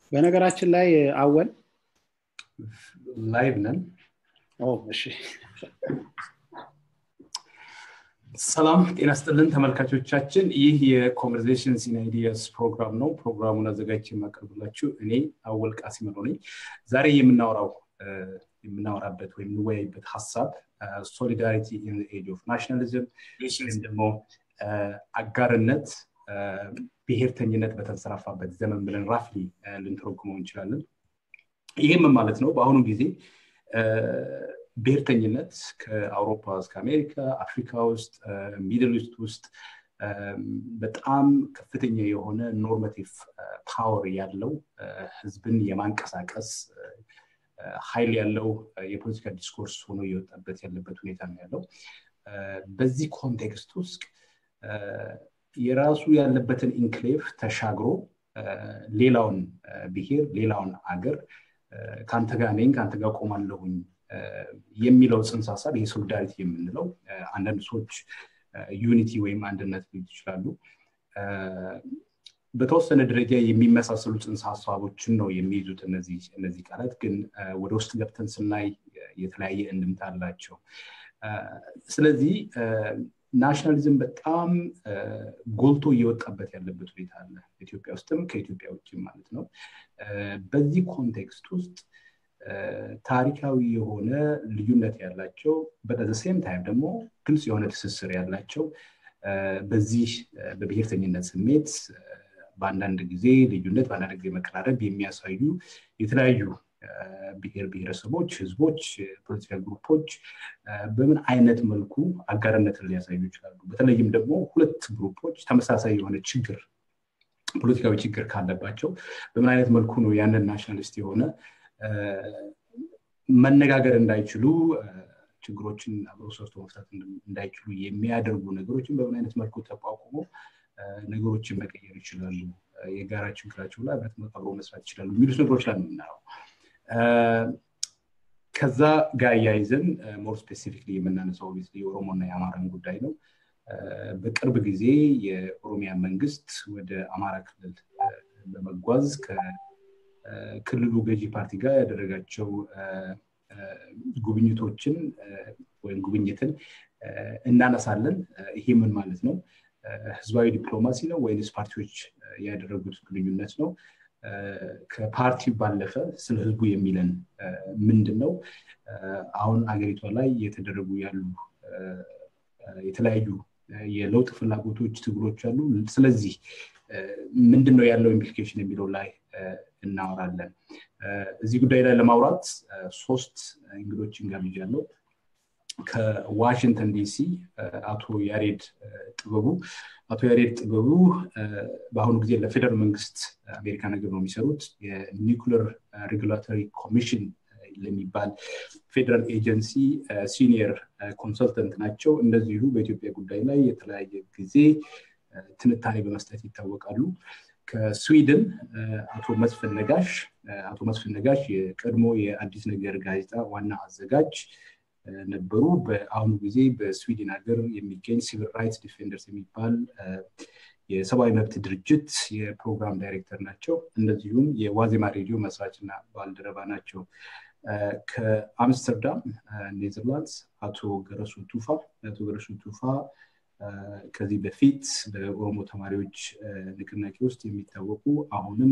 በነገራችን ላይ አወል ላይቭ ነን እሺ ሰላም ጤና ስጥልን ተመልካቾቻችን ይህ የኮንቨርዜሽንስ ኢን አይዲያስ ፕሮግራም ነው ፕሮግራሙን አዘጋጅ የማቀርብላችሁ እኔ አወል ቃሲመሮ ነኝ ዛሬ የምናወራው የምናወራበት ወይም የምንወያይበት ሀሳብ ሶሊዳሪቲ ኢን ኤጅ ኦፍ ናሽናሊዝም ወይም ደግሞ አጋርነት ብሔርተኝነት በተንሰራፋበት ዘመን ብለን ራፍሊ ልንተረጉመው እንችላለን ይህም ማለት ነው በአሁኑ ጊዜ ብሔርተኝነት ከአውሮፓ እስከ አሜሪካ አፍሪካ ውስጥ ሚድል ኢስት ውስጥ በጣም ከፍተኛ የሆነ ኖርማቲቭ ፓወር ያለው ህዝብን የማንቀሳቀስ ኃይል ያለው የፖለቲካ ዲስኮርስ ሆኖ እየወጣበት ያለበት ሁኔታ ነው ያለው በዚህ ኮንቴክስት ውስጥ የራሱ ያለበትን ኢንክሌቭ ተሻግሮ ሌላውን ብሔር ሌላውን አገር ከአንተ ጋር ነኝ ከአንተ ጋር ቆማለሁኝ የሚለው ጽንሰ ሀሳብ ይሄ ሶሊዳሪቲ የምንለው አንዳንድ ሰዎች ዩኒቲ ወይም አንድነት ሊሉ ይችላሉ በተወሰነ ደረጃ የሚመሳሰሉ ጽንሰ ሀሳቦችን ነው የሚይዙት እነዚህ ቃላት ግን ወደ ውስጥ ገብተን ስናይ የተለያየ እንድምታ አላቸው ስለዚህ ናሽናሊዝም በጣም ጎልቶ እየወጣበት ያለበት ሁኔታ አለ ኢትዮጵያ ውስጥም ከኢትዮጵያ ውጭም ማለት ነው በዚህ ኮንቴክስት ውስጥ ታሪካዊ የሆነ ልዩነት ያላቸው በዘሴም ታይም ደግሞ ግልጽ የሆነ ትስስር ያላቸው በዚህ በብሔርተኝነት ስሜት በአንዳንድ ጊዜ ልዩነት በአንዳንድ ጊዜ መቀራረብ የሚያሳዩ የተለያዩ ብሔር ብሔረሰቦች ህዝቦች ፖለቲካ ግሩፖች በምን አይነት መልኩ አጋርነትን ሊያሳዩ ይችላሉ በተለይም ደግሞ ሁለት ግሩፖች ተመሳሳይ የሆነ ችግር ፖለቲካዊ ችግር ካለባቸው በምን አይነት መልኩ ነው ያንን ናሽናሊስት የሆነ መነጋገር እንዳይችሉ ችግሮችን አብሮ ሰርቶ መፍታት እንዳይችሉ የሚያደርጉ ነገሮችን በምን አይነት መልኩ ተቋቁሞ ነገሮችን መቀየር ይችላሉ የጋራ ችግራቸው ላይ አብሮ መስራት ይችላሉ የሚሉት ነገሮች ላይ የምናየው ከዛ ጋር እያይዘን ሞር ስፔሲፊክሊ የምናነሳው የኦሮሞና የአማራን ጉዳይ ነው በቅርብ ጊዜ የኦሮሚያ መንግስት ወደ አማራ ክልል በመጓዝ ከክልሉ ገዢ ፓርቲ ጋር ያደረጋቸው ጉብኝቶችን ወይም ጉብኝትን እናነሳለን ይሄ ምን ማለት ነው ህዝባዊ ዲፕሎማሲ ነው ወይንስ ፓርቲዎች ያደረጉት ግንኙነት ነው ከፓርቲው ባለፈ ስለ ህዝቡ የሚለን ምንድን ነው አሁን አገሪቷ ላይ የተደረጉ ያሉ የተለያዩ የለውጥ ፍላጎቶች ትግሎች አሉ ስለዚህ ምንድን ነው ያለው ኢምፕሊኬሽን የሚለው ላይ እናወራለን እዚህ ጉዳይ ላይ ለማውራት ሶስት እንግዶችን ጋብዣለሁ ከዋሽንግተን ዲሲ አቶ ያሬድ ጥበቡ አቶ ያሬድ ጥበቡ በአሁኑ ጊዜ ለፌደራል መንግስት አሜሪካ ነገር ነው የሚሰሩት የኒኩለር ሬጉላቶሪ ኮሚሽን ለሚባል ፌደራል ኤጀንሲ ሲኒየር ኮንሰልተንት ናቸው እንደዚሁ በኢትዮጵያ ጉዳይ ላይ የተለያየ ጊዜ ትንታኔ በመስጠት ይታወቃሉ ከስዊድን አቶ መስፍን ነጋሽ አቶ መስፍን ነጋሽ የቀድሞ የአዲስ ነገር ጋዜጣ ዋና አዘጋጅ ነበሩ በአሁኑ ጊዜ በስዊድን ሀገር የሚገኝ ሲቪል ራይትስ ዲፌንደርስ የሚባል የሰብአዊ መብት ድርጅት የፕሮግራም ዳይሬክተር ናቸው እንደዚሁም የዋዜማ ሬዲዮ መስራችና ባልደረባ ናቸው ከአምስተርዳም ኔዘርላንድስ አቶ ገረሱ ቱፋ አቶ ገረሱ ቱፋ ከዚህ በፊት በኦሮሞ ተማሪዎች ንቅናቄ ውስጥ የሚታወቁ አሁንም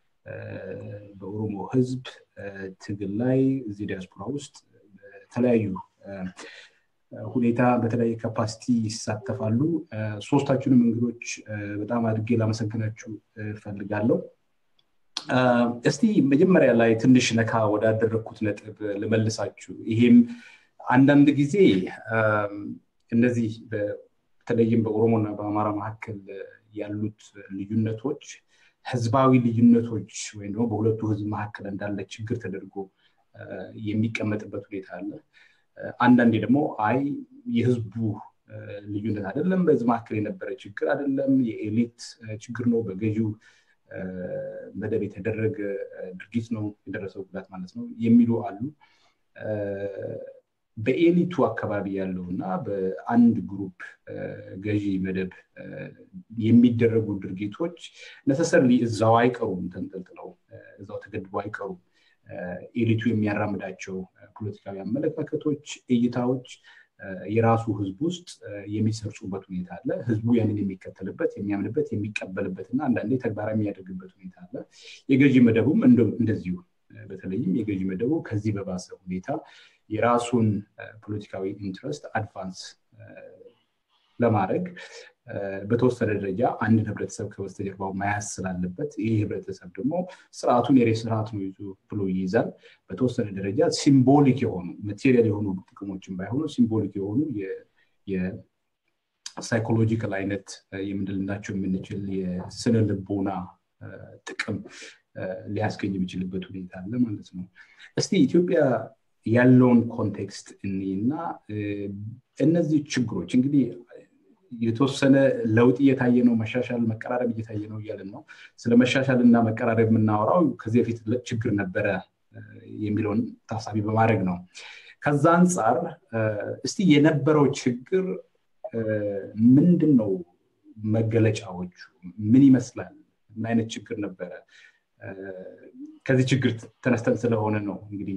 በኦሮሞ ህዝብ ትግል ላይ እዚህ ዲያስፖራ ውስጥ በተለያዩ ሁኔታ በተለያየ ካፓሲቲ ይሳተፋሉ ሶስታችሁንም እንግዶች በጣም አድርጌ ላመሰግናችሁ ፈልጋለሁ እስቲ መጀመሪያ ላይ ትንሽ ነካ ወዳደረግኩት ነጥብ ልመልሳችሁ ይሄም አንዳንድ ጊዜ እነዚህ በተለይም በኦሮሞና በአማራ መካከል ያሉት ልዩነቶች ህዝባዊ ልዩነቶች ወይም ደግሞ በሁለቱ ህዝብ መካከል እንዳለ ችግር ተደርጎ የሚቀመጥበት ሁኔታ አለ አንዳንዴ ደግሞ አይ የህዝቡ ልዩነት አይደለም በህዝብ መካከል የነበረ ችግር አይደለም የኤሊት ችግር ነው በገዢው መደብ የተደረገ ድርጊት ነው የደረሰው ጉዳት ማለት ነው የሚሉ አሉ በኤሊቱ አካባቢ ያለው እና በአንድ ግሩፕ ገዢ መደብ የሚደረጉ ድርጊቶች ነሰሰርሊ እዛው አይቀሩም ተንጠልጥለው እዛው ተገድበው አይቀሩም ኤሊቱ የሚያራምዳቸው ፖለቲካዊ አመለካከቶች እይታዎች የራሱ ህዝብ ውስጥ የሚሰርጹበት ሁኔታ አለ ህዝቡ ያንን የሚከተልበት የሚያምንበት የሚቀበልበት እና አንዳንዴ ተግባራዊ የሚያደርግበት ሁኔታ አለ የገዢ መደቡም እንደዚሁ በተለይም የገዢ መደቡ ከዚህ በባሰ ሁኔታ የራሱን ፖለቲካዊ ኢንትረስት አድቫንስ ለማድረግ በተወሰነ ደረጃ አንድን ህብረተሰብ ከበስተጀርባው መያዝ ስላለበት ይህ ህብረተሰብ ደግሞ ስርዓቱን የሬ ስርዓት ነው ይዞ ብሎ ይይዛል በተወሰነ ደረጃ ሲምቦሊክ የሆኑ ማቴሪያል የሆኑ ጥቅሞችን ባይሆኑ ሲምቦሊክ የሆኑ የሳይኮሎጂካል አይነት የምንልናቸው የምንችል የስነ ልቦና ጥቅም ሊያስገኝ የሚችልበት ሁኔታ አለ ማለት ነው እስቲ ኢትዮጵያ ያለውን ኮንቴክስት እኔና እነዚህ ችግሮች እንግዲህ የተወሰነ ለውጥ እየታየ ነው መሻሻል መቀራረብ እየታየ ነው እያለን ነው ስለ መሻሻል እና መቀራረብ የምናወራው ከዚህ በፊት ችግር ነበረ የሚለውን ታሳቢ በማድረግ ነው ከዛ አንጻር እስቲ የነበረው ችግር ምንድን ነው መገለጫዎቹ ምን ይመስላል ምን አይነት ችግር ነበረ ከዚህ ችግር ተነስተን ስለሆነ ነው እንግዲህ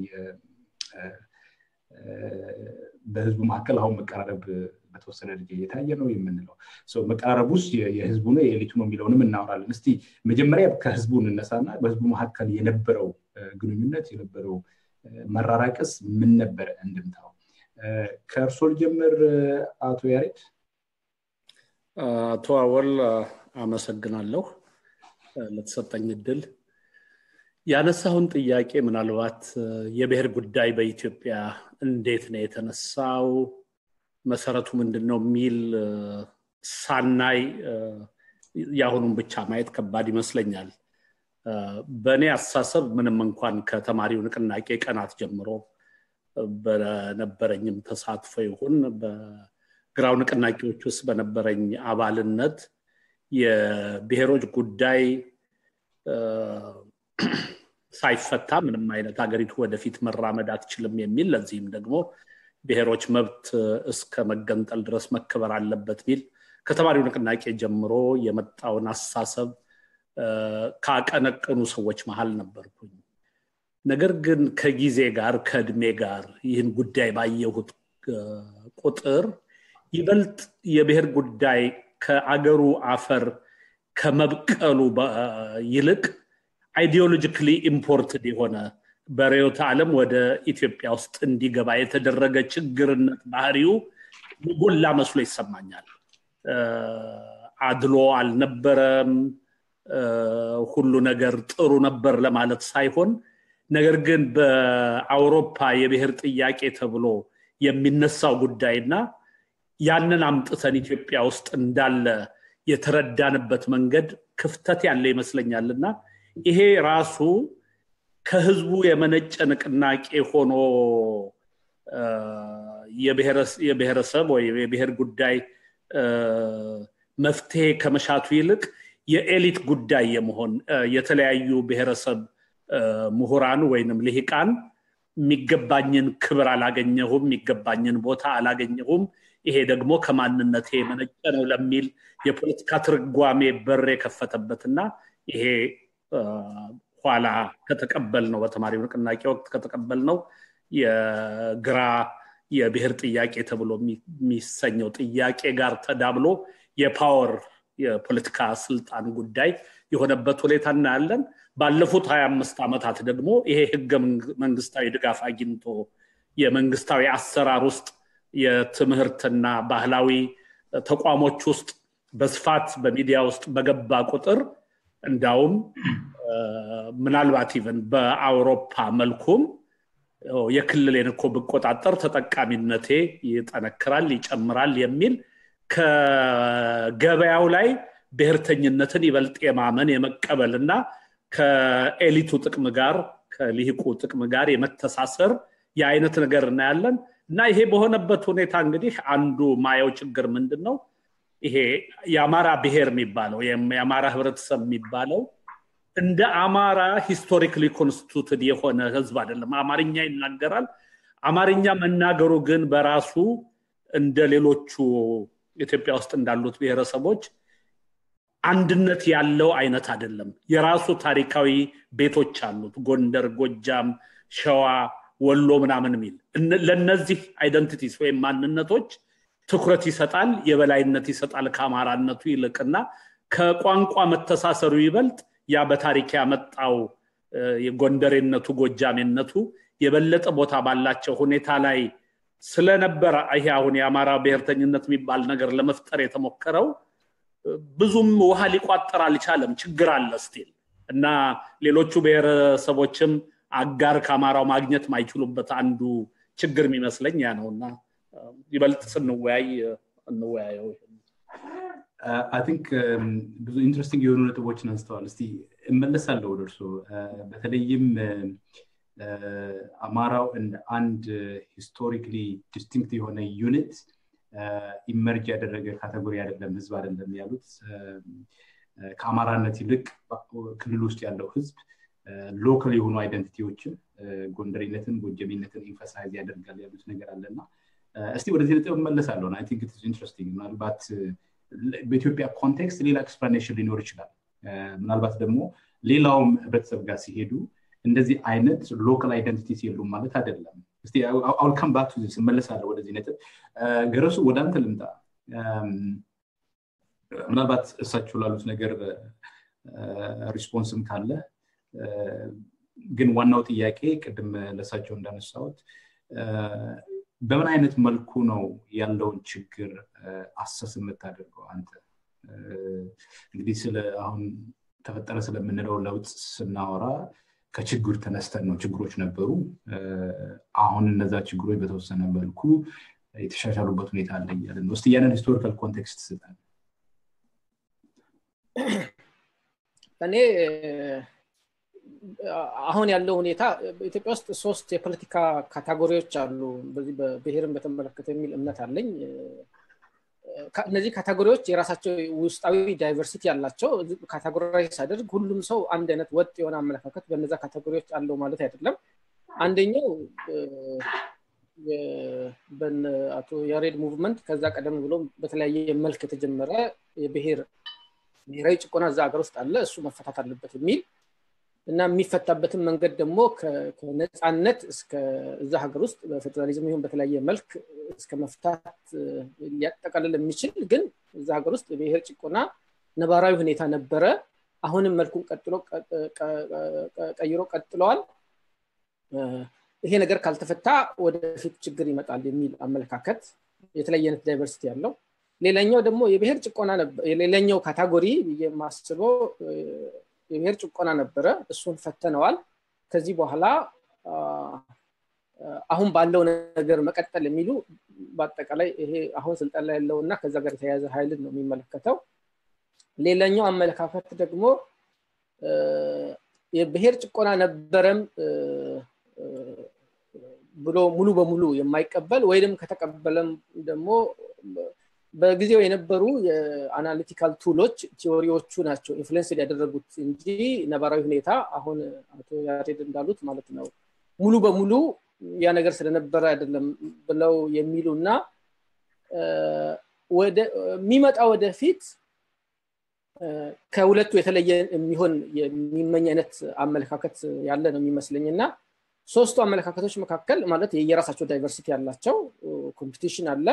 በህዝቡ መካከል አሁን መቀራረብ በተወሰነ ደረጃ እየታየ ነው የምንለው መቀራረብ ውስጥ የህዝቡ ነው የኤሊቱ ነው የሚለውንም እናወራለን እስቲ መጀመሪያ ከህዝቡ እንነሳና በህዝቡ መካከል የነበረው ግንኙነት የነበረው መራራቅስ ምን ነበረ እንድምታው ከእርሶ ልጀምር አቶ ያሬድ አቶ አወል አመሰግናለሁ ለተሰጠኝ እድል ያነሳውን ጥያቄ ምናልባት የብሔር ጉዳይ በኢትዮጵያ እንዴት ነው የተነሳው መሰረቱ ምንድን ነው የሚል ሳናይ የአሁኑን ብቻ ማየት ከባድ ይመስለኛል በእኔ አስተሳሰብ ምንም እንኳን ከተማሪው ንቅናቄ ቀናት ጀምሮ በነበረኝም ተሳትፎ ይሁን በግራው ንቅናቄዎች ውስጥ በነበረኝ አባልነት የብሔሮች ጉዳይ ሳይፈታ ምንም አይነት ሀገሪቱ ወደፊት መራመድ አትችልም የሚል ለዚህም ደግሞ ብሔሮች መብት እስከ መገንጠል ድረስ መከበር አለበት ሚል ከተማሪው ንቅናቄ ጀምሮ የመጣውን አስተሳሰብ ካቀነቀኑ ሰዎች መሀል ነበርኩኝ ነገር ግን ከጊዜ ጋር ከእድሜ ጋር ይህን ጉዳይ ባየሁት ቁጥር ይበልጥ የብሔር ጉዳይ ከአገሩ አፈር ከመብቀሉ ይልቅ አይዲዮሎጂካሊ ኢምፖርትድ የሆነ በርዕዮተ ዓለም ወደ ኢትዮጵያ ውስጥ እንዲገባ የተደረገ ችግርነት ባህሪው የጎላ መስሎ ይሰማኛል አድሎ አልነበረም ሁሉ ነገር ጥሩ ነበር ለማለት ሳይሆን ነገር ግን በአውሮፓ የብሔር ጥያቄ ተብሎ የሚነሳው ጉዳይና ያንን አምጥተን ኢትዮጵያ ውስጥ እንዳለ የተረዳንበት መንገድ ክፍተት ያለ ይመስለኛልና ይሄ ራሱ ከህዝቡ የመነጨ ንቅናቄ ሆኖ የብሔረሰብ ወይ የብሔር ጉዳይ መፍትሄ ከመሻቱ ይልቅ የኤሊት ጉዳይ የመሆን የተለያዩ ብሔረሰብ ምሁራን ወይንም ልሂቃን የሚገባኝን ክብር አላገኘሁም የሚገባኝን ቦታ አላገኘሁም ይሄ ደግሞ ከማንነቴ የመነጨ ነው ለሚል የፖለቲካ ትርጓሜ በር የከፈተበትና ይሄ ኋላ ከተቀበል ነው በተማሪው ንቅናቄ ወቅት ከተቀበል ነው የግራ የብሔር ጥያቄ ተብሎ የሚሰኘው ጥያቄ ጋር ተዳብሎ የፓወር የፖለቲካ ስልጣን ጉዳይ የሆነበት ሁኔታ እናያለን ባለፉት ሀያ አምስት ዓመታት ደግሞ ይሄ ህገ መንግስታዊ ድጋፍ አግኝቶ የመንግስታዊ አሰራር ውስጥ የትምህርትና ባህላዊ ተቋሞች ውስጥ በስፋት በሚዲያ ውስጥ በገባ ቁጥር እንዳውም ምናልባት ኢቨን በአውሮፓ መልኩም የክልሌን እኮ ብቆጣጠር ተጠቃሚነቴ ይጠነክራል ይጨምራል የሚል ከገበያው ላይ ብሔርተኝነትን ይበልጥ የማመን የመቀበል እና ከኤሊቱ ጥቅም ጋር ከሊሂቁ ጥቅም ጋር የመተሳሰር የአይነት ነገር እናያለን እና ይሄ በሆነበት ሁኔታ እንግዲህ አንዱ ማየው ችግር ምንድን ነው ይሄ የአማራ ብሔር የሚባለው የአማራ ህብረተሰብ የሚባለው እንደ አማራ ሂስቶሪክሊ ኮንስቲቱትድ የሆነ ህዝብ አይደለም አማርኛ ይናገራል አማርኛ መናገሩ ግን በራሱ እንደ ሌሎቹ ኢትዮጵያ ውስጥ እንዳሉት ብሔረሰቦች አንድነት ያለው አይነት አይደለም። የራሱ ታሪካዊ ቤቶች አሉት። ጎንደር፣ ጎጃም፣ ሸዋ፣ ወሎ ምናምን የሚል ለእነዚህ አይደንቲቲስ ወይም ማንነቶች ትኩረት ይሰጣል፣ የበላይነት ይሰጣል ከአማራነቱ ይልቅና ከቋንቋ መተሳሰሩ ይበልጥ ያ በታሪክ ያመጣው የጎንደሬነቱ ጎጃሜነቱ የበለጠ ቦታ ባላቸው ሁኔታ ላይ ስለነበረ ይሄ አሁን የአማራ ብሔርተኝነት የሚባል ነገር ለመፍጠር የተሞከረው ብዙም ውሃ ሊቋጠር አልቻለም። ችግር አለ ስቲል እና ሌሎቹ ብሔረሰቦችም አጋር ከአማራው ማግኘት ማይችሉበት አንዱ ችግር የሚመስለኝ ያ ነው እና ይበልጥ ስንወያይ እንወያየው። አይ ቲንክ ብዙ ኢንትረስቲንግ የሆኑ ነጥቦችን አንስተዋል። እስቲ እመለሳለሁ ወደ እርሶ በተለይም አማራው እንደ አንድ ሂስቶሪክሊ ዲስቲንክት የሆነ ዩኒት ኢመርጅ ያደረገ ካቴጎሪ አይደለም፣ ህዝብ አይደለም ያሉት ከአማራነት ይልቅ ክልል ውስጥ ያለው ህዝብ ሎካል የሆኑ አይደንቲቲዎችን ጎንደሬነትን፣ ጎጀሜነትን ኢንፈሳይዝ ያደርጋል ያሉት ነገር አለና እስቲ ወደዚህ ነጥብ እመለሳለሁ። አይ ቲንክ ኢንትረስቲንግ ምናልባት በኢትዮጵያ ኮንቴክስት ሌላ ኤክስፕላኔሽን ሊኖር ይችላል። ምናልባት ደግሞ ሌላውም ህብረተሰብ ጋር ሲሄዱ እንደዚህ አይነት ሎካል አይደንቲቲስ የሉም ማለት አይደለም። እስቲ አውልካም ባክ ስመለሳለሁ ወደዚህ ነጥብ። ገረሱ ወደ አንተ ልምጣ። ምናልባት እሳቸው ላሉት ነገር ሪስፖንስም ካለ ግን ዋናው ጥያቄ ቅድም ለእሳቸው እንዳነሳሁት በምን አይነት መልኩ ነው ያለውን ችግር አሰስ የምታደርገው አንተ? እንግዲህ ስለ አሁን ተፈጠረ ስለምንለው ለውጥ ስናወራ ከችግር ተነስተን ነው። ችግሮች ነበሩ። አሁን እነዛ ችግሮች በተወሰነ መልኩ የተሻሻሉበት ሁኔታ አለ እያለን ነው። እስቲ ያንን ሂስቶሪካል ኮንቴክስት ስጠን። እኔ አሁን ያለው ሁኔታ በኢትዮጵያ ውስጥ ሶስት የፖለቲካ ካታጎሪዎች አሉ። በዚህ በብሔርን በተመለከተ የሚል እምነት አለኝ። እነዚህ ካታጎሪዎች የራሳቸው ውስጣዊ ዳይቨርሲቲ ያላቸው ካታጎራይዝ ሳደርግ ሁሉም ሰው አንድ አይነት ወጥ የሆነ አመለካከት በነዛ ካታጎሪዎች አለው ማለት አይደለም። አንደኛው አቶ ያሬድ ሙቭመንት ከዛ ቀደም ብሎ በተለያየ መልክ የተጀመረ የብሔር ብሔራዊ ጭቆና እዛ ሀገር ውስጥ አለ፣ እሱ መፈታት አለበት የሚል እና የሚፈታበትን መንገድ ደግሞ ከነፃነት እስከ እዛ ሀገር ውስጥ በፌዴራሊዝም ይሁን በተለያየ መልክ እስከ መፍታት ሊያጠቃልል የሚችል ግን እዛ ሀገር ውስጥ የብሔር ጭቆና ነባራዊ ሁኔታ ነበረ። አሁንም መልኩን ቀጥሎ ቀይሮ ቀጥለዋል። ይሄ ነገር ካልተፈታ ወደፊት ችግር ይመጣል የሚል አመለካከት የተለያየ አይነት ዳይቨርሲቲ ያለው ሌላኛው ደግሞ የብሔር ጭቆና ሌላኛው ካታጎሪ ብዬ የማስበው የብሔር ጭቆና ነበረ። እሱን ፈተነዋል። ከዚህ በኋላ አሁን ባለው ነገር መቀጠል የሚሉ በአጠቃላይ ይሄ አሁን ስልጣን ላይ ያለው እና ከዛ ጋር የተያያዘ ኃይልን ነው የሚመለከተው። ሌላኛው አመለካከት ደግሞ የብሔር ጭቆና ነበረም ብሎ ሙሉ በሙሉ የማይቀበል ወይም ከተቀበለም ደግሞ በጊዜው የነበሩ የአናሊቲካል ቱሎች ቲዎሪዎቹ ናቸው ኢንፍሉንስ ያደረጉት እንጂ ነባራዊ ሁኔታ አሁን አቶ ያሬድ እንዳሉት ማለት ነው ሙሉ በሙሉ ያ ነገር ስለነበረ አይደለም ብለው የሚሉ እና የሚመጣ ወደፊት ከሁለቱ የተለየ የሚሆን የሚመኝ አይነት አመለካከት ያለ ነው የሚመስለኝ እና ሶስቱ አመለካከቶች መካከል ማለት የየራሳቸው ዳይቨርሲቲ ያላቸው ኮምፒቲሽን አለ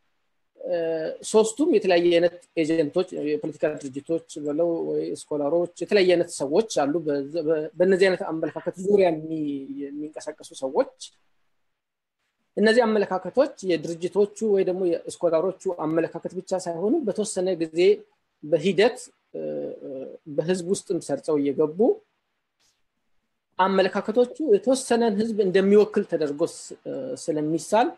ሶስቱም የተለያየ አይነት ኤጀንቶች የፖለቲካ ድርጅቶች ብለው ወይ ስኮላሮች የተለያየ አይነት ሰዎች አሉ በእነዚህ አይነት አመለካከት ዙሪያ የሚንቀሳቀሱ ሰዎች እነዚህ አመለካከቶች የድርጅቶቹ ወይ ደግሞ የስኮላሮቹ አመለካከት ብቻ ሳይሆኑ በተወሰነ ጊዜ በሂደት በህዝብ ውስጥም ሰርጸው እየገቡ አመለካከቶቹ የተወሰነን ህዝብ እንደሚወክል ተደርጎ ስለሚሳል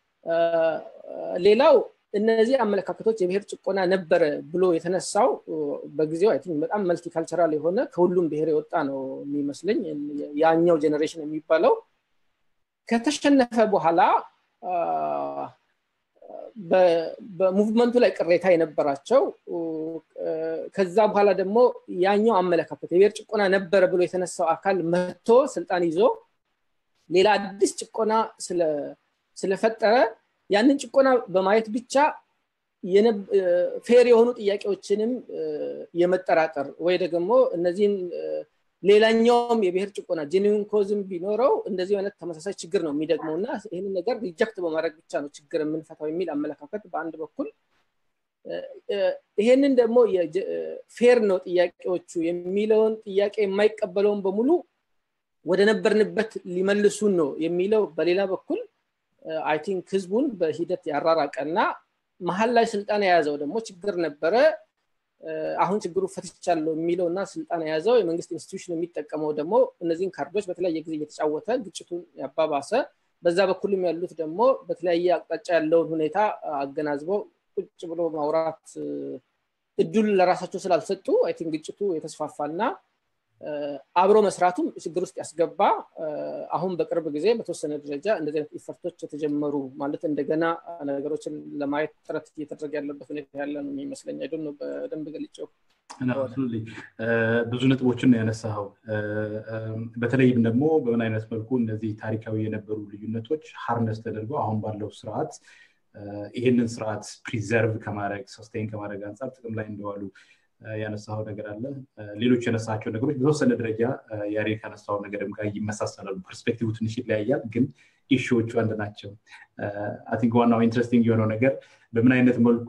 ሌላው እነዚህ አመለካከቶች የብሔር ጭቆና ነበረ ብሎ የተነሳው በጊዜው አይ በጣም መልቲካልቸራል የሆነ ከሁሉም ብሔር የወጣ ነው የሚመስለኝ ያኛው ጀኔሬሽን የሚባለው ከተሸነፈ በኋላ በሙቭመንቱ ላይ ቅሬታ የነበራቸው ከዛ በኋላ ደግሞ ያኛው አመለካከት የብሔር ጭቆና ነበረ ብሎ የተነሳው አካል መጥቶ ስልጣን ይዞ ሌላ አዲስ ጭቆና ስለፈጠረ ያንን ጭቆና በማየት ብቻ ፌር የሆኑ ጥያቄዎችንም የመጠራጠር ወይ ደግሞ እነዚህን ሌላኛውም የብሔር ጭቆና ጄኒዊን ኮዝም ቢኖረው እንደዚህ አይነት ተመሳሳይ ችግር ነው የሚደግመው እና ይህንን ነገር ሪጀክት በማድረግ ብቻ ነው ችግር የምንፈታው የሚል አመለካከት በአንድ በኩል ይሄንን ደግሞ ፌር ነው ጥያቄዎቹ የሚለውን ጥያቄ የማይቀበለውን በሙሉ ወደ ነበርንበት ሊመልሱን ነው የሚለው በሌላ በኩል አይ ቲንክ ህዝቡን በሂደት ያራራቀ እና መሀል ላይ ስልጣን የያዘው ደግሞ ችግር ነበረ አሁን ችግሩ ፈትቻለሁ የሚለው እና ስልጣን የያዘው የመንግስት ኢንስቲትዩሽን የሚጠቀመው ደግሞ እነዚህን ካርዶች በተለያየ ጊዜ እየተጫወተ ግጭቱን ያባባሰ በዛ በኩልም ያሉት ደግሞ በተለያየ አቅጣጫ ያለውን ሁኔታ አገናዝበው ቁጭ ብሎ ማውራት እድል ለራሳቸው ስላልሰጡ አይ ቲንክ ግጭቱ የተስፋፋና አብሮ መስራቱም ችግር ውስጥ ያስገባ አሁን በቅርብ ጊዜ በተወሰነ ደረጃ እንደዚህ አይነት ኢፈርቶች የተጀመሩ ማለት እንደገና ነገሮችን ለማየት ጥረት እየተደረገ ያለበት ሁኔታ ያለ ነው የሚመስለኝ አይዶ ነው በደንብ ገልጨው ብዙ ነጥቦችን ነው ያነሳኸው በተለይም ደግሞ በምን አይነት መልኩ እነዚህ ታሪካዊ የነበሩ ልዩነቶች ሀርነስ ተደርገው አሁን ባለው ስርዓት ይህንን ስርዓት ፕሪዘርቭ ከማድረግ ሰስቴን ከማድረግ አንጻር ጥቅም ላይ እንደዋሉ ያነሳው ነገር አለ ሌሎች ያነሳቸው ነገሮች በተወሰነ ደረጃ ያሬ ካነሳው ነገርም ጋር ይመሳሰላሉ ፐርስፔክቲቭ ትንሽ ይለያያል ግን ኢሹዎቹ አንድ ናቸው ቲንክ ዋናው ኢንትረስቲንግ የሆነው ነገር በምን አይነት መልኩ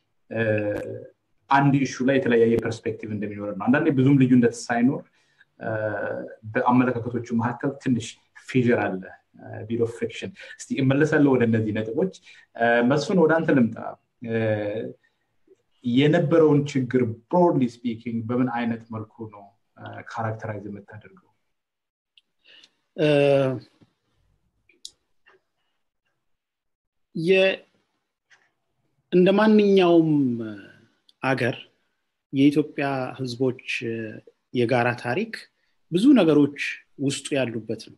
አንድ ኢሹ ላይ የተለያየ ፐርስፔክቲቭ እንደሚኖር ነው አንዳንዴ ብዙም ልዩነት ሳይኖር በአመለካከቶቹ መካከል ትንሽ ፊዥር አለ ቢል ኦፍ ፍሪክሽን እስቲ እመለሳለሁ ወደ እነዚህ ነጥቦች መስፍን ወደ አንተ ልምጣ የነበረውን ችግር ብሮድሊ ስፒኪንግ በምን አይነት መልኩ ነው ካራክተራይዝ የምታደርገው እንደ ማንኛውም አገር የኢትዮጵያ ህዝቦች የጋራ ታሪክ ብዙ ነገሮች ውስጡ ያሉበት ነው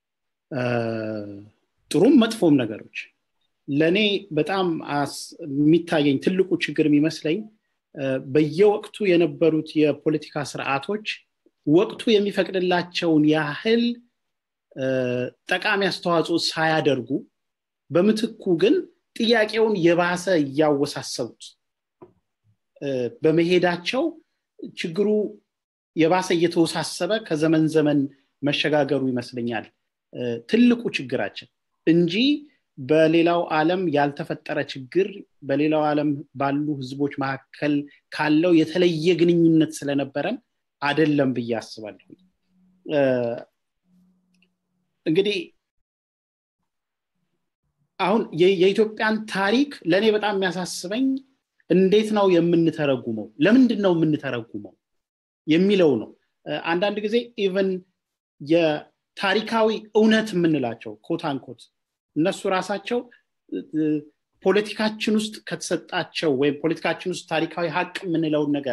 ጥሩም መጥፎም ነገሮች ለእኔ በጣም የሚታየኝ ትልቁ ችግር የሚመስለኝ በየወቅቱ የነበሩት የፖለቲካ ስርዓቶች ወቅቱ የሚፈቅድላቸውን ያህል ጠቃሚ አስተዋጽኦ ሳያደርጉ በምትኩ ግን ጥያቄውን የባሰ እያወሳሰቡት በመሄዳቸው ችግሩ የባሰ እየተወሳሰበ ከዘመን ዘመን መሸጋገሩ ይመስለኛል ትልቁ ችግራችን እንጂ በሌላው ዓለም ያልተፈጠረ ችግር በሌላው ዓለም ባሉ ህዝቦች መካከል ካለው የተለየ ግንኙነት ስለነበረን አደለም ብዬ አስባለሁ እንግዲህ አሁን የኢትዮጵያን ታሪክ ለእኔ በጣም የሚያሳስበኝ እንዴት ነው የምንተረጉመው ለምንድን ነው የምንተረጉመው የሚለው ነው አንዳንድ ጊዜ ኢቨን የታሪካዊ እውነት የምንላቸው ኮት አንኮት እነሱ ራሳቸው ፖለቲካችን ውስጥ ከተሰጣቸው ወይም ፖለቲካችን ውስጥ ታሪካዊ ሀቅ የምንለውን ነገር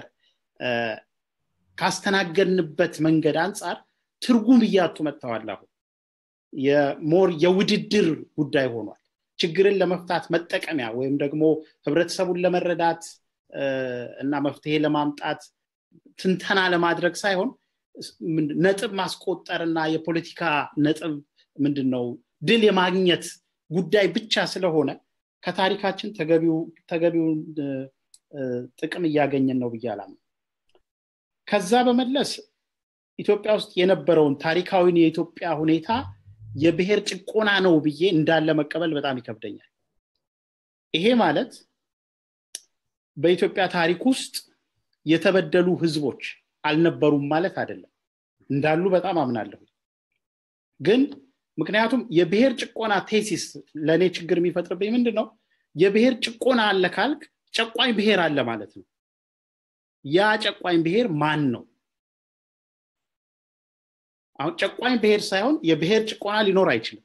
ካስተናገድንበት መንገድ አንጻር ትርጉም እያጡ መጥተዋል አሁን የሞር የውድድር ጉዳይ ሆኗል ችግርን ለመፍታት መጠቀሚያ ወይም ደግሞ ህብረተሰቡን ለመረዳት እና መፍትሄ ለማምጣት ትንተና ለማድረግ ሳይሆን ነጥብ ማስቆጠር እና የፖለቲካ ነጥብ ምንድን ነው ድል የማግኘት ጉዳይ ብቻ ስለሆነ ከታሪካችን ተገቢውን ጥቅም እያገኘን ነው ብዬ አላምን ከዛ በመለስ ኢትዮጵያ ውስጥ የነበረውን ታሪካዊን የኢትዮጵያ ሁኔታ የብሔር ጭቆና ነው ብዬ እንዳለ መቀበል በጣም ይከብደኛል ይሄ ማለት በኢትዮጵያ ታሪክ ውስጥ የተበደሉ ህዝቦች አልነበሩም ማለት አይደለም እንዳሉ በጣም አምናለሁ ግን ምክንያቱም የብሔር ጭቆና ቴሲስ ለእኔ ችግር የሚፈጥርብኝ ምንድን ነው የብሔር ጭቆና አለ ካልክ ጨቋኝ ብሔር አለ ማለት ነው ያ ጨቋኝ ብሔር ማን ነው አሁን ጨቋኝ ብሔር ሳይሆን የብሔር ጭቆና ሊኖር አይችልም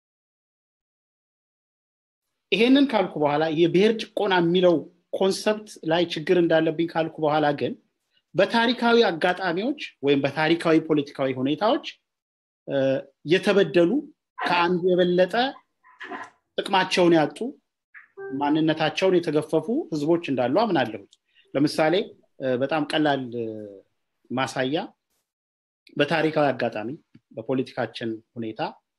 ይሄንን ካልኩ በኋላ የብሔር ጭቆና የሚለው ኮንሰፕት ላይ ችግር እንዳለብኝ ካልኩ በኋላ ግን በታሪካዊ አጋጣሚዎች ወይም በታሪካዊ ፖለቲካዊ ሁኔታዎች የተበደሉ ከአንዱ የበለጠ ጥቅማቸውን ያጡ ማንነታቸውን የተገፈፉ ህዝቦች እንዳሉ አምናለሁ ለምሳሌ በጣም ቀላል ማሳያ በታሪካዊ አጋጣሚ በፖለቲካችን ሁኔታ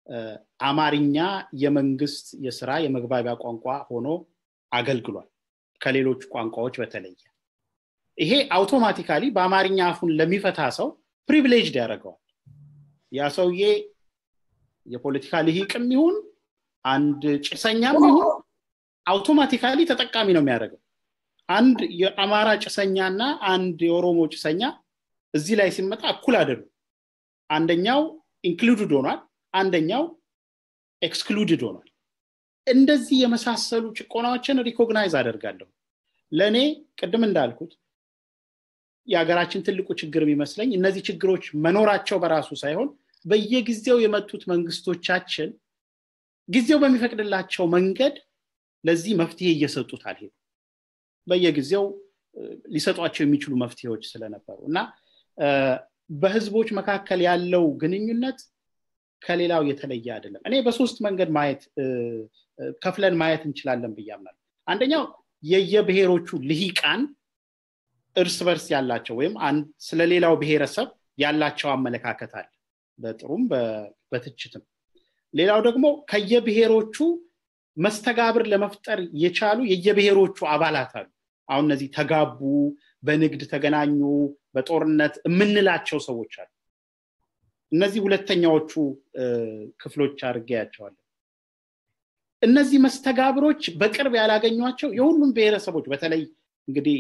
አማርኛ የመንግስት የስራ የመግባቢያ ቋንቋ ሆኖ አገልግሏል ከሌሎች ቋንቋዎች በተለየ ይሄ አውቶማቲካሊ በአማርኛ አፉን ለሚፈታ ሰው ፕሪቪሌጅድ ያደርገዋል ያ ሰውዬ የፖለቲካ ልሂቅም ይሁን አንድ ጭሰኛም ይሁን አውቶማቲካሊ ተጠቃሚ ነው የሚያደርገው አንድ የአማራ ጭሰኛና አንድ የኦሮሞ ጭሰኛ እዚህ ላይ ሲመጣ እኩል አይደሉም አንደኛው ኢንክሉድድ ሆኗል አንደኛው ኤክስክሉድድ ሆኗል እንደዚህ የመሳሰሉ ጭቆናዎችን ሪኮግናይዝ አደርጋለሁ ለእኔ ቅድም እንዳልኩት የሀገራችን ትልቁ ችግር የሚመስለኝ እነዚህ ችግሮች መኖራቸው በራሱ ሳይሆን በየጊዜው የመጡት መንግስቶቻችን ጊዜው በሚፈቅድላቸው መንገድ ለዚህ መፍትሄ እየሰጡት አልሄዱ በየጊዜው ሊሰጧቸው የሚችሉ መፍትሄዎች ስለነበሩ እና በህዝቦች መካከል ያለው ግንኙነት ከሌላው የተለየ አይደለም እኔ በሶስት መንገድ ማየት ከፍለን ማየት እንችላለን ብያምናል አንደኛው የየብሔሮቹ ልሂቃን እርስ በርስ ያላቸው ወይም ስለሌላው ብሔረሰብ ያላቸው አመለካከት አለ በጥሩም በትችትም ሌላው ደግሞ ከየብሔሮቹ መስተጋብር ለመፍጠር የቻሉ የየብሔሮቹ አባላት አሉ አሁን እነዚህ ተጋቡ በንግድ ተገናኙ በጦርነት የምንላቸው ሰዎች አሉ እነዚህ ሁለተኛዎቹ ክፍሎች አድርጌያቸዋለሁ እነዚህ መስተጋብሮች በቅርብ ያላገኟቸው የሁሉም ብሔረሰቦች በተለይ እንግዲህ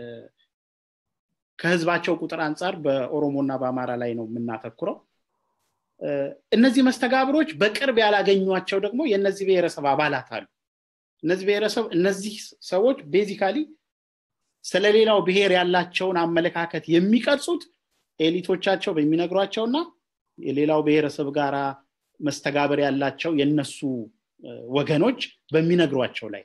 ከህዝባቸው ቁጥር አንጻር በኦሮሞና በአማራ ላይ ነው የምናተኩረው እነዚህ መስተጋብሮች በቅርብ ያላገኟቸው ደግሞ የእነዚህ ብሔረሰብ አባላት አሉ እነዚህ ብሔረሰብ እነዚህ ሰዎች ቤዚካሊ ስለሌላው ብሔር ያላቸውን አመለካከት የሚቀርጹት ኤሊቶቻቸው በሚነግሯቸውና የሌላው ብሔረሰብ ጋራ መስተጋብር ያላቸው የነሱ ወገኖች በሚነግሯቸው ላይ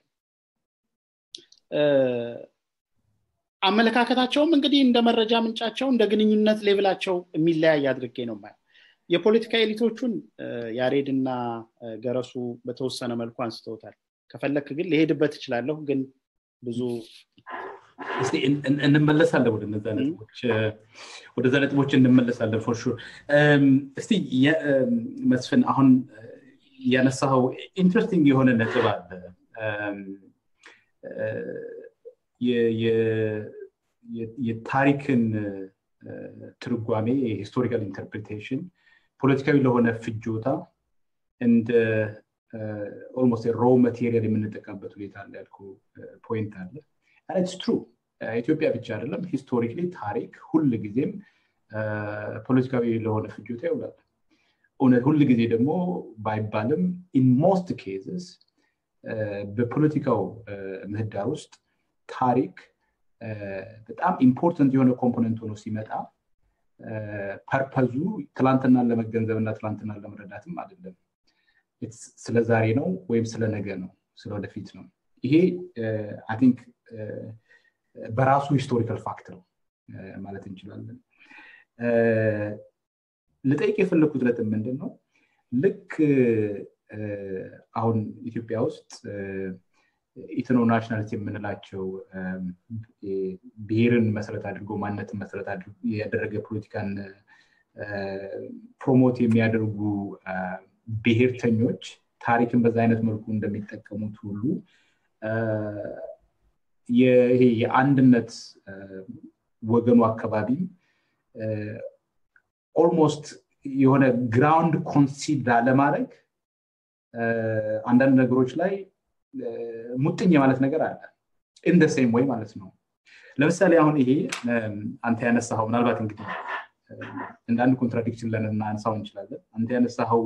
አመለካከታቸውም እንግዲህ እንደ መረጃ ምንጫቸው እንደ ግንኙነት ሌቭላቸው የሚለያይ አድርጌ ነው ማየው የፖለቲካ ኤሊቶቹን ያሬድና ገረሱ በተወሰነ መልኩ አንስተውታል ከፈለክ ግን ሊሄድበት እችላለሁ ግን ብዙ እስቲ እንመለሳለን ወደ እነዛ ነጥቦች ወደዛ ነጥቦች እንመለሳለን ፎር ሹር እስቲ መስፍን አሁን ያነሳኸው ኢንትረስቲንግ የሆነ ነጥብ አለ የታሪክን ትርጓሜ የሂስቶሪካል ኢንተርፕሪቴሽን ፖለቲካዊ ለሆነ ፍጆታ እንደ ኦልሞስት ሮ ማቴሪያል የምንጠቀምበት ሁኔታ አለ ያልኩ ፖይንት አለ ኢትስ ትሩ ኢትዮጵያ ብቻ አይደለም ሂስቶሪክሊ ታሪክ ሁል ጊዜም ፖለቲካዊ ለሆነ ፍጆታ ይውላል እውነት ሁል ጊዜ ደግሞ ባይባልም ኢን ሞስት ኬዝስ በፖለቲካው ምህዳር ውስጥ ታሪክ በጣም ኢምፖርተንት የሆነ ኮምፖነንት ሆኖ ሲመጣ ፐርፐዙ ትላንትናን ለመገንዘብ እና ትላንትናን ለመረዳትም አይደለም ስለ ዛሬ ነው ወይም ስለ ነገ ነው ስለ ወደፊት ነው ይሄ አይ ቲንክ በራሱ ሂስቶሪካል ፋክት ነው ማለት እንችላለን ልጠይቅ የፈለግኩት ነጥብ ምንድን ነው ልክ አሁን ኢትዮጵያ ውስጥ ኢትኖ ናሽናሊቲ የምንላቸው ብሔርን መሰረት አድርጎ ማንነትን መሰረት አድርጎ ያደረገ ፖለቲካን ፕሮሞት የሚያደርጉ ብሔርተኞች ታሪክን በዛ አይነት መልኩ እንደሚጠቀሙት ሁሉ ይሄ የአንድነት ወገኑ አካባቢም ኦልሞስት የሆነ ግራውንድ ኮንሲድ ላለማድረግ አንዳንድ ነገሮች ላይ ሙጥኝ የማለት ነገር አለ ኢን ሴም ወይ ማለት ነው ለምሳሌ አሁን ይሄ አንተ ያነሳኸው ምናልባት እንግዲህ እንደ አንድ ኮንትራዲክሽን ልናነሳው እንችላለን አንተ ያነሳኸው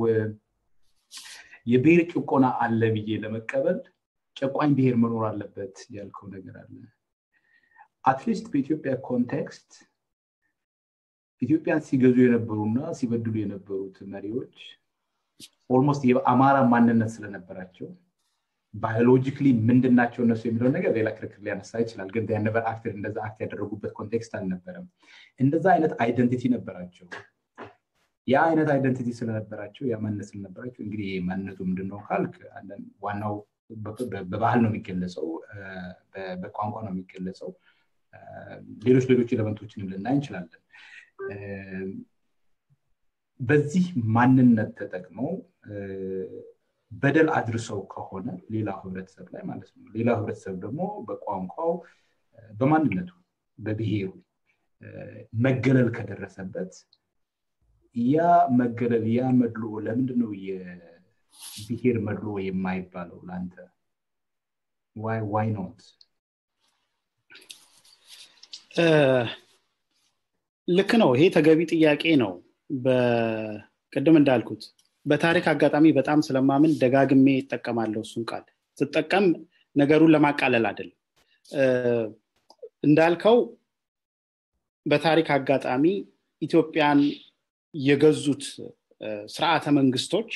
የብሔር ጭቆና አለ ብዬ ለመቀበል ጨቋኝ ብሔር መኖር አለበት ያልከው ነገር አለ አትሊስት በኢትዮጵያ ኮንቴክስት ኢትዮጵያን ሲገዙ የነበሩና ሲበድሉ የነበሩት መሪዎች ኦልሞስት የአማራ ማንነት ስለነበራቸው ባዮሎጂክሊ ምንድን ናቸው እነሱ የሚለውን ነገር ሌላ ክርክር ሊያነሳ ይችላል ግን ነበር አክተር እንደዛ አክት ያደረጉበት ኮንቴክስት አልነበረም እንደዛ አይነት አይደንቲቲ ነበራቸው ያ አይነት አይደንቲቲ ስለነበራቸው ያ ማንነት ስለነበራቸው እንግዲህ ማንነቱ ምንድነው ካልክ ዋናው በባህል ነው የሚገለጸው በቋንቋ ነው የሚገለጸው ሌሎች ሌሎች ኤሌመንቶችንም ልናይ እንችላለን በዚህ ማንነት ተጠቅመው በደል አድርሰው ከሆነ ሌላው ህብረተሰብ ላይ ማለት ነው ሌላው ህብረተሰብ ደግሞ በቋንቋው በማንነቱ በብሔሩ መገለል ከደረሰበት ያ መገለል ያ መድሎ ለምንድነው የብሔር መድሎ የማይባለው ለአንተ ዋይ ኖት ልክ ነው ይሄ ተገቢ ጥያቄ ነው ቅድም እንዳልኩት በታሪክ አጋጣሚ በጣም ስለማምን ደጋግሜ ይጠቀማለሁ እሱን ቃል ስጠቀም ነገሩን ለማቃለል አይደለም እንዳልከው በታሪክ አጋጣሚ ኢትዮጵያን የገዙት ስርዓተ መንግስቶች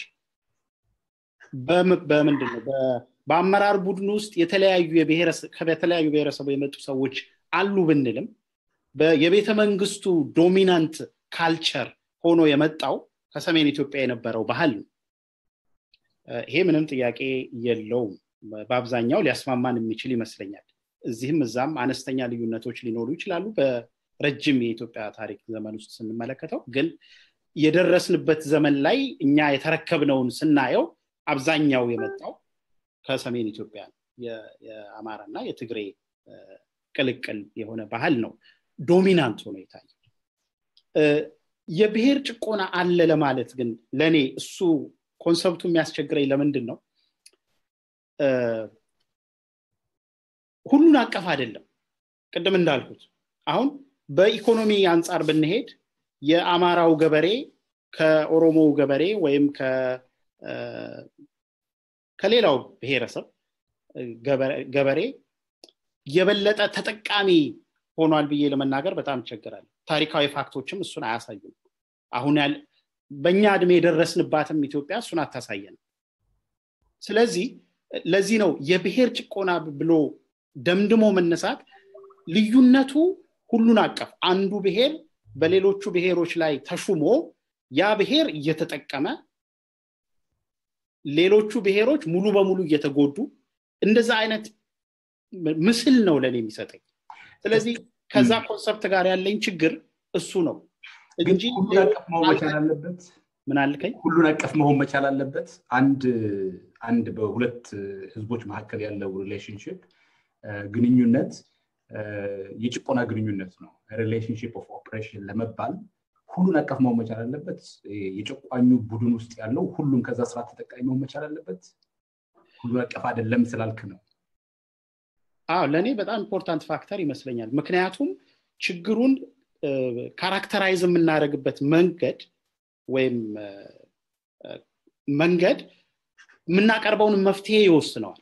በምንድን ነው በአመራር ቡድን ውስጥ የተለያዩ ከተለያዩ ብሔረሰቡ የመጡ ሰዎች አሉ ብንልም የቤተ መንግስቱ ዶሚናንት ካልቸር ሆኖ የመጣው ከሰሜን ኢትዮጵያ የነበረው ባህል ነው ይሄ ምንም ጥያቄ የለውም በአብዛኛው ሊያስማማን የሚችል ይመስለኛል እዚህም እዛም አነስተኛ ልዩነቶች ሊኖሩ ይችላሉ በረጅም የኢትዮጵያ ታሪክ ዘመን ውስጥ ስንመለከተው ግን የደረስንበት ዘመን ላይ እኛ የተረከብነውን ስናየው አብዛኛው የመጣው ከሰሜን ኢትዮጵያ የአማራና የትግሬ ቅልቅል የሆነ ባህል ነው ዶሚናንት ሆኖ የታየ የብሔር ጭቆና አለ ለማለት ግን ለእኔ እሱ ኮንሰፕቱ የሚያስቸግረኝ ለምንድን ነው ሁሉን አቀፍ አይደለም ቅድም እንዳልኩት አሁን በኢኮኖሚ አንጻር ብንሄድ የአማራው ገበሬ ከኦሮሞው ገበሬ ወይም ከሌላው ብሔረሰብ ገበሬ የበለጠ ተጠቃሚ ሆኗል ብዬ ለመናገር በጣም ይቸግራል ታሪካዊ ፋክቶችም እሱን አያሳዩም አሁን ያል በእኛ እድሜ የደረስንባትም ኢትዮጵያ እሱን አታሳየን ስለዚህ ለዚህ ነው የብሔር ጭቆና ብሎ ደምድሞ መነሳት ልዩነቱ ሁሉን አቀፍ አንዱ ብሔር በሌሎቹ ብሔሮች ላይ ተሹሞ ያ ብሔር እየተጠቀመ ሌሎቹ ብሔሮች ሙሉ በሙሉ እየተጎዱ እንደዛ አይነት ምስል ነው ለእኔ የሚሰጠኝ ስለዚህ ከዛ ኮንሰፕት ጋር ያለኝ ችግር እሱ ነው እንጂ ሁሉን አቀፍ መሆን መቻል አለበት ምን አልከኝ ሁሉን አቀፍ መሆን መቻል አለበት አንድ አንድ በሁለት ህዝቦች መካከል ያለው ሪሌሽንሽፕ ግንኙነት የጭቆና ግንኙነት ነው ሪሌሽንሽፕ ኦፍ ኦፕሬሽን ለመባል ሁሉን አቀፍ መሆን መቻል አለበት የጨቋኙ ቡድን ውስጥ ያለው ሁሉም ከዛ ስራ ተጠቃሚ መሆን መቻል አለበት ሁሉን አቀፍ አይደለም ስላልክ ነው አዎ ለእኔ በጣም ኢምፖርታንት ፋክተር ይመስለኛል ምክንያቱም ችግሩን ካራክተራይዝ የምናደርግበት መንገድ ወይም መንገድ የምናቀርበውን መፍትሄ ይወስነዋል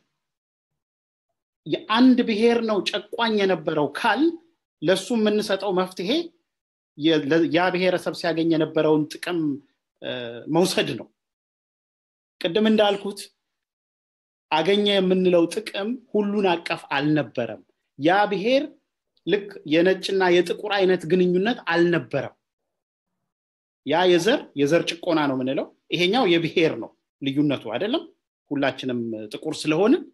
የአንድ ብሔር ነው ጨቋኝ የነበረው ካል ለሱ የምንሰጠው መፍትሄ ያ ብሔረሰብ ሲያገኝ የነበረውን ጥቅም መውሰድ ነው ቅድም እንዳልኩት አገኘ የምንለው ጥቅም ሁሉን አቀፍ አልነበረም ያ ብሔር ልክ የነጭና የጥቁር አይነት ግንኙነት አልነበረም ያ የዘር የዘር ጭቆና ነው የምንለው ይሄኛው የብሔር ነው ልዩነቱ አይደለም ሁላችንም ጥቁር ስለሆንን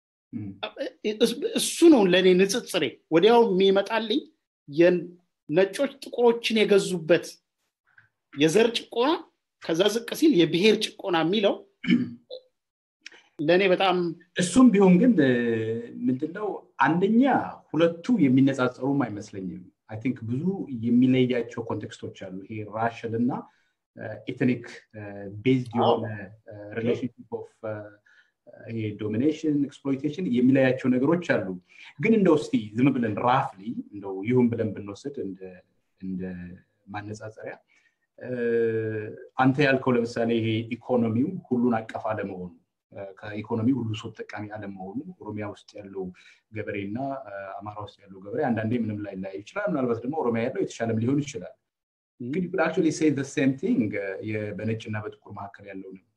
እሱ ነው ለእኔ ንጽጽሬ ወዲያው የሚመጣልኝ ነጮች ጥቁሮችን የገዙበት የዘር ጭቆና ከዛ ዝቅ ሲል የብሔር ጭቆና የሚለው ለእኔ በጣም እሱም ቢሆን ግን ምንድነው አንደኛ ሁለቱ የሚነጻጸሩም አይመስለኝም አይ ቲንክ ብዙ የሚለያቸው ኮንቴክስቶች አሉ ይሄ ራሽል እና ኤትኒክ ቤዝድ የሆነ ሪሌሽንሽፕ ኦፍ ይሄ ዶሚኔሽን ኤክስፕሎይቴሽን የሚለያቸው ነገሮች አሉ ግን እንደው እስቲ ዝም ብለን ራፍሊ እንደው ይሁን ብለን ብንወስድ እንደ ማነጻጸሪያ አንተ ያልከው ለምሳሌ ይሄ ኢኮኖሚው ሁሉን አቀፍ አለመሆኑ ከኢኮኖሚ ሁሉ ሰው ተጠቃሚ አለመሆኑ ኦሮሚያ ውስጥ ያለው ገበሬ እና አማራ ውስጥ ያለው ገበሬ አንዳንዴ ምንም ላይ ላይ ይችላል ምናልባት ደግሞ ኦሮሚያ ያለው የተሻለም ሊሆን ይችላል ግን ዩ አክቹዋሊ ሴይ ዘ ሴም ቲንግ በነጭና በጥቁር መካከል ያለው ነው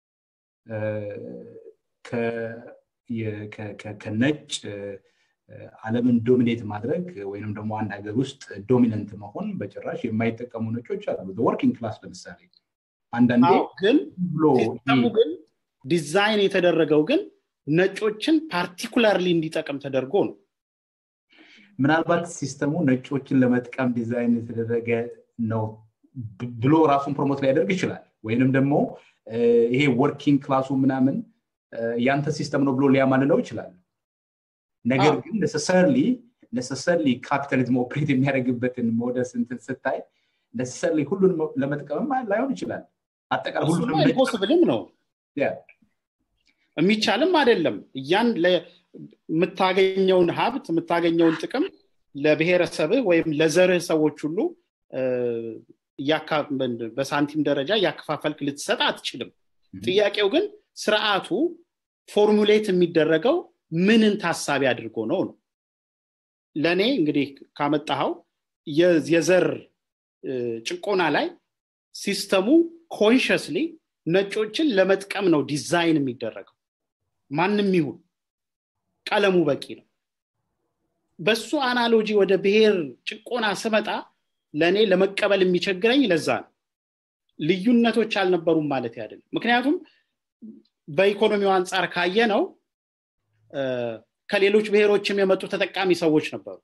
ከነጭ አለምን ዶሚኔት ማድረግ ወይንም ደግሞ አንድ ሀገር ውስጥ ዶሚነንት መሆን በጭራሽ የማይጠቀሙ ነጮች አሉ ወርኪንግ ክላስ ለምሳሌ አንዳንዴ ግን ግን ዲዛይን የተደረገው ግን ነጮችን ፓርቲኩላርሊ እንዲጠቅም ተደርጎ ነው ምናልባት ሲስተሙ ነጮችን ለመጥቀም ዲዛይን የተደረገ ነው ብሎ ራሱን ፕሮሞት ሊያደርግ ይችላል ወይንም ደግሞ ይሄ ወርኪንግ ክላሱ ምናምን ያንተ ሲስተም ነው ብሎ ሊያማልለው ይችላል ነገር ግን ነሰሰርሊ ነሰሰርሊ ካፒታሊዝም ኦፕሬት የሚያደርግበትን ሞደስ እንትን ስታይ ነሰሰርሊ ሁሉንም ለመጥቀምም ላይሆን ይችላል አጠቃላይ ሁሉንም ኢምፖስብልም ነው የሚቻልም አይደለም እያን የምታገኘውን ሀብት የምታገኘውን ጥቅም ለብሔረሰብህ ወይም ለዘርህ ሰዎች ሁሉ በሳንቲም ደረጃ እያከፋፈልክ ልትሰጥ አትችልም ጥያቄው ግን ስርዓቱ ፎርሙሌት የሚደረገው ምንን ታሳቢ አድርጎ ነው ነው ለእኔ እንግዲህ ካመጣኸው የዘር ጭቆና ላይ ሲስተሙ ኮንሽስሊ ነጮችን ለመጥቀም ነው ዲዛይን የሚደረገው ማንም ይሁን ቀለሙ በቂ ነው በሱ አናሎጂ ወደ ብሔር ጭቆና ስመጣ ለእኔ ለመቀበል የሚቸግረኝ ለዛ ነው ልዩነቶች አልነበሩም ማለት አይደለም ምክንያቱም በኢኮኖሚው አንጻር ካየ ነው ከሌሎች ብሔሮችም የመጡ ተጠቃሚ ሰዎች ነበሩ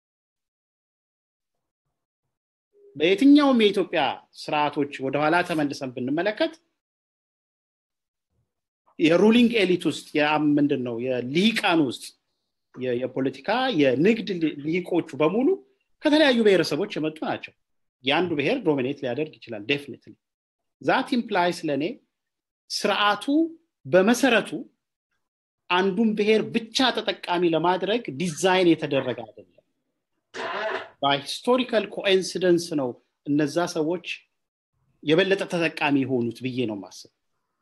በየትኛውም የኢትዮጵያ ስርዓቶች ወደኋላ ተመልሰን ብንመለከት የሩሊንግ ኤሊት ውስጥ ምንድን ነው የልሂቃን ውስጥ የፖለቲካ የንግድ ልሂቆቹ በሙሉ ከተለያዩ ብሔረሰቦች የመጡ ናቸው የአንዱ ብሔር ዶሚኔት ሊያደርግ ይችላል ዴፊኒትሊ ዛት ኢምፕላይስ ለእኔ ስርዓቱ በመሰረቱ አንዱን ብሔር ብቻ ተጠቃሚ ለማድረግ ዲዛይን የተደረገ አይደለም በሂስቶሪካል ኮኢንሲደንስ ነው እነዛ ሰዎች የበለጠ ተጠቃሚ የሆኑት ብዬ ነው ማስብ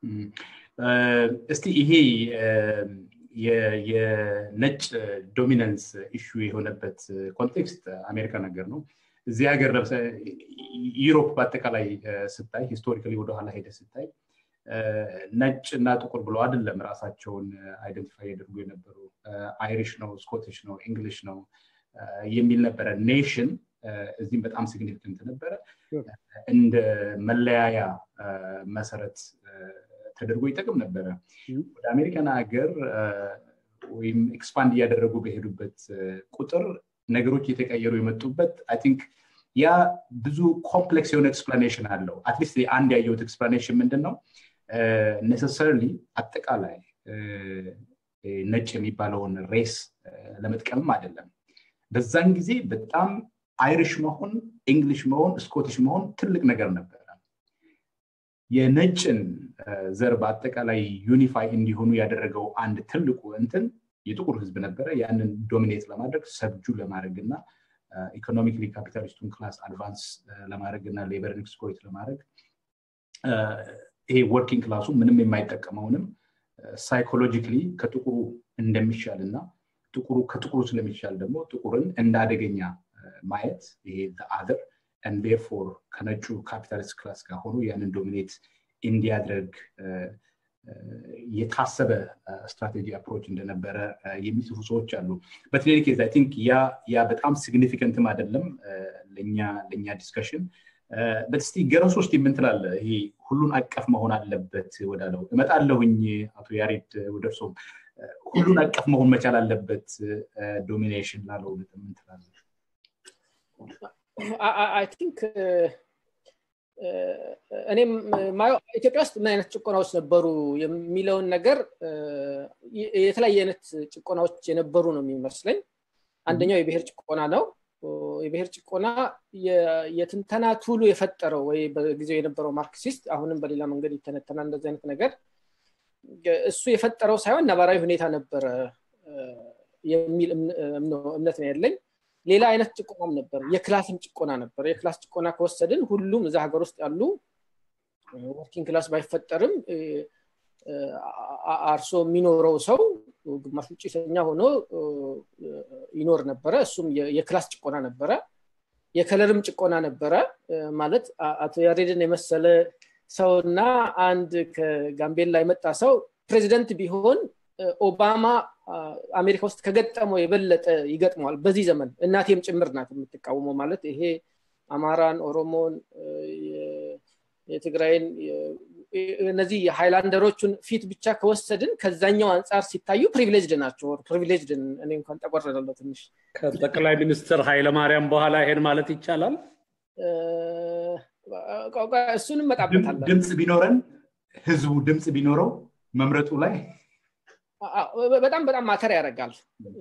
እስቲ ይሄ የነጭ ዶሚናንስ ኢሹ የሆነበት ኮንቴክስት አሜሪካ ነገር ነው እዚህ ሀገር ዩሮፕ በአጠቃላይ ስታይ ሂስቶሪካሊ ወደኋላ ሄደ ስታይ ነጭ እና ጥቁር ብለው አይደለም ራሳቸውን አይደንቲፋይ ያደርጉ የነበሩ አይሪሽ ነው ስኮቲሽ ነው እንግሊሽ ነው የሚል ነበረ ኔሽን እዚህም በጣም ሲግኒፊካንት ነበረ እንደ መለያያ መሰረት ተደርጎ ይጠቅም ነበረ ወደ አሜሪካን ሀገር ወይም ኤክስፓንድ እያደረጉ በሄዱበት ቁጥር ነገሮች እየተቀየሩ የመጡበት አይ ቲንክ ያ ብዙ ኮምፕሌክስ የሆነ ኤክስፕላኔሽን አለው አትሊስት አንድ ያየሁት ኤክስፕላኔሽን ምንድን ነው ኔሰሰርሊ አጠቃላይ ነጭ የሚባለውን ሬስ ለመጥቀምም አይደለም በዛን ጊዜ በጣም አይሪሽ መሆን እንግሊሽ መሆን ስኮቲሽ መሆን ትልቅ ነገር ነበረ የነጭን ዘር በአጠቃላይ ዩኒፋይ እንዲሆኑ ያደረገው አንድ ትልቁ እንትን የጥቁር ህዝብ ነበረ ያንን ዶሚኔት ለማድረግ ሰብጁ ለማድረግ እና ኢኮኖሚክሊ ካፒታሊስቱን ክላስ አድቫንስ ለማድረግ እና ሌበርን ኤክስፕሎይት ለማድረግ ይሄ ወርኪንግ ክላሱ ምንም የማይጠቀመውንም ሳይኮሎጂክሊ ከጥቁሩ እንደሚሻል እና ጥቁሩ ከጥቁሩ ስለሚሻል ደግሞ ጥቁርን እንደ አደገኛ ማየት ይሄ አደር and therefore ከነጩ ካፒታሊስት ክላስ ጋር ሆኖ ያንን ዶሚኔት እንዲያደርግ የታሰበ ስትራቴጂ አፕሮች እንደነበረ የሚጽፉ ሰዎች አሉ በትሌኒ ኬዝ አይ ቲንክ ያ በጣም ሲግኒፊካንትም አይደለም ለእኛ ዲስከሽን በስቲ ገረስ ውስጥ የምንትላለ ይሄ ሁሉን አቀፍ መሆን አለበት ወዳለው እመጣለሁኝ አቶ ያሬድ ወደርሶም ሁሉን አቀፍ መሆን መቻል አለበት ዶሚኔሽን ላለው ምንትላለ አይ ቲንክ እኔም ማየው ኢትዮጵያ ውስጥ ምን አይነት ጭቆናዎች ነበሩ የሚለውን ነገር የተለያየ አይነት ጭቆናዎች የነበሩ ነው የሚመስለኝ አንደኛው የብሔር ጭቆና ነው የብሔር ጭቆና የትንተና ቱሉ የፈጠረው ወይ በጊዜው የነበረው ማርክሲስት አሁንም በሌላ መንገድ ይተነተናል እንደዚህ አይነት ነገር እሱ የፈጠረው ሳይሆን ነባራዊ ሁኔታ ነበረ የሚል እምነት ነው ያለኝ ሌላ አይነት ጭቆናም ነበር የክላስም ጭቆና ነበር የክላስ ጭቆና ከወሰድን ሁሉም እዛ ሀገር ውስጥ ያሉ ወርኪንግ ክላስ ባይፈጠርም አርሶ የሚኖረው ሰው ግማሽ ውጭተኛ ሆኖ ይኖር ነበረ እሱም የክላስ ጭቆና ነበረ የከለርም ጭቆና ነበረ ማለት አቶ ያሬድን የመሰለ ሰው እና አንድ ከጋምቤላ የመጣ ሰው ፕሬዚደንት ቢሆን ኦባማ አሜሪካ ውስጥ ከገጠመው የበለጠ ይገጥመዋል በዚህ ዘመን እናቴም ጭምር ናት የምትቃወመው ማለት ይሄ አማራን ኦሮሞን የትግራይን እነዚህ የሃይላንደሮቹን ፊት ብቻ ከወሰድን ከዛኛው አንጻር ሲታዩ ፕሪቪሌጅድ ናቸው ፕሪቪሌጅድ እኔ እንኳን ጠቆረዳለሁ ትንሽ ከጠቅላይ ሚኒስትር ኃይለማርያም በኋላ ይሄን ማለት ይቻላል እሱንም መጣበታለን ድምፅ ቢኖረን ህዝቡ ድምፅ ቢኖረው መምረጡ ላይ በጣም በጣም ማተር ያደርጋል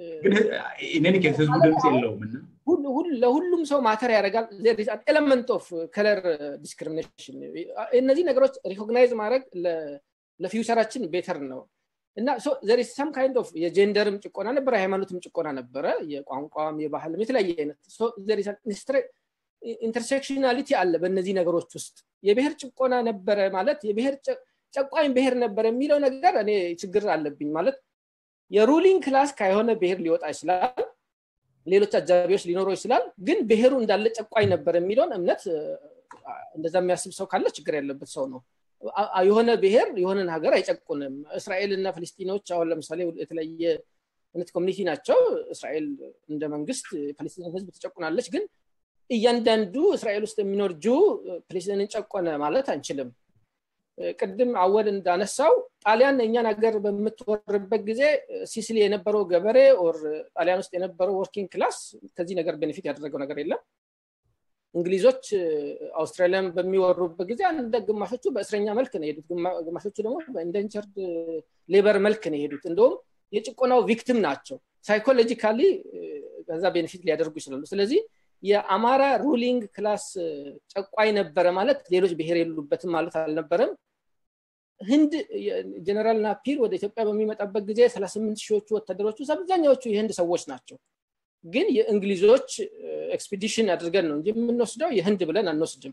ግን ኬስ ህዝቡ ድምፅ የለውም ለሁሉም ሰው ማተር ያደርጋል ኤለመንት ኦፍ ከለር ዲስክሪሚኔሽን እነዚህ ነገሮች ሪኮግናይዝ ማድረግ ለፊውቸራችን ቤተር ነው እና ሰም ካይንድ ኦፍ የጀንደርም ጭቆና ነበረ የሃይማኖትም ጭቆና ነበረ የቋንቋም የባህልም የተለያየ አይነት ኢንተርሴክሽናሊቲ አለ በእነዚህ ነገሮች ውስጥ የብሔር ጭቆና ነበረ ማለት የብሔር ጨቋኝ ብሔር ነበር የሚለው ነገር እኔ ችግር አለብኝ ማለት የሩሊንግ ክላስ ከሆነ ብሔር ሊወጣ ይችላል ሌሎች አጃቢዎች ሊኖረው ይችላል ግን ብሔሩ እንዳለ ጨቋኝ ነበር የሚለውን እምነት እንደዛ የሚያስብ ሰው ካለ ችግር ያለበት ሰው ነው የሆነ ብሔር የሆነን ሀገር አይጨቁንም እስራኤል እና ፍልስጢኖች አሁን ለምሳሌ የተለያየ አይነት ኮሚኒቲ ናቸው እስራኤል እንደ መንግስት ፓሌስቲን ህዝብ ትጨቁናለች ግን እያንዳንዱ እስራኤል ውስጥ የሚኖር ጁ ፕሌስቲንን ጨቆነ ማለት አንችልም ቅድም አወል እንዳነሳው ጣሊያን እኛን ሀገር በምትወርበት ጊዜ ሲሲሊ የነበረው ገበሬ ኦር ጣሊያን ውስጥ የነበረው ወርኪንግ ክላስ ከዚህ ነገር ቤኔፊት ያደረገው ነገር የለም እንግሊዞች አውስትራሊያን በሚወሩበት ጊዜ አንደ ግማሾቹ በእስረኛ መልክ ነው የሄዱት ግማሾቹ ደግሞ በኢንደንቸርድ ሌበር መልክ ነው የሄዱት እንደውም የጭቆናው ቪክቲም ናቸው ሳይኮሎጂካሊ ከዛ ቤኔፊት ሊያደርጉ ይችላሉ ስለዚህ የአማራ ሩሊንግ ክላስ ጨቋይ ነበረ ማለት ሌሎች ብሔር የሉበትም ማለት አልነበረም ህንድ ጀነራል ናፒር ወደ ኢትዮጵያ በሚመጣበት ጊዜ 38 ሺዎቹ ወታደሮች ውስጥ አብዛኛዎቹ የህንድ ሰዎች ናቸው ግን የእንግሊዞች ኤክስፒዲሽን አድርገን ነው እንጂ የምንወስደው የህንድ ብለን አንወስድም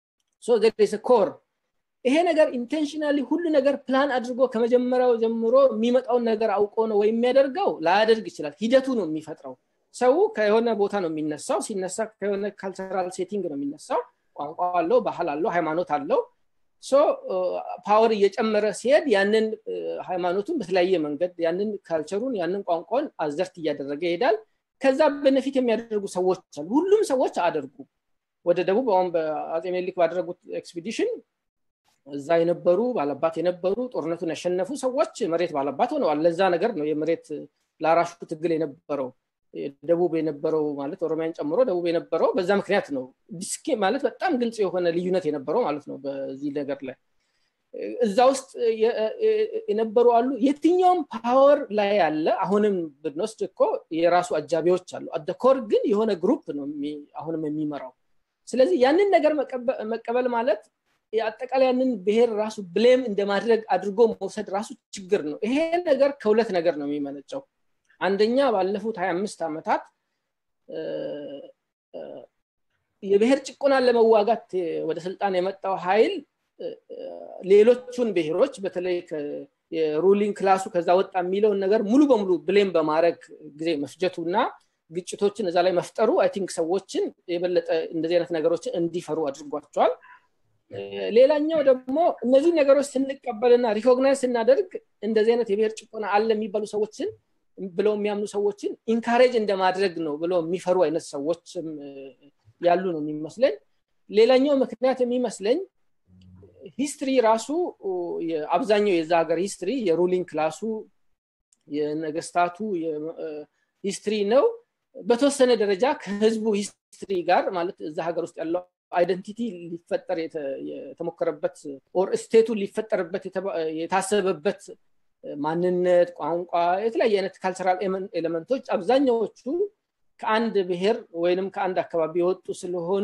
ኮር ይሄ ነገር ኢንቴንሽናሊ ሁሉ ነገር ፕላን አድርጎ ከመጀመሪያው ጀምሮ የሚመጣውን ነገር አውቆ ነው ወይ የሚያደርገው ላያደርግ ይችላል ሂደቱ ነው የሚፈጥረው ሰው ከሆነ ቦታ ነው የሚነሳው ሲነሳ ከሆነ ካልቸራል ሴቲንግ ነው የሚነሳው ቋንቋ አለው ባህል አለው ሃይማኖት አለው ፓወር እየጨመረ ሲሄድ ያንን ሃይማኖቱን በተለያየ መንገድ ያንን ካልቸሩን ያንን ቋንቋን አዘርት እያደረገ ይሄዳል ከዛ በነፊት የሚያደርጉ ሰዎች አሉ ሁሉም ሰዎች አደርጉ ወደ ደቡብ አሁን በአጼ ሜሊክ ባደረጉት ኤክስፒዲሽን እዛ የነበሩ ባለባት የነበሩ ጦርነቱን ያሸነፉ ሰዎች መሬት ባለባት ሆነዋል ለዛ ነገር ነው የመሬት ለአራሹ ትግል የነበረው ደቡብ የነበረው ማለት ኦሮሚያን ጨምሮ ደቡብ የነበረው በዛ ምክንያት ነው ዲስኬ ማለት በጣም ግልጽ የሆነ ልዩነት የነበረው ማለት ነው በዚህ ነገር ላይ እዛ ውስጥ የነበሩ አሉ የትኛውም ፓወር ላይ ያለ አሁንም ብንወስድ እኮ የራሱ አጃቢዎች አሉ አደኮር ግን የሆነ ግሩፕ ነው አሁንም የሚመራው ስለዚህ ያንን ነገር መቀበል ማለት አጠቃላይ ያንን ብሔር ራሱ ብሌም እንደማድረግ አድርጎ መውሰድ ራሱ ችግር ነው ይሄ ነገር ከሁለት ነገር ነው የሚመነጨው አንደኛ ባለፉት 25 ዓመታት የብሔር ጭቆናን ለመዋጋት ወደ ስልጣን የመጣው ኃይል ሌሎቹን ብሔሮች በተለይ የሩሊንግ ክላሱ ከዛ ወጣ የሚለውን ነገር ሙሉ በሙሉ ብሌም በማድረግ ጊዜ መፍጀቱ እና ግጭቶችን እዛ ላይ መፍጠሩ አይ ቲንክ ሰዎችን የበለጠ እንደዚህ አይነት ነገሮችን እንዲፈሩ አድርጓቸዋል ሌላኛው ደግሞ እነዚህ ነገሮች ስንቀበልና ሪኮግናይዝ ስናደርግ እንደዚህ አይነት የብሔር ጭቆና አለ የሚባሉ ሰዎችን ብለው የሚያምኑ ሰዎችን ኢንካሬጅ እንደማድረግ ነው ብለው የሚፈሩ አይነት ሰዎችም ያሉ ነው የሚመስለኝ ሌላኛው ምክንያት የሚመስለኝ ሂስትሪ ራሱ አብዛኛው የዛ ሀገር ሂስትሪ የሩሊንግ ክላሱ የነገስታቱ ሂስትሪ ነው በተወሰነ ደረጃ ከህዝቡ ሂስትሪ ጋር ማለት እዛ ሀገር ውስጥ ያለው አይደንቲቲ ሊፈጠር የተሞከረበት ኦር ስቴቱ ሊፈጠርበት የታሰበበት ማንነት ቋንቋ የተለያየ አይነት ካልቸራል ኤሌመንቶች አብዛኛዎቹ ከአንድ ብሔር ወይንም ከአንድ አካባቢ የወጡ ስለሆኑ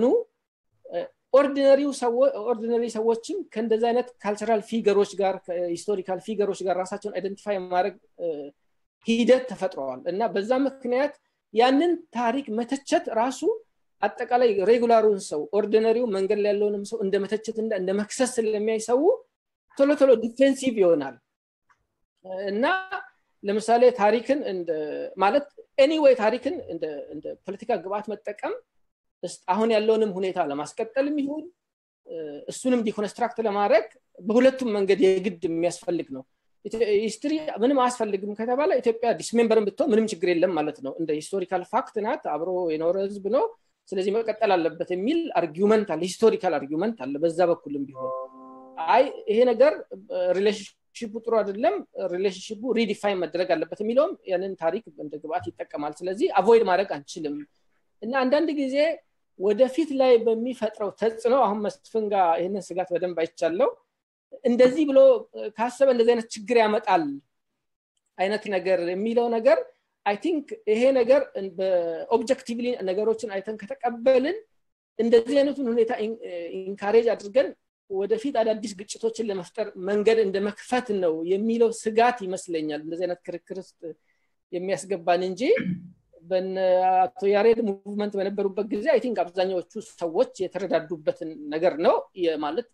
ኦርዲነሪ ሰዎችም ከእንደዚ አይነት ካልቸራል ፊገሮች ጋር ሂስቶሪካል ፊገሮች ጋር ራሳቸውን አይደንቲፋይ ማድረግ ሂደት ተፈጥረዋል እና በዛ ምክንያት ያንን ታሪክ መተቸት ራሱ አጠቃላይ ሬጉላሩን ሰው ኦርዲነሪው መንገድ ላይ ያለውንም ሰው እንደ መተቸት እንደ መክሰስ ስለሚያይ ሰው ቶሎ ቶሎ ዲፌንሲቭ ይሆናል እና ለምሳሌ ታሪክን ማለት ኤኒዌይ ታሪክን እንደ ፖለቲካ ግብአት መጠቀም አሁን ያለውንም ሁኔታ ለማስቀጠልም ይሁን እሱንም ዲኮንስትራክት ለማድረግ በሁለቱም መንገድ የግድ የሚያስፈልግ ነው ሂስትሪ ምንም አያስፈልግም ከተባለ ኢትዮጵያ ዲስሜምበርን ብትሆን ምንም ችግር የለም ማለት ነው እንደ ሂስቶሪካል ፋክት ናት አብሮ የኖረ ህዝብ ነው ስለዚህ መቀጠል አለበት የሚል አርጊመንት አለ ሂስቶሪካል አርጊመንት አለ በዛ በኩልም ቢሆን አይ ይሄ ነገር ሪሌሽንሽፑ ጥሩ አይደለም ሪሌሽንሽፑ ሪዲፋይን መደረግ አለበት የሚለውም ያንን ታሪክ እንደ ግብአት ይጠቀማል ስለዚህ አቮይድ ማድረግ አንችልም እና አንዳንድ ጊዜ ወደፊት ላይ በሚፈጥረው ተጽዕኖ አሁን መስፍን ጋር ይህንን ስጋት በደንብ አይቻለው እንደዚህ ብሎ ካሰበ እንደዚህ አይነት ችግር ያመጣል አይነት ነገር የሚለው ነገር አይ ቲንክ ይሄ ነገር በኦብጀክቲቭሊ ነገሮችን አይተን ከተቀበልን እንደዚህ አይነቱን ሁኔታ ኢንካሬጅ አድርገን ወደፊት አዳዲስ ግጭቶችን ለመፍጠር መንገድ እንደ መክፈት ነው የሚለው ስጋት ይመስለኛል እንደዚህ አይነት ክርክር ውስጥ የሚያስገባን እንጂ አቶ ያሬድ ሙቭመንት በነበሩበት ጊዜ አይ ቲንክ አብዛኛዎቹ ሰዎች የተረዳዱበትን ነገር ነው ማለት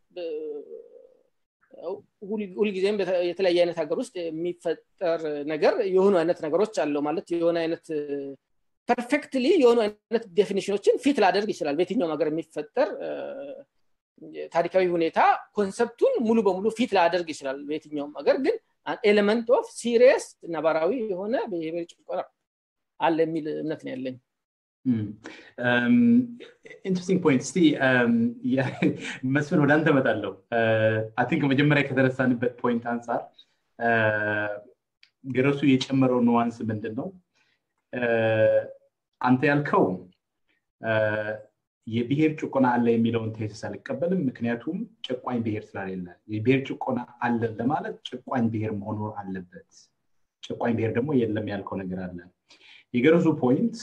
ሁልጊዜም የተለያየ አይነት ሀገር ውስጥ የሚፈጠር ነገር የሆኑ አይነት ነገሮች አለው ማለት የሆነ አይነት ፐርፌክትሊ የሆኑ አይነት ዴፊኒሽኖችን ፊት ላደርግ ይችላል በየትኛውም ሀገር የሚፈጠር ታሪካዊ ሁኔታ ኮንሰፕቱን ሙሉ በሙሉ ፊት ላደርግ ይችላል በየትኛውም ሀገር ግን ኤሌመንት ኦፍ ሲሪየስ ነባራዊ የሆነ ብሄር ጭቆና አለ የሚል እምነት ነው ያለኝ ኢንትረስቲንግ ፖይንት እስቲ መስፍን ወደ አንተ መጣለሁ አይ ቲንክ መጀመሪያ ከተነሳንበት ፖይንት አንጻር ገረሱ የጨመረው ኑዋንስ ምንድን ነው አንተ ያልከው የብሔር ጭቆና አለ የሚለውን ቴሲስ አልቀበልም ምክንያቱም ጭቋኝ ብሔር ስላሌለ የብሔር ጭቆና አለ ለማለት ጭቋኝ ብሔር መኖር አለበት ጭቋኝ ብሔር ደግሞ የለም ያልከው ነገር አለ የገረሱ ፖይንት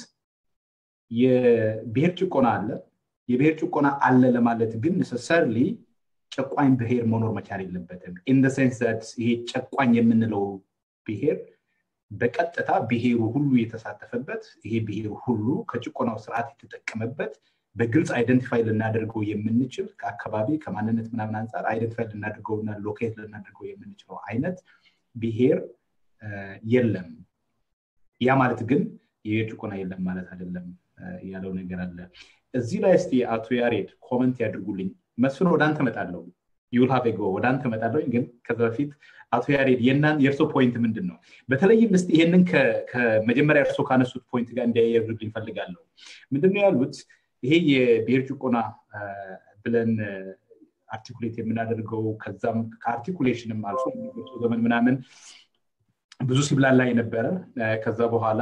የብሔር ጭቆና አለ የብሔር ጭቆና አለ ለማለት ግን ነሰሰርሊ ጨቋኝ ብሔር መኖር መቻል የለበትም ኢን ሴንስ ይሄ ጨቋኝ የምንለው ብሔር በቀጥታ ብሔሩ ሁሉ የተሳተፈበት ይሄ ብሔር ሁሉ ከጭቆናው ስርዓት የተጠቀመበት በግልጽ አይደንቲፋይ ልናደርገው የምንችል ከአካባቢ ከማንነት ምናምን አንጻር አይደንቲፋይ ልናደርገውና ሎኬት ልናደርገው የምንችለው አይነት ብሔር የለም ያ ማለት ግን የብሔር ጭቆና የለም ማለት አይደለም ያለው ነገር አለ እዚህ ላይ እስቲ አቶ ያሬድ ኮመንት ያድርጉልኝ መስፍን ወደ አንተ መጣለው ዩል ሀቭ ጎ ወደ አንተ መጣለሁ ግን ከዛ በፊት አቶ ያሬድ የናን የእርሶ ፖይንት ምንድን ነው በተለይም ስ ይሄንን ከመጀመሪያ እርሶ ካነሱት ፖይንት ጋር እንዲያያዙልኝ ፈልጋለሁ ምንድነው ያሉት ይሄ የብሔር ጭቆና ብለን አርቲኩሌት የምናደርገው ከዛም ከአርቲኩሌሽንም አልፎ ዘመን ምናምን ብዙ ሲብላላ የነበረ ከዛ በኋላ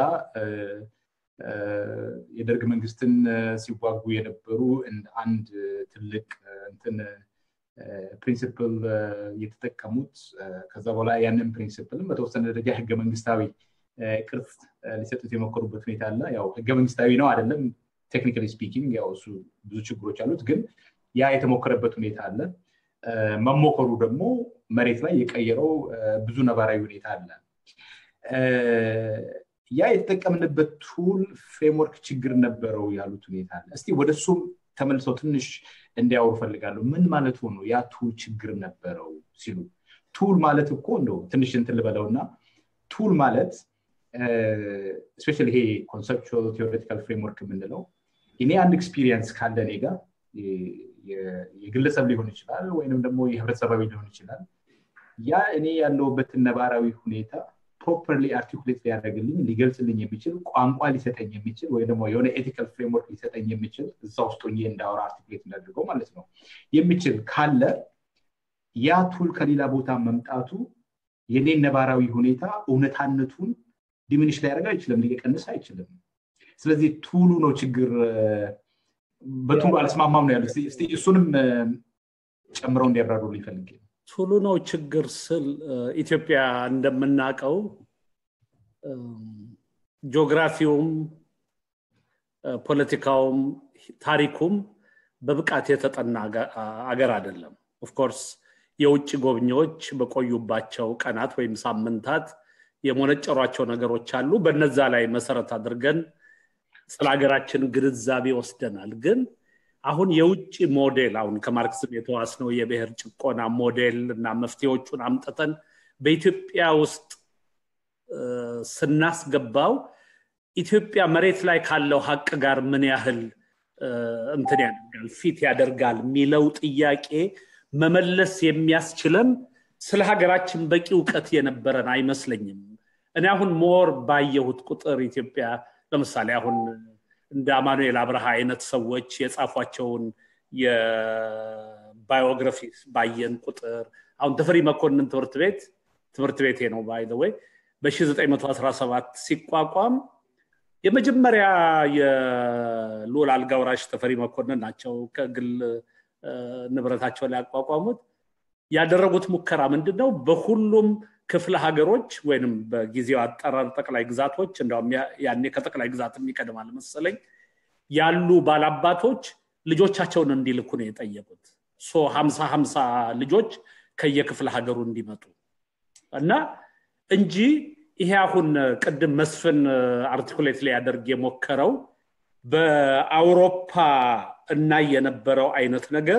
የደርግ መንግስትን ሲዋጉ የነበሩ አንድ ትልቅ እንትን ፕሪንስፕል የተጠቀሙት ከዛ በኋላ ያንን ፕሪንስፕልም በተወሰነ ደረጃ ህገ መንግስታዊ ቅርጽ ሊሰጡት የሞከሩበት ሁኔታ አለ ያው ህገ መንግስታዊ ነው አይደለም ቴክኒካሊ ስፒኪንግ ያው እሱ ብዙ ችግሮች አሉት ግን ያ የተሞከረበት ሁኔታ አለ መሞከሩ ደግሞ መሬት ላይ የቀየረው ብዙ ነባራዊ ሁኔታ አለ ያ የተጠቀምንበት ቱል ፍሬምወርክ ችግር ነበረው ያሉት ሁኔታ አለ እስቲ ወደ እሱም ተመልሰው ትንሽ እንዲያወሩ ፈልጋለሁ ምን ማለት ሆኖ ያ ቱል ችግር ነበረው ሲሉ ቱል ማለት እኮ እንደው ትንሽ እንትን ልበለውና ቱል ማለት ስፔሻል ይሄ ኮንሰፕቹዋል ቴዎሬቲካል ፍሬምወርክ የምንለው እኔ አንድ ኤክስፒሪየንስ ካለ እኔ ጋር የግለሰብ ሊሆን ይችላል ወይንም ደግሞ የህብረተሰባዊ ሊሆን ይችላል ያ እኔ ያለውበትን ነባራዊ ሁኔታ ፕሮፐርሊ አርቲኩሌት ሊያደርግልኝ ሊገልጽልኝ የሚችል ቋንቋ ሊሰጠኝ የሚችል ወይ ደግሞ የሆነ ኤቲካል ፍሬምወርክ ሊሰጠኝ የሚችል እዛ ውስጥ እንዳወራ አርቲኩሌት እንዳድርገው ማለት ነው የሚችል ካለ ያ ቱል ከሌላ ቦታ መምጣቱ የኔን ነባራዊ ሁኔታ እውነታነቱን ዲሚኒሽ ሊያደርግ አይችልም ሊቀንስ አይችልም ስለዚህ ቱሉ ነው ችግር በቱሉ አልስማማም ነው ያሉት እሱንም ጨምረው እንዲያብራሩ ሊፈልግ ቱሉ ነው ችግር ስል ኢትዮጵያ እንደምናውቀው ጂኦግራፊውም ፖለቲካውም ታሪኩም በብቃት የተጠና አገር አይደለም ኦፍኮርስ የውጭ ጎብኚዎች በቆዩባቸው ቀናት ወይም ሳምንታት የሞነጨሯቸው ነገሮች አሉ በነዛ ላይ መሰረት አድርገን ስለ ሀገራችን ግንዛቤ ወስደናል ግን አሁን የውጭ ሞዴል አሁን ከማርክስም የተዋስነው የብሔር ጭቆና ሞዴል እና መፍትሄዎቹን አምጥተን በኢትዮጵያ ውስጥ ስናስገባው ኢትዮጵያ መሬት ላይ ካለው ሀቅ ጋር ምን ያህል እንትን ያደርጋል ፊት ያደርጋል የሚለው ጥያቄ መመለስ የሚያስችለን ስለ ሀገራችን በቂ እውቀት የነበረን አይመስለኝም እኔ አሁን ሞር ባየሁት ቁጥር ኢትዮጵያ ለምሳሌ አሁን እንደ አማኑኤል አብርሃ አይነት ሰዎች የጻፏቸውን የባዮግራፊ ባየን ቁጥር አሁን ተፈሪ መኮንን ትምህርት ቤት ትምህርት ቤቴ ነው ባይ ወይ በ917 ሲቋቋም የመጀመሪያ የልዑል አልጋውራሽ ተፈሪ መኮንን ናቸው ከግል ንብረታቸው ላይ ያቋቋሙት ያደረጉት ሙከራ ምንድን ነው? በሁሉም ክፍለ ሀገሮች ወይም በጊዜው አጠራር ጠቅላይ ግዛቶች እንዲሁም ያኔ ከጠቅላይ ግዛት ይቀድማል መሰለኝ ያሉ ባላባቶች ልጆቻቸውን እንዲልኩ ነው የጠየቁት። ሶ ሀምሳ ሀምሳ ልጆች ከየክፍለ ሀገሩ እንዲመጡ እና እንጂ ይሄ አሁን ቅድም መስፍን አርቲኩሌት ሊያደርግ የሞከረው በአውሮፓ እና የነበረው አይነት ነገር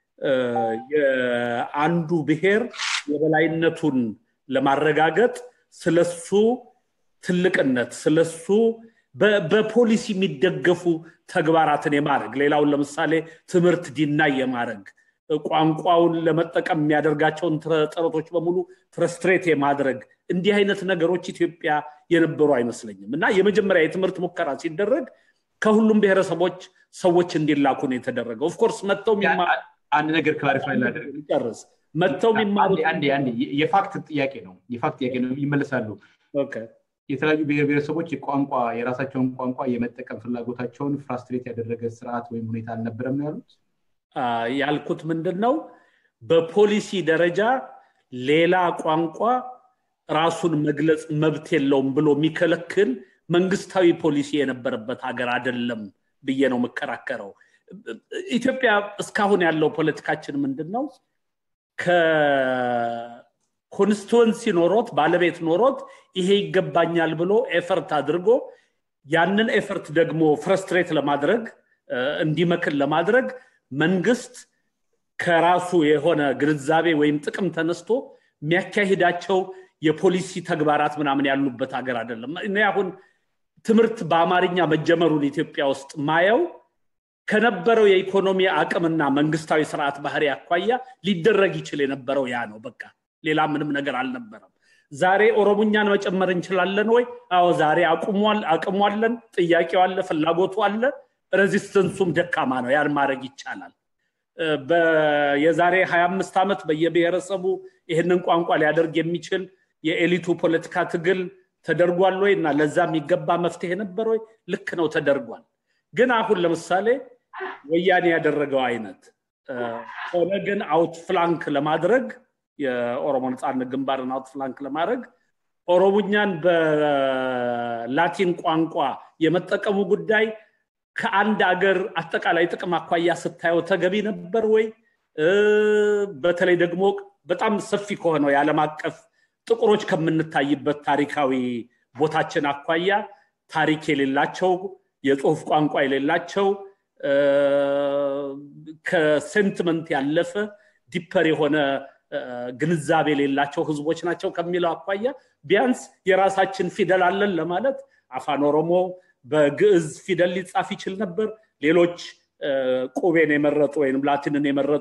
የአንዱ ብሔር የበላይነቱን ለማረጋገጥ ስለሱ ትልቅነት ስለሱ በፖሊሲ የሚደገፉ ተግባራትን የማድረግ ሌላውን ለምሳሌ ትምህርት ዲናይ የማድረግ ቋንቋውን ለመጠቀም የሚያደርጋቸውን ጥረቶች በሙሉ ፍረስትሬት የማድረግ እንዲህ አይነት ነገሮች ኢትዮጵያ የነበሩ አይመስለኝም እና የመጀመሪያ የትምህርት ሙከራ ሲደረግ ከሁሉም ብሔረሰቦች ሰዎች እንዲላኩ ነው የተደረገው ኦፍኮርስ መጥተው አንድ ነገር ክላሪፋይ ላደርግ ጨርስ መጥተው የሚማሩት የፋክት ጥያቄ ነው የፋክት ጥያቄ ነው ይመለሳሉ የተለያዩ ብሔር ብሔረሰቦች የቋንቋ የራሳቸውን ቋንቋ የመጠቀም ፍላጎታቸውን ፍራስትሬት ያደረገ ስርዓት ወይም ሁኔታ አልነበረም ነው ያሉት ያልኩት ምንድን ነው በፖሊሲ ደረጃ ሌላ ቋንቋ ራሱን መግለጽ መብት የለውም ብሎ የሚከለክል መንግስታዊ ፖሊሲ የነበረበት ሀገር አይደለም ብዬ ነው የምከራከረው ኢትዮጵያ እስካሁን ያለው ፖለቲካችን ምንድን ነው ኮንስቲትወንሲ ኖሮት ባለቤት ኖሮት ይሄ ይገባኛል ብሎ ኤፈርት አድርጎ ያንን ኤፈርት ደግሞ ፍረስትሬት ለማድረግ እንዲመክን ለማድረግ መንግስት ከራሱ የሆነ ግንዛቤ ወይም ጥቅም ተነስቶ የሚያካሂዳቸው የፖሊሲ ተግባራት ምናምን ያሉበት ሀገር አይደለም እኔ አሁን ትምህርት በአማርኛ መጀመሩን ኢትዮጵያ ውስጥ ማየው ከነበረው የኢኮኖሚ አቅምና መንግስታዊ ስርዓት ባህሪ አኳያ ሊደረግ ይችል የነበረው ያ ነው በቃ ሌላ ምንም ነገር አልነበረም ዛሬ ኦሮሞኛን መጨመር እንችላለን ወይ አዎ ዛሬ አቅሟለን ጥያቄው አለ ፍላጎቱ አለ ሬዚስተንሱም ደካማ ነው ያን ማድረግ ይቻላል የዛሬ 25 ዓመት በየብሔረሰቡ ይህንን ቋንቋ ሊያደርግ የሚችል የኤሊቱ ፖለቲካ ትግል ተደርጓል ወይ እና ለዛ የሚገባ መፍትሄ ነበር ወይ ልክ ነው ተደርጓል ግን አሁን ለምሳሌ ወያኔ ያደረገው አይነት ኦነግን አውት ፍላንክ ለማድረግ የኦሮሞ ነፃነት ግንባርን አውት ፍላንክ ለማድረግ ኦሮሞኛን በላቲን ቋንቋ የመጠቀሙ ጉዳይ ከአንድ አገር አጠቃላይ ጥቅም አኳያ ስታየው ተገቢ ነበር ወይ በተለይ ደግሞ በጣም ሰፊ ከሆነው የዓለም አቀፍ ጥቁሮች ከምንታይበት ታሪካዊ ቦታችን አኳያ ታሪክ የሌላቸው የጽሁፍ ቋንቋ የሌላቸው ከሴንቲመንት ያለፈ ዲፐር የሆነ ግንዛቤ የሌላቸው ህዝቦች ናቸው ከሚለው አኳያ ቢያንስ የራሳችን ፊደል አለን ለማለት አፋን ኦሮሞ በግዕዝ ፊደል ሊጻፍ ይችል ነበር ሌሎች ቁቤን የመረጡ ወይም ላቲንን የመረጡ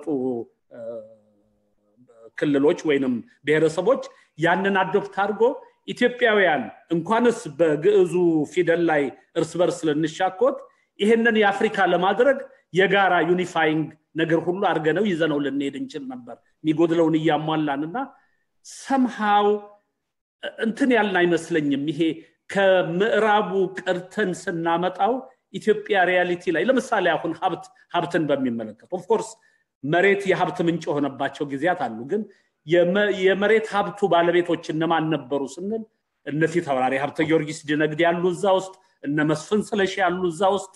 ክልሎች ወይንም ብሔረሰቦች ያንን አዶፕት አድርጎ ኢትዮጵያውያን እንኳንስ በግዕዙ ፊደል ላይ እርስ በርስ ልንሻኮት ይህንን የአፍሪካ ለማድረግ የጋራ ዩኒፋይንግ ነገር ሁሉ አድርገነው ይዘነው ልንሄድ እንችል ነበር የሚጎድለውን እያሟላን እና ሰምሃው እንትን ያልን አይመስለኝም ይሄ ከምዕራቡ ቀርተን ስናመጣው ኢትዮጵያ ሪያሊቲ ላይ ለምሳሌ አሁን ሀብት ሀብትን በሚመለከት ኦፍኮርስ መሬት የሀብት ምንጭ የሆነባቸው ጊዜያት አሉ ግን የመሬት ሀብቱ ባለቤቶች እነማን ነበሩ ስንል እነ ፊት አውራሪ ሀብተ ጊዮርጊስ ድነግድ ያሉ እዛ ውስጥ እነ መስፍን ስለሺ ያሉ እዛ ውስጥ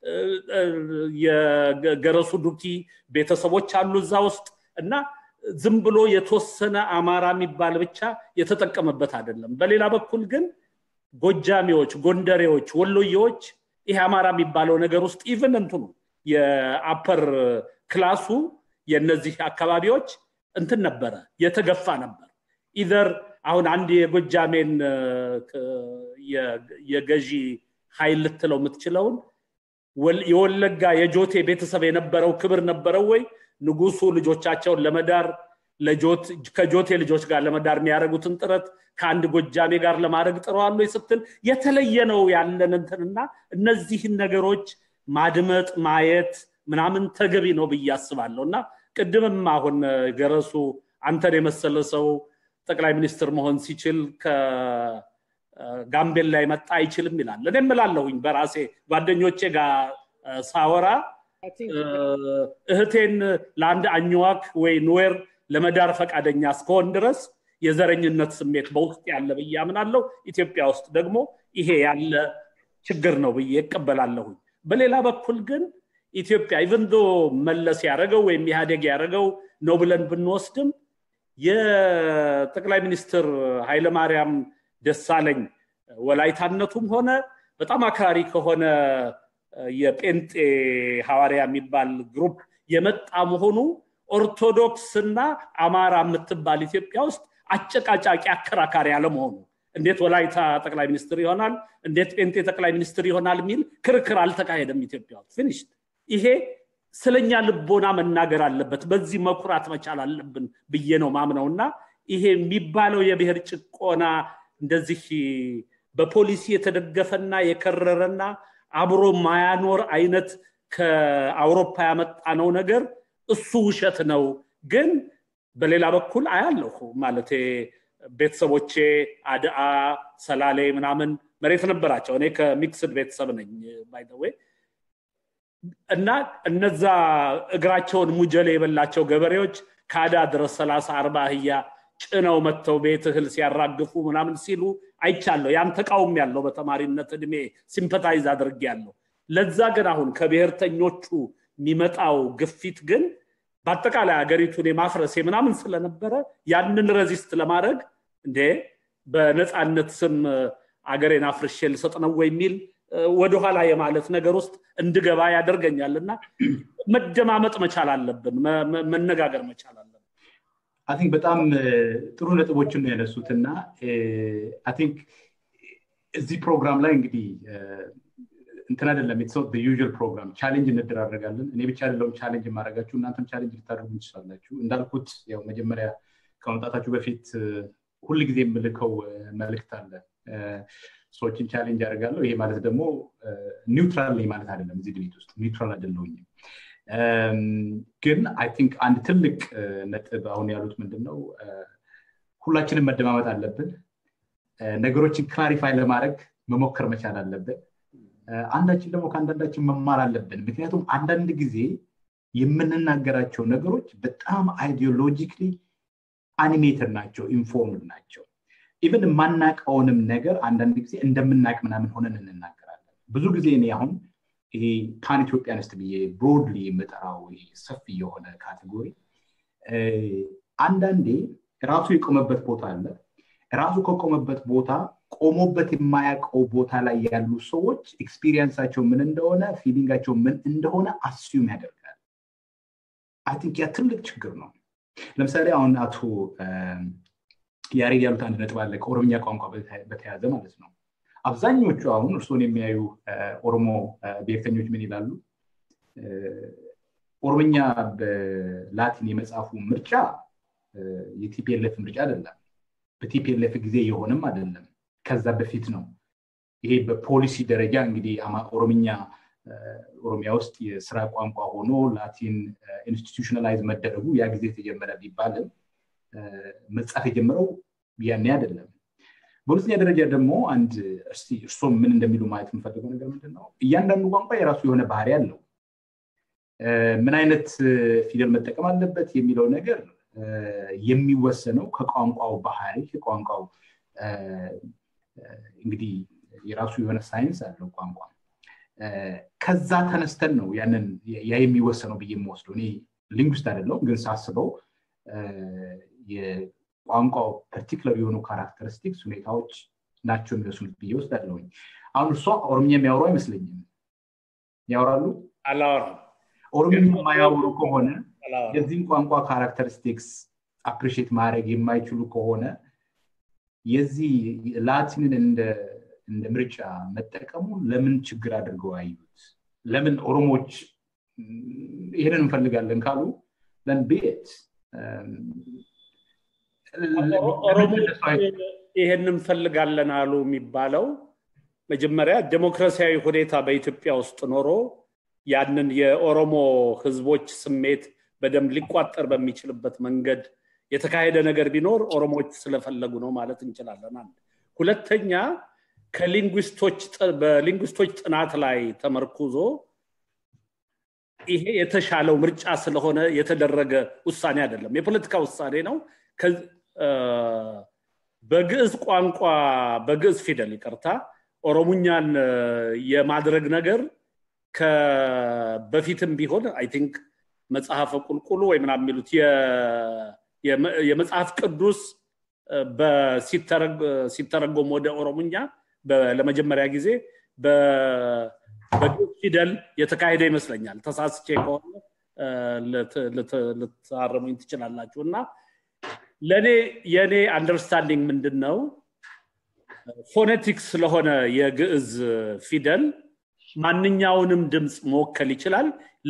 የገረሱ ዱኪ ቤተሰቦች አሉ እዛ ውስጥ እና ዝም ብሎ የተወሰነ አማራ የሚባል ብቻ የተጠቀመበት አይደለም በሌላ በኩል ግን ጎጃሜዎች ጎንደሬዎች ወሎዬዎች ይሄ አማራ የሚባለው ነገር ውስጥ ኢቨን እንትኑ የአፐር ክላሱ የነዚህ አካባቢዎች እንትን ነበረ የተገፋ ነበር ኢዘር አሁን አንድ የጎጃሜን የገዢ ኃይል ልትለው የምትችለውን የወለጋ የጆቴ ቤተሰብ የነበረው ክብር ነበረው ወይ ንጉሱ ልጆቻቸውን ለመዳር ከጆቴ ልጆች ጋር ለመዳር የሚያደርጉትን ጥረት ከአንድ ጎጃሜ ጋር ለማድረግ ጥረዋሉ ስትል የተለየ ነው ያለን እንትንና እነዚህን ነገሮች ማድመጥ ማየት ምናምን ተገቢ ነው ብዬ አስባለሁ እና ቅድምም አሁን ገረሱ አንተን የመሰለ ሰው ጠቅላይ ሚኒስትር መሆን ሲችል ከጋምቤላ የመጣ አይችልም ይላል እኔ እምላለሁኝ በራሴ ጓደኞቼ ጋር ሳወራ እህቴን ለአንድ አኝዋክ ወይ ኑዌር ለመዳር ፈቃደኛ እስከሆን ድረስ የዘረኝነት ስሜት በውስጥ ያለ ብዬ አምናለሁ። ኢትዮጵያ ውስጥ ደግሞ ይሄ ያለ ችግር ነው ብዬ እቀበላለሁኝ። በሌላ በኩል ግን ኢትዮጵያ ኢቨንዶ መለስ ያደረገው ወይም ኢህአዴግ ያደረገው ነው ብለን ብንወስድም የጠቅላይ ሚኒስትር ኃይለማርያም ደሳለኝ ወላይታነቱም ሆነ በጣም አክራሪ ከሆነ የጴንጤ ሐዋርያ የሚባል ግሩፕ የመጣ መሆኑ ኦርቶዶክስ እና አማራ የምትባል ኢትዮጵያ ውስጥ አጨቃጫቂ አከራካሪ አለመሆኑ እንዴት ወላይታ ጠቅላይ ሚኒስትር ይሆናል፣ እንዴት ጴንጤ ጠቅላይ ሚኒስትር ይሆናል የሚል ክርክር አልተካሄደም ኢትዮጵያ ውስጥ ፊኒሽድ። ይሄ ስለኛ ልቦና መናገር አለበት። በዚህ መኩራት መቻል አለብን ብዬ ነው ማምነው እና ይሄ የሚባለው የብሔር ጭቆና እንደዚህ በፖሊሲ የተደገፈና የከረረና አብሮ ማያኖር አይነት ከአውሮፓ ያመጣነው ነገር እሱ ውሸት ነው። ግን በሌላ በኩል አያለሁ ማለት ቤተሰቦቼ አድአ፣ ሰላሌ ምናምን መሬት ነበራቸው። እኔ ከሚክስድ ቤተሰብ ነኝ ባይዘዌ እና እነዛ እግራቸውን ሙጀሌ የበላቸው ገበሬዎች ከአዳ ድረስ ሰላሳ አርባ አህያ ጭነው መጥተው ቤት እህል ሲያራግፉ ምናምን ሲሉ አይቻለሁ። ያን ተቃውም ያለው በተማሪነት እድሜ ሲምፐታይዝ አድርጌ ያለው ለዛ ግን አሁን ከብሔርተኞቹ የሚመጣው ግፊት ግን በአጠቃላይ ሀገሪቱን የማፍረስ ምናምን ስለነበረ ያንን ረዚስት ለማድረግ እንዴ በነፃነት ስም አገሬን አፍርሼ ልሰጥ ነው ወይ የሚል ወደኋላ የማለት ነገር ውስጥ እንድገባ ያደርገኛል እና መደማመጥ መቻል አለብን፣ መነጋገር መቻል አለብን። አይ ቲንክ በጣም ጥሩ ነጥቦችን ነው ያነሱት እና አይ ቲንክ እዚህ ፕሮግራም ላይ እንግዲህ እንትን አይደለም የተሰው ዩዥል ፕሮግራም ቻሌንጅ እንደራረጋለን። እኔ ብቻ አይደለሁም ቻሌንጅ የማደርጋችሁ እናንተም ቻሌንጅ ልታደርጉ ትችላላችሁ። እንዳልኩት ያው መጀመሪያ ከመምጣታችሁ በፊት ሁል ጊዜ የምልከው መልእክት አለ። ሰዎችን ቻሌንጅ ያደርጋለሁ። ይሄ ማለት ደግሞ ኒውትራል ነኝ ማለት አይደለም። እዚህ ድቤት ውስጥ ኒውትራል አይደለሁኝም። ግን አይ ቲንክ አንድ ትልቅ ነጥብ አሁን ያሉት ምንድን ነው፣ ሁላችንም መደማመጥ አለብን። ነገሮችን ክላሪፋይ ለማድረግ መሞከር መቻል አለብን። አንዳችን ደግሞ ከአንዳንዳችን መማር አለብን። ምክንያቱም አንዳንድ ጊዜ የምንናገራቸው ነገሮች በጣም አይዲዮሎጂክሊ አኒሜትድ ናቸው፣ ኢንፎርምድ ናቸው። ኢቨን የማናቀውንም ነገር አንዳንድ ጊዜ እንደምናቅ ምናምን ሆነን እንናገራለን። ብዙ ጊዜ እኔ አሁን ይሄ ፓን ኢትዮጵያንስት ብዬ ብሮድሊ የምጠራው ሰፊ የሆነ ካቴጎሪ አንዳንዴ ራሱ የቆመበት ቦታ አለ። ራሱ ከቆመበት ቦታ ቆሞበት የማያውቀው ቦታ ላይ ያሉ ሰዎች ኤክስፒሪየንሳቸው ምን እንደሆነ ፊሊንጋቸው ምን እንደሆነ አስዩም ያደርጋል። አይ ቲንክ ያ ትልቅ ችግር ነው። ለምሳሌ አሁን አቶ ያሬድ ያሉት አንድ ነጥብ አለ ከኦሮምኛ ቋንቋ በተያያዘ ማለት ነው። አብዛኞቹ አሁን እርስዎን የሚያዩ ኦሮሞ ብሔርተኞች ምን ይላሉ? ኦሮምኛ በላቲን የመጽሐፉ ምርጫ የቲፒኤልኤፍ ምርጫ አይደለም። በቲፒኤልኤፍ ጊዜ የሆነም አይደለም። ከዛ በፊት ነው። ይሄ በፖሊሲ ደረጃ እንግዲህ ኦሮምኛ ኦሮሚያ ውስጥ የስራ ቋንቋ ሆኖ ላቲን ኢንስቲቱሽናላይዝ መደረጉ ያ ጊዜ የተጀመረ ቢባልም መጻፍ የጀመረው ያኔ አይደለም። በሁለተኛ ደረጃ ደግሞ አንድ እስቲ እርሶም ምን እንደሚሉ ማየት የምፈልገው ነገር ምንድን ነው? እያንዳንዱ ቋንቋ የራሱ የሆነ ባህሪ አለው። ምን አይነት ፊደል መጠቀም አለበት የሚለው ነገር የሚወሰነው ከቋንቋው ባህሪ ከቋንቋው እንግዲህ የራሱ የሆነ ሳይንስ አለው ቋንቋ ከዛ ተነስተን ነው ያንን ያ የሚወሰነው ብዬ የምወስደው እኔ ሊንጉስት አይደለሁም ግን ሳስበው የቋንቋው ፐርቲክለር የሆኑ ካራክተሪስቲክስ ሁኔታዎች ናቸው የሚወስኑት ብዬ ወስዳለሁኝ አሁን እሷ ኦሮምኛ የሚያወሩ አይመስለኝም ያወራሉ አላወራም ኦሮምኛ የማያወሩ ከሆነ የዚህም ቋንቋ ካራክተሪስቲክስ አፕሪሽት ማድረግ የማይችሉ ከሆነ የዚህ ላቲንን እንደ እንደ ምርጫ መጠቀሙ ለምን ችግር አድርገው አዩት? ለምን ኦሮሞዎች ይህንን እንፈልጋለን ካሉ ለን ቤት ይህን እንፈልጋለን አሉ የሚባለው መጀመሪያ ዴሞክራሲያዊ ሁኔታ በኢትዮጵያ ውስጥ ኖሮ ያንን የኦሮሞ ህዝቦች ስሜት በደንብ ሊቋጠር በሚችልበት መንገድ የተካሄደ ነገር ቢኖር ኦሮሞዎች ስለፈለጉ ነው ማለት እንችላለን። አንድ ሁለተኛ ከሊንጉስቶች በሊንጉስቶች ጥናት ላይ ተመርኩዞ ይሄ የተሻለው ምርጫ ስለሆነ የተደረገ ውሳኔ አይደለም የፖለቲካ ውሳኔ ነው በግዕዝ ቋንቋ በግዕዝ ፊደል ይቅርታ ኦሮሙኛን የማድረግ ነገር በፊትም ቢሆን አይ ቲንክ መጽሐፈ ቁልቁሉ ወይ ምናምን የሚሉት የመጽሐፍ ቅዱስ ሲተረጎም ወደ ኦሮሙኛ ለመጀመሪያ ጊዜ በግዕዝ ፊደል የተካሄደ ይመስለኛል ተሳስቼ ከሆነ ልታረሙኝ ትችላላችሁ እና ለእኔ የእኔ አንደርስታንዲንግ ምንድን ነው ፎኔቲክስ ስለሆነ የግዕዝ ፊደል ማንኛውንም ድምፅ መወከል ይችላል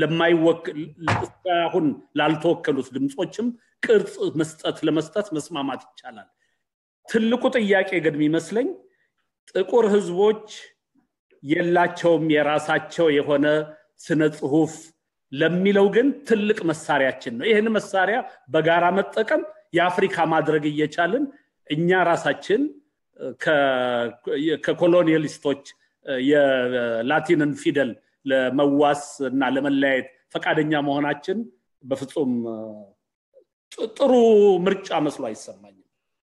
ለማይወክል ላልተወከሉት ድምፆችም ቅርጽ መስጠት ለመስጠት መስማማት ይቻላል ትልቁ ጥያቄ ግን የሚመስለኝ ጥቁር ህዝቦች የላቸውም የራሳቸው የሆነ ስነ ጽሁፍ ለሚለው ግን ትልቅ መሳሪያችን ነው ይህን መሳሪያ በጋራ መጠቀም የአፍሪካ ማድረግ እየቻልን እኛ ራሳችን ከኮሎኒያሊስቶች የላቲንን ፊደል ለመዋስ እና ለመለያየት ፈቃደኛ መሆናችን በፍጹም ጥሩ ምርጫ መስሎ አይሰማኝም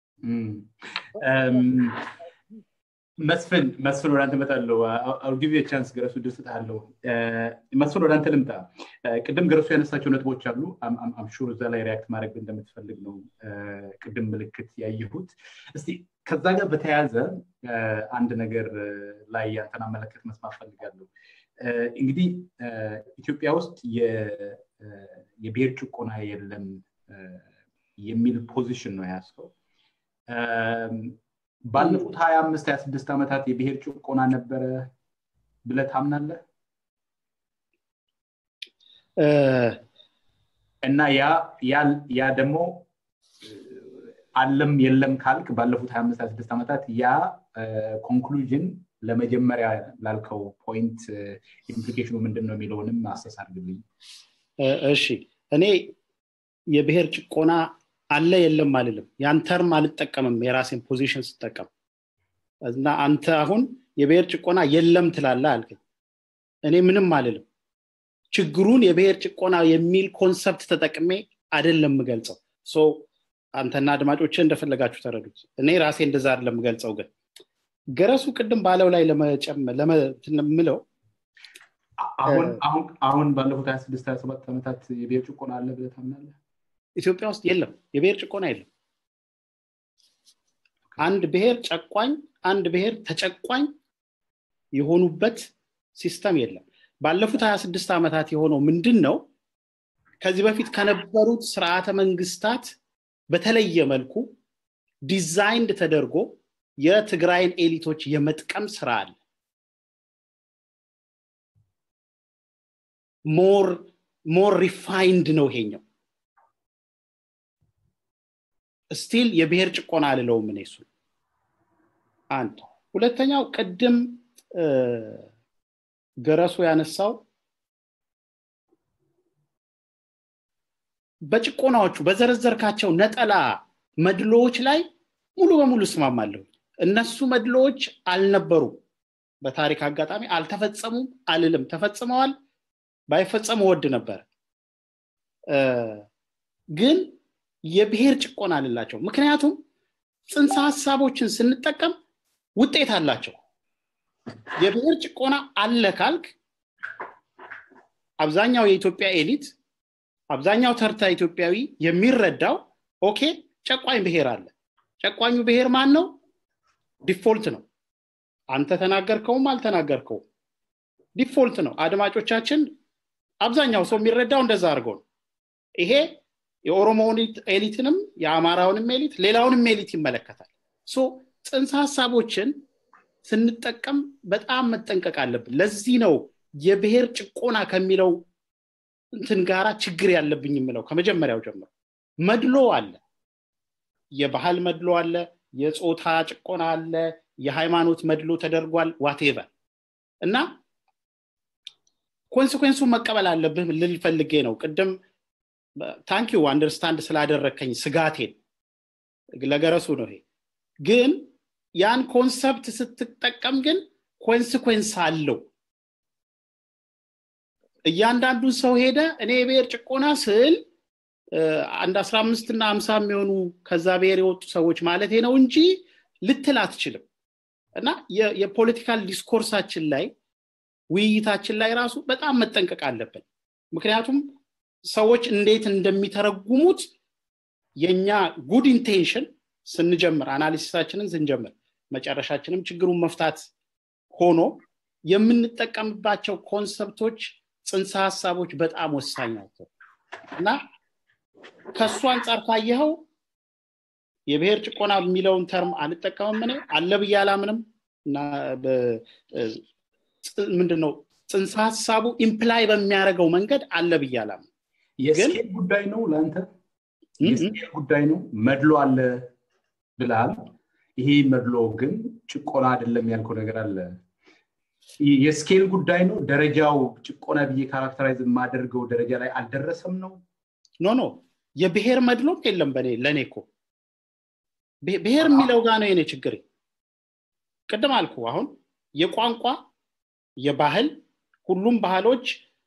መስፍን መስፍን ወደ አንተ እመጣለሁ አውጊቪ ቻንስ ገረሱ ድል ስጥሃለሁ መስፍን ወደ አንተ ልምጣ ቅድም ገረሱ ያነሳቸው ነጥቦች አሉ አምሹር እዛ ላይ ሪያክት ማድረግ እንደምትፈልግ ነው ቅድም ምልክት ያየሁት እስቲ ከዛ ጋር በተያያዘ አንድ ነገር ላይ ያንተን አመለከት መስማት ፈልጋለሁ እንግዲህ ኢትዮጵያ ውስጥ የብሔር ጭቆና የለም የሚል ፖዚሽን ነው ያስከው ባለፉት ሀያ አምስት ሀያ ስድስት ዓመታት የብሔር ጭቆና ነበረ ብለ ታምናለህ እና ያ ደግሞ አለም የለም ካልክ ባለፉት ሀያ አምስት ሀያ ስድስት ዓመታት ያ ኮንክሉዥን ለመጀመሪያ ላልከው ፖይንት ኢምፕሊኬሽኑ ምንድን ነው የሚለውንም አሰስ አድርግልኝ እሺ እኔ የብሔር ጭቆና አለ የለም አልልም ያን ተርም አልጠቀምም የራሴን ፖዚሽን ስጠቀም እና አንተ አሁን የብሔር ጭቆና የለም ትላለ አልከኝ እኔ ምንም አልልም ችግሩን የብሔር ጭቆና የሚል ኮንሰፕት ተጠቅሜ አይደለም የምገልጸው አንተና አድማጮች እንደፈለጋችሁ ተረዱት እኔ ራሴ እንደዛ አይደለም የምገልጸው ግን ገረሱ ቅድም ባለው ላይ ለምለው አሁን ባለፉት ሀያ ስድስት ሀያ ሰባት ዓመታት የብሔር ጭቆና አለ ብለህ ታምናለህ ኢትዮጵያ ውስጥ የለም የብሔር ጭቆና የለም አንድ ብሔር ጨቋኝ አንድ ብሔር ተጨቋኝ የሆኑበት ሲስተም የለም ባለፉት 26 ዓመታት የሆነው ምንድን ነው ከዚህ በፊት ከነበሩት ስርዓተ መንግስታት በተለየ መልኩ ዲዛይንድ ተደርጎ የትግራይን ኤሊቶች የመጥቀም ስራ አለ ሞር ሪፋይንድ ነው ይሄኛው ስቲል የብሔር ጭቆና አልለውም እኔ እሱ አንድ ሁለተኛው ቅድም ገረሱ ያነሳው በጭቆናዎቹ በዘረዘርካቸው ነጠላ መድሎዎች ላይ ሙሉ በሙሉ እስማማለሁ እነሱ መድሎዎች አልነበሩም በታሪክ አጋጣሚ አልተፈጸሙም አልልም ተፈጽመዋል ባይፈጸሙ ወድ ነበር ግን የብሔር ጭቆና አልላቸው ምክንያቱም ጽንሰ ሀሳቦችን ስንጠቀም ውጤት አላቸው የብሔር ጭቆና አለ ካልክ አብዛኛው የኢትዮጵያ ኤሊት አብዛኛው ተርታ ኢትዮጵያዊ የሚረዳው ኦኬ ጨቋኝ ብሔር አለ ጨቋኙ ብሔር ማን ነው ዲፎልት ነው አንተ ተናገርከውም አልተናገርከውም ዲፎልት ነው አድማጮቻችን አብዛኛው ሰው የሚረዳው እንደዛ አድርገው ነው ይሄ የኦሮሞውን ኤሊትንም የአማራውንም ኤሊት ሌላውንም ኤሊት ይመለከታል ሶ ጽንሰ ሀሳቦችን ስንጠቀም በጣም መጠንቀቅ አለብን ለዚህ ነው የብሔር ጭቆና ከሚለው እንትን ጋራ ችግር ያለብኝ የምለው ከመጀመሪያው ጀምሮ መድሎ አለ የባህል መድሎ አለ የፆታ ጭቆና አለ የሃይማኖት መድሎ ተደርጓል ዋቴቨር እና ኮንስኮንሱን መቀበል አለብህ ልል ፈልጌ ነው ቅድም ታንኪዩ አንደርስታንድ ስላደረከኝ ስጋቴን ለገረሱ ነው ይሄ ግን ያን ኮንሰፕት ስትጠቀም ግን ኮንስኮንስ አለው እያንዳንዱን ሰው ሄደ እኔ የብሔር ጭቆና ስል አንድ አስራ አምስት እና አምሳ የሚሆኑ ከዛ ብሔር የወጡ ሰዎች ማለት ነው እንጂ ልትል አትችልም እና የፖለቲካል ዲስኮርሳችን ላይ ውይይታችን ላይ ራሱ በጣም መጠንቀቅ አለብን ምክንያቱም ሰዎች እንዴት እንደሚተረጉሙት የኛ ጉድ ኢንቴንሽን ስንጀምር አናሊሲሳችንን ስንጀምር መጨረሻችንም ችግሩን መፍታት ሆኖ የምንጠቀምባቸው ኮንሰፕቶች ጽንሰ ሀሳቦች በጣም ወሳኝ ናቸው እና ከእሱ አንጻር ካየኸው የብሔር ጭቆና የሚለውን ተርም አልጠቀምም እኔ አለ ብዬ አላምንም እና ምንድነው ጽንሰ ሀሳቡ ኢምፕላይ በሚያደርገው መንገድ አለ ብዬ አላምንም የስኬል ጉዳይ ነው ለአንተ የስኬል ጉዳይ ነው መድሎ አለ ብላል ይሄ መድሎ ግን ጭቆና አይደለም ያልከው ነገር አለ የስኬል ጉዳይ ነው ደረጃው ጭቆና ብዬ ካራክተራይዝ የማደርገው ደረጃ ላይ አልደረሰም ነው ኖ ኖ የብሔር መድሎም የለም በኔ ለእኔ እኮ ብሔር የሚለው ጋር ነው የኔ ችግር ቅድም አልኩ አሁን የቋንቋ የባህል ሁሉም ባህሎች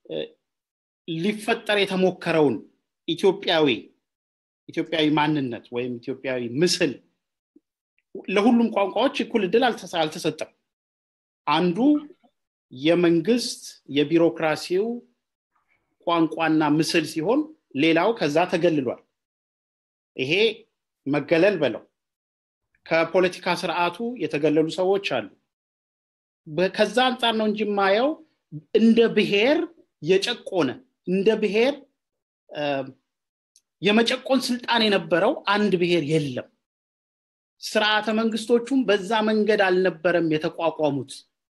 ሊፈጠር የተሞከረውን ኢትዮጵያዊ ኢትዮጵያዊ ማንነት ወይም ኢትዮጵያዊ ምስል ለሁሉም ቋንቋዎች እኩል እድል አልተሰጠም አንዱ የመንግስት የቢሮክራሲው ቋንቋና ምስል ሲሆን ሌላው ከዛ ተገልሏል ይሄ መገለል በለው ከፖለቲካ ስርዓቱ የተገለሉ ሰዎች አሉ ከዛ አንጻር ነው እንጂ ማየው እንደ ብሔር የጨቆነ እንደ ብሔር የመጨቆን ስልጣን የነበረው አንድ ብሔር የለም ስርዓተ መንግስቶቹም በዛ መንገድ አልነበረም የተቋቋሙት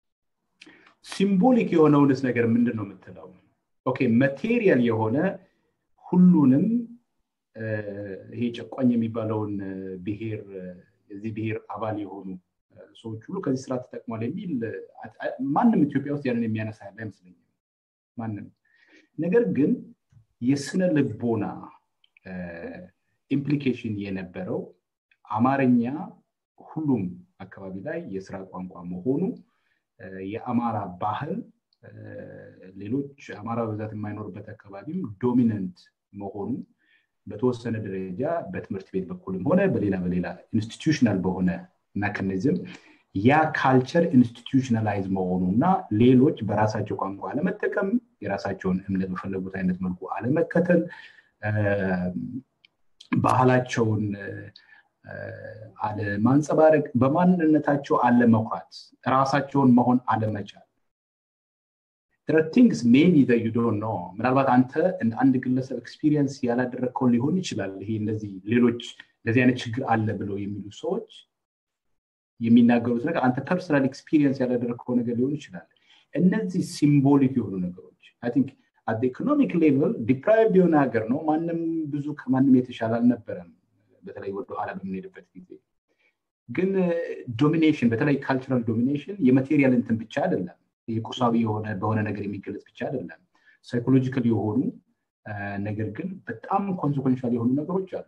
ሲምቦሊክ የሆነውንስ ነገር ምንድን ነው የምትለው ኦኬ ማቴሪያል የሆነ ሁሉንም ይሄ ጨቋኝ የሚባለውን ብሔር የዚህ ብሔር አባል የሆኑ ሰዎች ሁሉ ከዚህ ስራ ተጠቅሟል የሚል ማንም ኢትዮጵያ ውስጥ ያንን የሚያነሳ ያለ አይመስለኝም ማንም ነገር ግን የስነ ልቦና ኢምፕሊኬሽን የነበረው አማርኛ ሁሉም አካባቢ ላይ የስራ ቋንቋ መሆኑ የአማራ ባህል ሌሎች አማራ በብዛት የማይኖርበት አካባቢም ዶሚነንት መሆኑ በተወሰነ ደረጃ በትምህርት ቤት በኩልም ሆነ በሌላ በሌላ ኢንስቲቱሽናል በሆነ መካኒዝም ያ ካልቸር ኢንስቲቱሽናላይዝ መሆኑ እና ሌሎች በራሳቸው ቋንቋ አለመጠቀም የራሳቸውን እምነት በፈለጉት አይነት መልኩ አለመከተል ባህላቸውን አለማንጸባረቅ በማንነታቸው አለመኩራት ራሳቸውን መሆን አለመቻል ቲንግስ ሜቢ ዩ ዶንት ኖ ምናልባት አንተ እንደ አንድ ግለሰብ ኤክስፒሪየንስ ያላደረግከው ሊሆን ይችላል ይሄ እንደዚህ ሌሎች እንደዚህ አይነት ችግር አለ ብለው የሚሉ ሰዎች የሚናገሩት ነገር አንተ ፐርሰናል ኤክስፒሪየንስ ያላደረግከው ነገር ሊሆን ይችላል እነዚህ ሲምቦሊክ የሆኑ ነገሮች ቲንክ አት ኢኮኖሚክ ሌቭል ዲፕራይቭድ የሆነ ሀገር ነው ማንም ብዙ ከማንም የተሻለ አልነበረም በተለይ ወደኋላ በምንሄድበት ጊዜ ግን ዶሚኔሽን በተለይ ካልቸራል ዶሚኔሽን የማቴሪያል እንትን ብቻ አይደለም የቁሳዊ የሆነ በሆነ ነገር የሚገለጽ ብቻ አይደለም ሳይኮሎጂካል የሆኑ ነገር ግን በጣም ኮንሲኮንሻል የሆኑ ነገሮች አሉ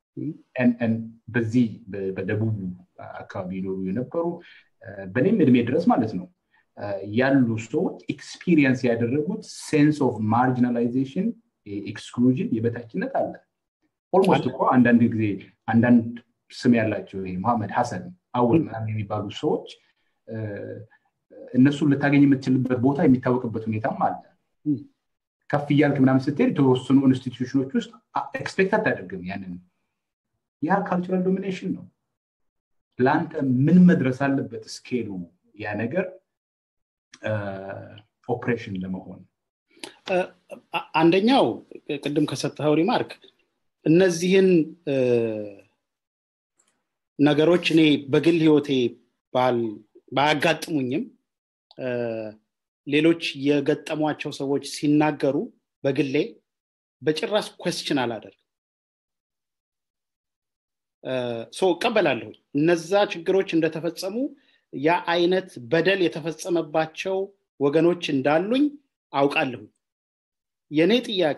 በዚህ በደቡብ አካባቢ ይኖሩ የነበሩ በእኔም እድሜ ድረስ ማለት ነው ያሉ ሰዎች ኤክስፒሪየንስ ያደረጉት ሴንስ ኦፍ ማርጂናላይዜሽን ኤክስክሉዥን የበታችነት አለ ኦልሞስት እኮ አንዳንድ ጊዜ አንዳንድ ስም ያላቸው ይሄ መሐመድ ሐሰን አወል ምናምን የሚባሉ ሰዎች እነሱን ልታገኝ የምትችልበት ቦታ የሚታወቅበት ሁኔታም አለ ከፍ እያልክ ምናምን ስትሄድ የተወሰኑ ኢንስቲትዩሽኖች ውስጥ ኤክስፔክት አታደርግም ያንን ያ ካልቸራል ዶሚኔሽን ነው ለአንተ ምን መድረስ አለበት ስኬሉ ያ ነገር ኦፕሬሽን ለመሆን አንደኛው ቅድም ከሰጠኸው ሪማርክ እነዚህን ነገሮች እኔ በግል ህይወቴ ባያጋጥሙኝም ሌሎች የገጠሟቸው ሰዎች ሲናገሩ በግሌ በጭራሽ ኮስችን አላደርግ ሶ እቀበላለሁ እነዛ ችግሮች እንደተፈጸሙ ያ አይነት በደል የተፈጸመባቸው ወገኖች እንዳሉኝ አውቃለሁ የእኔ ጥያቄ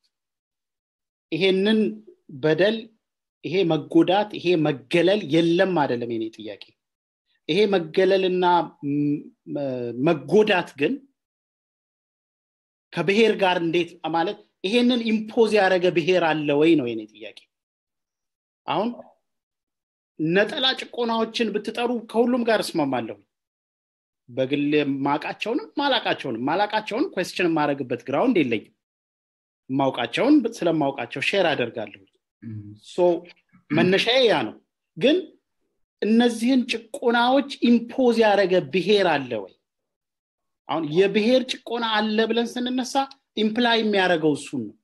ይሄንን በደል ይሄ መጎዳት ይሄ መገለል የለም አይደለም የኔ ጥያቄ ይሄ መገለልና መጎዳት ግን ከብሔር ጋር እንዴት ማለት ይሄንን ኢምፖዝ ያደረገ ብሔር አለ ወይ ነው የኔ ጥያቄ አሁን ነጠላ ጭቆናዎችን ብትጠሩ ከሁሉም ጋር እስማማለሁ በግል ማቃቸውንም ማላቃቸውንም ማላቃቸውን ኮስችን የማደረግበት ግራውንድ የለኝም ማውቃቸውን ስለማውቃቸው ሼር አደርጋለሁ መነሻዬ ያ ነው ግን እነዚህን ጭቆናዎች ኢምፖዝ ያደረገ ብሔር አለ ወይ አሁን የብሔር ጭቆና አለ ብለን ስንነሳ ኢምፕላይ የሚያደርገው እሱን ነው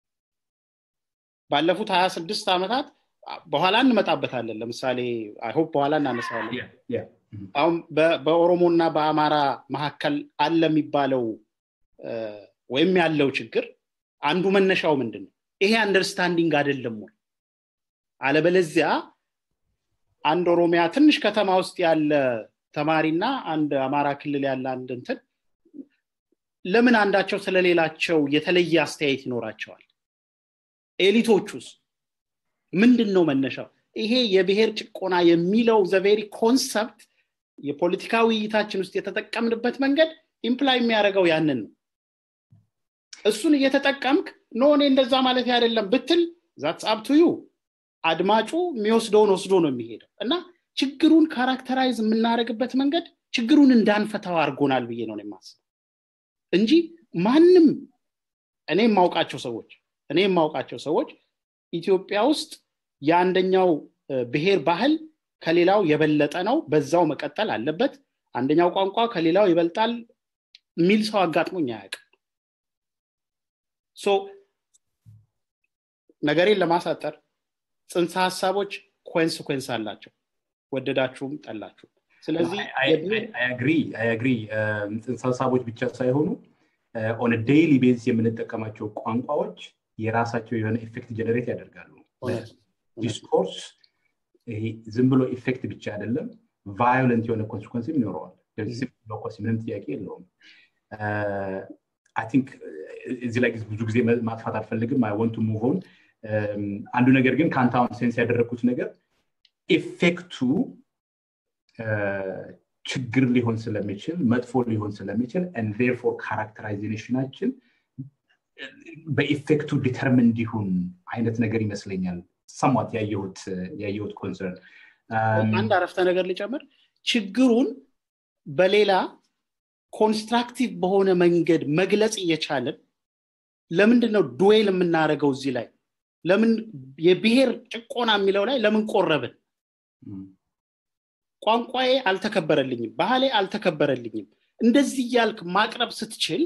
ባለፉት ሀያ ስድስት ዓመታት በኋላ እንመጣበታለን ለምሳሌ አይሆፕ በኋላ እናነሳዋለን አሁን በኦሮሞና በአማራ መካከል አለ የሚባለው ወይም ያለው ችግር አንዱ መነሻው ምንድን ነው ይሄ አንደርስታንዲንግ አይደለም ወይ አለበለዚያ አንድ ኦሮሚያ ትንሽ ከተማ ውስጥ ያለ ተማሪና አንድ አማራ ክልል ያለ አንድ እንትን ለምን አንዳቸው ስለሌላቸው የተለየ አስተያየት ይኖራቸዋል ኤሊቶቹስ ምንድን ነው መነሻው ይሄ የብሔር ጭቆና የሚለው ዘቬሪ ኮንሰፕት የፖለቲካ ውይይታችን ውስጥ የተጠቀምንበት መንገድ ኢምፕላይ የሚያደርገው ያንን ነው እሱን እየተጠቀምክ ኖ እኔ እንደዛ ማለት አይደለም ብትል ዛትስ አብቱዩ አድማጩ የሚወስደውን ወስዶ ነው የሚሄደው እና ችግሩን ካራክተራይዝ የምናደርግበት መንገድ ችግሩን እንዳንፈታው አድርጎናል ብዬ ነው የማስበው እንጂ ማንም እኔ የማውቃቸው ሰዎች እኔ የማውቃቸው ሰዎች ኢትዮጵያ ውስጥ የአንደኛው ብሔር ባህል ከሌላው የበለጠ ነው በዛው መቀጠል አለበት አንደኛው ቋንቋ ከሌላው ይበልጣል የሚል ሰው አጋጥሞኝ አያውቅም ሶ ነገሬን ለማሳጠር ጽንሰ ሀሳቦች ኮንስኮንስ አላቸው ወደዳችሁም ጠላችሁ ስለዚህ አግሪ ጽንሰ ሀሳቦች ብቻ ሳይሆኑ ኦን ዴይሊ ቤዝስ የምንጠቀማቸው ቋንቋዎች የራሳቸው የሆነ ኢፌክት ጀነሬት ያደርጋሉ ዲስኮርስ ዝም ብሎ ኢፌክት ብቻ አይደለም ቫዮለንት የሆነ ኮንሲኮንስም ይኖረዋል ምንም ጥያቄ የለውም አይ ቲንክ እዚህ ላይ ብዙ ጊዜ ማጥፋት አልፈልግም አይ ወንቱ ሙቭን አንዱ ነገር ግን ከአንተ አሁን ሴንስ ያደረግኩት ነገር ኢፌክቱ ችግር ሊሆን ስለሚችል መጥፎ ሊሆን ስለሚችል ፎር ካራክተራይዜሽናችን በኢፌክቱ ዲተርምን እንዲሁን አይነት ነገር ይመስለኛል ሰሟት ያየሁት ኮንሰርን አንድ አረፍተ ነገር ሊጨምር ችግሩን በሌላ ኮንስትራክቲቭ በሆነ መንገድ መግለጽ እየቻለን ለምንድን ነው ዱዌል የምናደርገው እዚህ ላይ ለምን የብሔር ጭቆና የሚለው ላይ ለምን ቆረብን ቋንቋዬ አልተከበረልኝም ባህሌ አልተከበረልኝም እንደዚህ እያልክ ማቅረብ ስትችል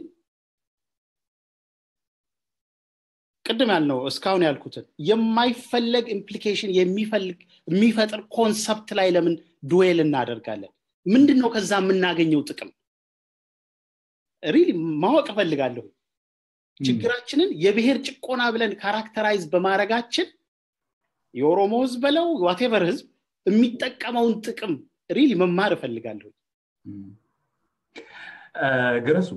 ቅድም ያልነው እስካሁን ያልኩትን የማይፈለግ ኢምፕሊኬሽን የሚፈጥር ኮንሰፕት ላይ ለምን ዱዌል እናደርጋለን ምንድን ነው ከዛ የምናገኘው ጥቅም ሪሊ ማወቅ እፈልጋለሁ ችግራችንን የብሔር ጭቆና ብለን ካራክተራይዝ በማድረጋችን የኦሮሞ ህዝብ በለው ዋቴቨር ህዝብ የሚጠቀመውን ጥቅም ሪሊ መማር እፈልጋለሁ ገረሱ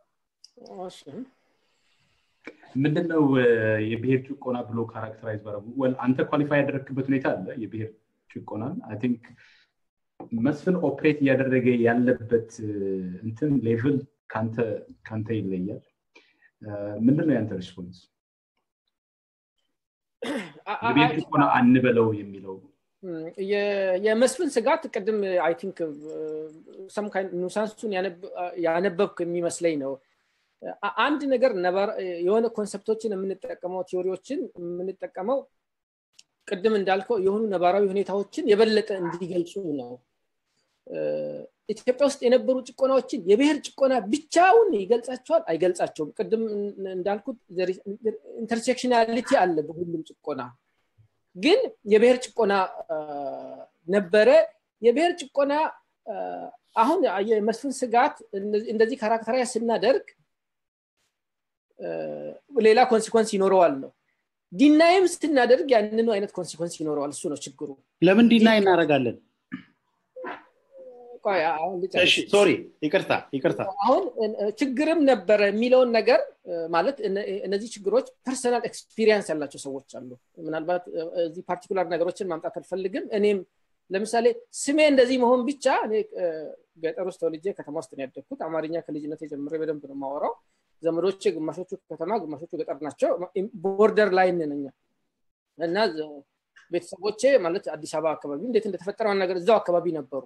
ምንድነው የብሔር ጭቆና ብሎ ካራክተራይዝ ባረጉ አንተ ኳሊፋይ ያደረግክበት ሁኔታ አለ የብሔር ጭቆናን አይ ቲንክ መስፍን ኦፕሬት እያደረገ ያለበት እንትን ሌቭል ከአንተ ይለያል ምንድን ነው ያንተ ሪስፖንስ የብሔር ጭቆና አንበለው የሚለው የመስፍን ስጋት ቅድም አይ ቲንክ ኑሳንሱን ያነበብክ የሚመስለኝ ነው አንድ ነገር የሆነ ኮንሰፕቶችን የምንጠቀመው ቲዎሪዎችን የምንጠቀመው ቅድም እንዳልከው የሆኑ ነባራዊ ሁኔታዎችን የበለጠ እንዲገልጹ ነው ኢትዮጵያ ውስጥ የነበሩ ጭቆናዎችን የብሔር ጭቆና ብቻውን ይገልጻቸዋል አይገልጻቸውም ቅድም እንዳልኩት ኢንተርሴክሽናሊቲ አለ በሁሉም ጭቆና ግን የብሔር ጭቆና ነበረ የብሔር ጭቆና አሁን የመስፍን ስጋት እንደዚህ ካራክተራይ ስናደርግ ሌላ ኮንሲኮንስ ይኖረዋል ነው ዲናይም ስናደርግ ያንኑ አይነት ኮንሲኮንስ ይኖረዋል እሱ ነው ችግሩ ለምን ዲናይ እናደርጋለን ሶሪ ይቅርታ ይቅርታ አሁን ችግርም ነበረ የሚለውን ነገር ማለት እነዚህ ችግሮች ፐርሰናል ኤክስፒሪየንስ ያላቸው ሰዎች አሉ ምናልባት እዚህ ፓርቲኩላር ነገሮችን ማምጣት አልፈልግም እኔም ለምሳሌ ስሜ እንደዚህ መሆን ብቻ እኔ ገጠር ውስጥ ተወልጄ ከተማ ውስጥ ነው ያደግኩት አማርኛ ከልጅነት የጀምሬ በደንብ ነው ማወራው ዘመዶቼ ግማሾቹ ከተማ ግማሾቹ ገጠር ናቸው ቦርደር ላይ ነኛ እና ቤተሰቦቼ ማለት አዲስ አበባ አካባቢ እንዴት እንደተፈጠረ ነገር እዛው አካባቢ ነበሩ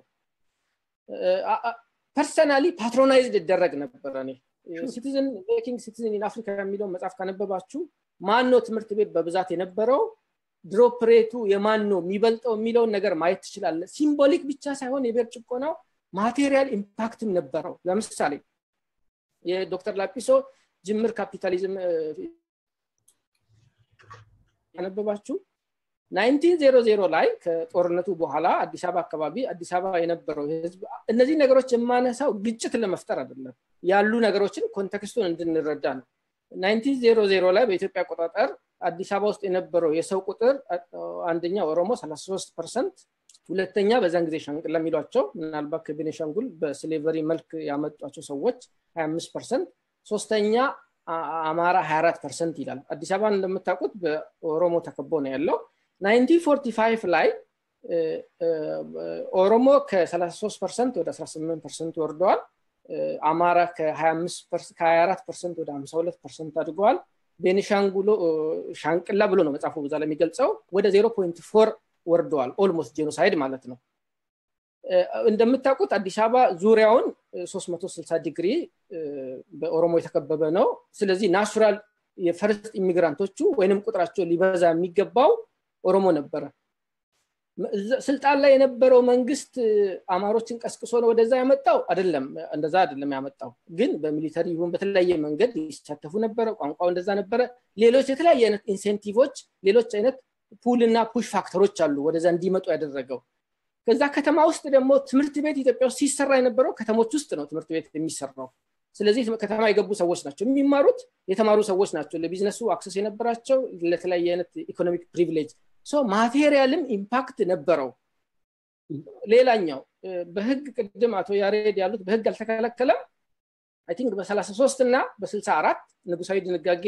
ፐርሰናሊ ፓትሮናይዝድ ይደረግ ነበረ እኔ ሲቲዝን ሜኪንግ ሲቲዝን ኢን አፍሪካ የሚለውን መጽሐፍ ካነበባችሁ ማን ነው ትምህርት ቤት በብዛት የነበረው ድሮፕ ሬቱ የማን ነው የሚበልጠው የሚለውን ነገር ማየት ትችላለ ሲምቦሊክ ብቻ ሳይሆን የብሔር ጭቆናው ማቴሪያል ኢምፓክትም ነበረው ለምሳሌ የዶክተር ላጲሶ ጅምር ካፒታሊዝም ያነበባችሁ 1900 ላይ ከጦርነቱ በኋላ አዲስ አበባ አካባቢ አዲስ አበባ የነበረው ህዝብ እነዚህ ነገሮች የማነሳው ግጭት ለመፍጠር አይደለም ያሉ ነገሮችን ኮንቴክስቱን እንድንረዳ ነው 1900 ላይ በኢትዮጵያ አቆጣጠር አዲስ አበባ ውስጥ የነበረው የሰው ቁጥር አንደኛ ኦሮሞ 33 ፐርሰንት ሁለተኛ በዛን ጊዜ ሻንቅላ የሚሏቸው ምናልባት ከቤኔሻንጉል በስሌቨሪ መልክ ያመጧቸው ሰዎች 25 ፐርሰንት ሶስተኛ አማራ 24 ፐርሰንት ይላል አዲስ አበባ እንደምታውቁት በኦሮሞ ተከቦ ነው ያለው 1945 ላይ ኦሮሞ ከ33 ፐርሰንት ወደ 18 ፐርሰንት ወርደዋል አማራ ከ24 ፐርሰንት ወደ 52 ፐርሰንት አድገዋል ቤኒሻንጉሎ ሻንቅላ ብሎ ነው መጽሐፉ በዛ ለሚገልጸው ወደ 0.4 ወርደዋል ኦልሞስት ጄኖሳይድ ማለት ነው እንደምታውቁት አዲስ አበባ ዙሪያውን 360 ዲግሪ በኦሮሞ የተከበበ ነው ስለዚህ ናቹራል የፈርስት ኢሚግራንቶቹ ወይንም ቁጥራቸው ሊበዛ የሚገባው ኦሮሞ ነበረ ስልጣን ላይ የነበረው መንግስት አማሮችን ቀስቅሶ ነው ወደዛ ያመጣው አይደለም እንደዛ አይደለም ያመጣው ግን በሚሊተሪ ይሁን በተለያየ መንገድ ይሳተፉ ነበረ ቋንቋው እንደዛ ነበረ ሌሎች የተለያየ አይነት ኢንሴንቲቮች ሌሎች አይነት ፑል እና ፑሽ ፋክተሮች አሉ ወደዛ እንዲመጡ ያደረገው ከዛ ከተማ ውስጥ ደግሞ ትምህርት ቤት ኢትዮጵያ ውስጥ ሲሰራ የነበረው ከተሞች ውስጥ ነው ትምህርት ቤት የሚሰራው ስለዚህ ከተማ የገቡ ሰዎች ናቸው የሚማሩት የተማሩ ሰዎች ናቸው ለቢዝነሱ አክሰስ የነበራቸው ለተለያየ አይነት ኢኮኖሚክ ፕሪቪሌጅ ማቴሪያልም ኢምፓክት ነበረው ሌላኛው በህግ ቅድም አቶ ያሬድ ያሉት በህግ አልተከለከለም አይ ቲንክ በ33 እና በ64 ንጉሳዊ ድንጋጌ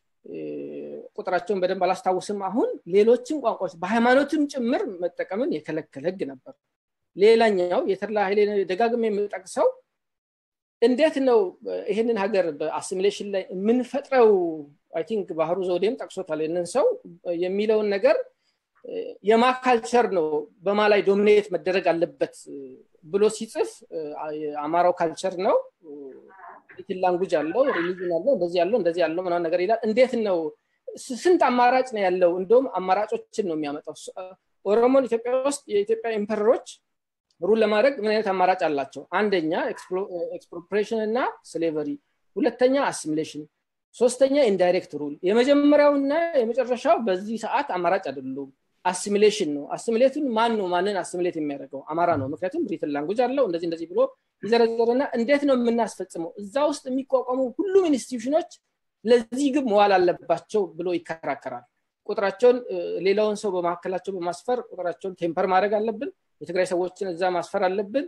ቁጥራቸውን በደንብ አላስታውስም አሁን ሌሎችን ቋንቋዎች በሃይማኖትም ጭምር መጠቀምን የከለከለ ህግ ነበር ሌላኛው የተድላ ኃይሌ ደጋግሜ የምጠቅሰው እንዴት ነው ይህንን ሀገር በአሲሚሌሽን ላይ የምንፈጥረው አይ ቲንክ ባህሩ ዘውዴም ጠቅሶታል ይንን ሰው የሚለውን ነገር የማ ካልቸር ነው በማ ላይ ዶሚኔት መደረግ አለበት ብሎ ሲጽፍ አማራው ካልቸር ነው ሊትል ላንጉጅ አለው ሪሊጅን አለው እንደዚህ ያለው እንደዚህ ያለው ምናምን ነገር ይላል እንዴት ነው ስንት አማራጭ ነው ያለው እንደውም አማራጮችን ነው የሚያመጣው ኦሮሞን ኢትዮጵያ ውስጥ የኢትዮጵያ ኢምፐረሮች ሩል ለማድረግ ምን አይነት አማራጭ አላቸው አንደኛ ኤክስፕሮፕሬሽን እና ስሌቨሪ ሁለተኛ አሲሚሌሽን ሶስተኛ ኢንዳይሬክት ሩል የመጀመሪያውና የመጨረሻው በዚህ ሰዓት አማራጭ አይደሉም አሲሚሌሽን ነው አሲሚሌቱን ማን ነው ማንን አሲሚሌት የሚያደርገው አማራ ነው ምክንያቱም ብሪትን ላንጉጅ አለው እንደዚህ እንደዚህ ብሎ ይዘረዘርና እንዴት ነው የምናስፈጽመው እዛ ውስጥ የሚቋቋሙ ሁሉም ኢንስቲቱሽኖች ለዚህ ግብ መዋል አለባቸው ብሎ ይከራከራል ቁጥራቸውን ሌላውን ሰው በመካከላቸው በማስፈር ቁጥራቸውን ቴምፐር ማድረግ አለብን የትግራይ ሰዎችን እዛ ማስፈር አለብን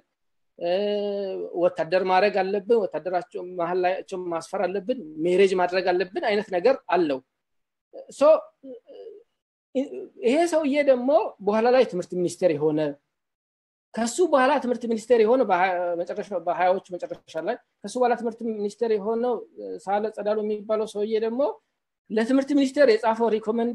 ወታደር ማድረግ አለብን ወታደራቸው መሀል ላያቸው ማስፈር አለብን ሜሬጅ ማድረግ አለብን አይነት ነገር አለው ይሄ ሰውዬ ደግሞ በኋላ ላይ ትምህርት ሚኒስቴር የሆነ ከሱ በኋላ ትምህርት ሚኒስቴር የሆነ በሀያዎቹ መጨረሻ ላይ ከሱ በኋላ ትምህርት ሚኒስቴር የሆነው ሳለ ጸዳሉ የሚባለው ሰውዬ ደግሞ ለትምህርት ሚኒስቴር የጻፈው ሪኮመንዴ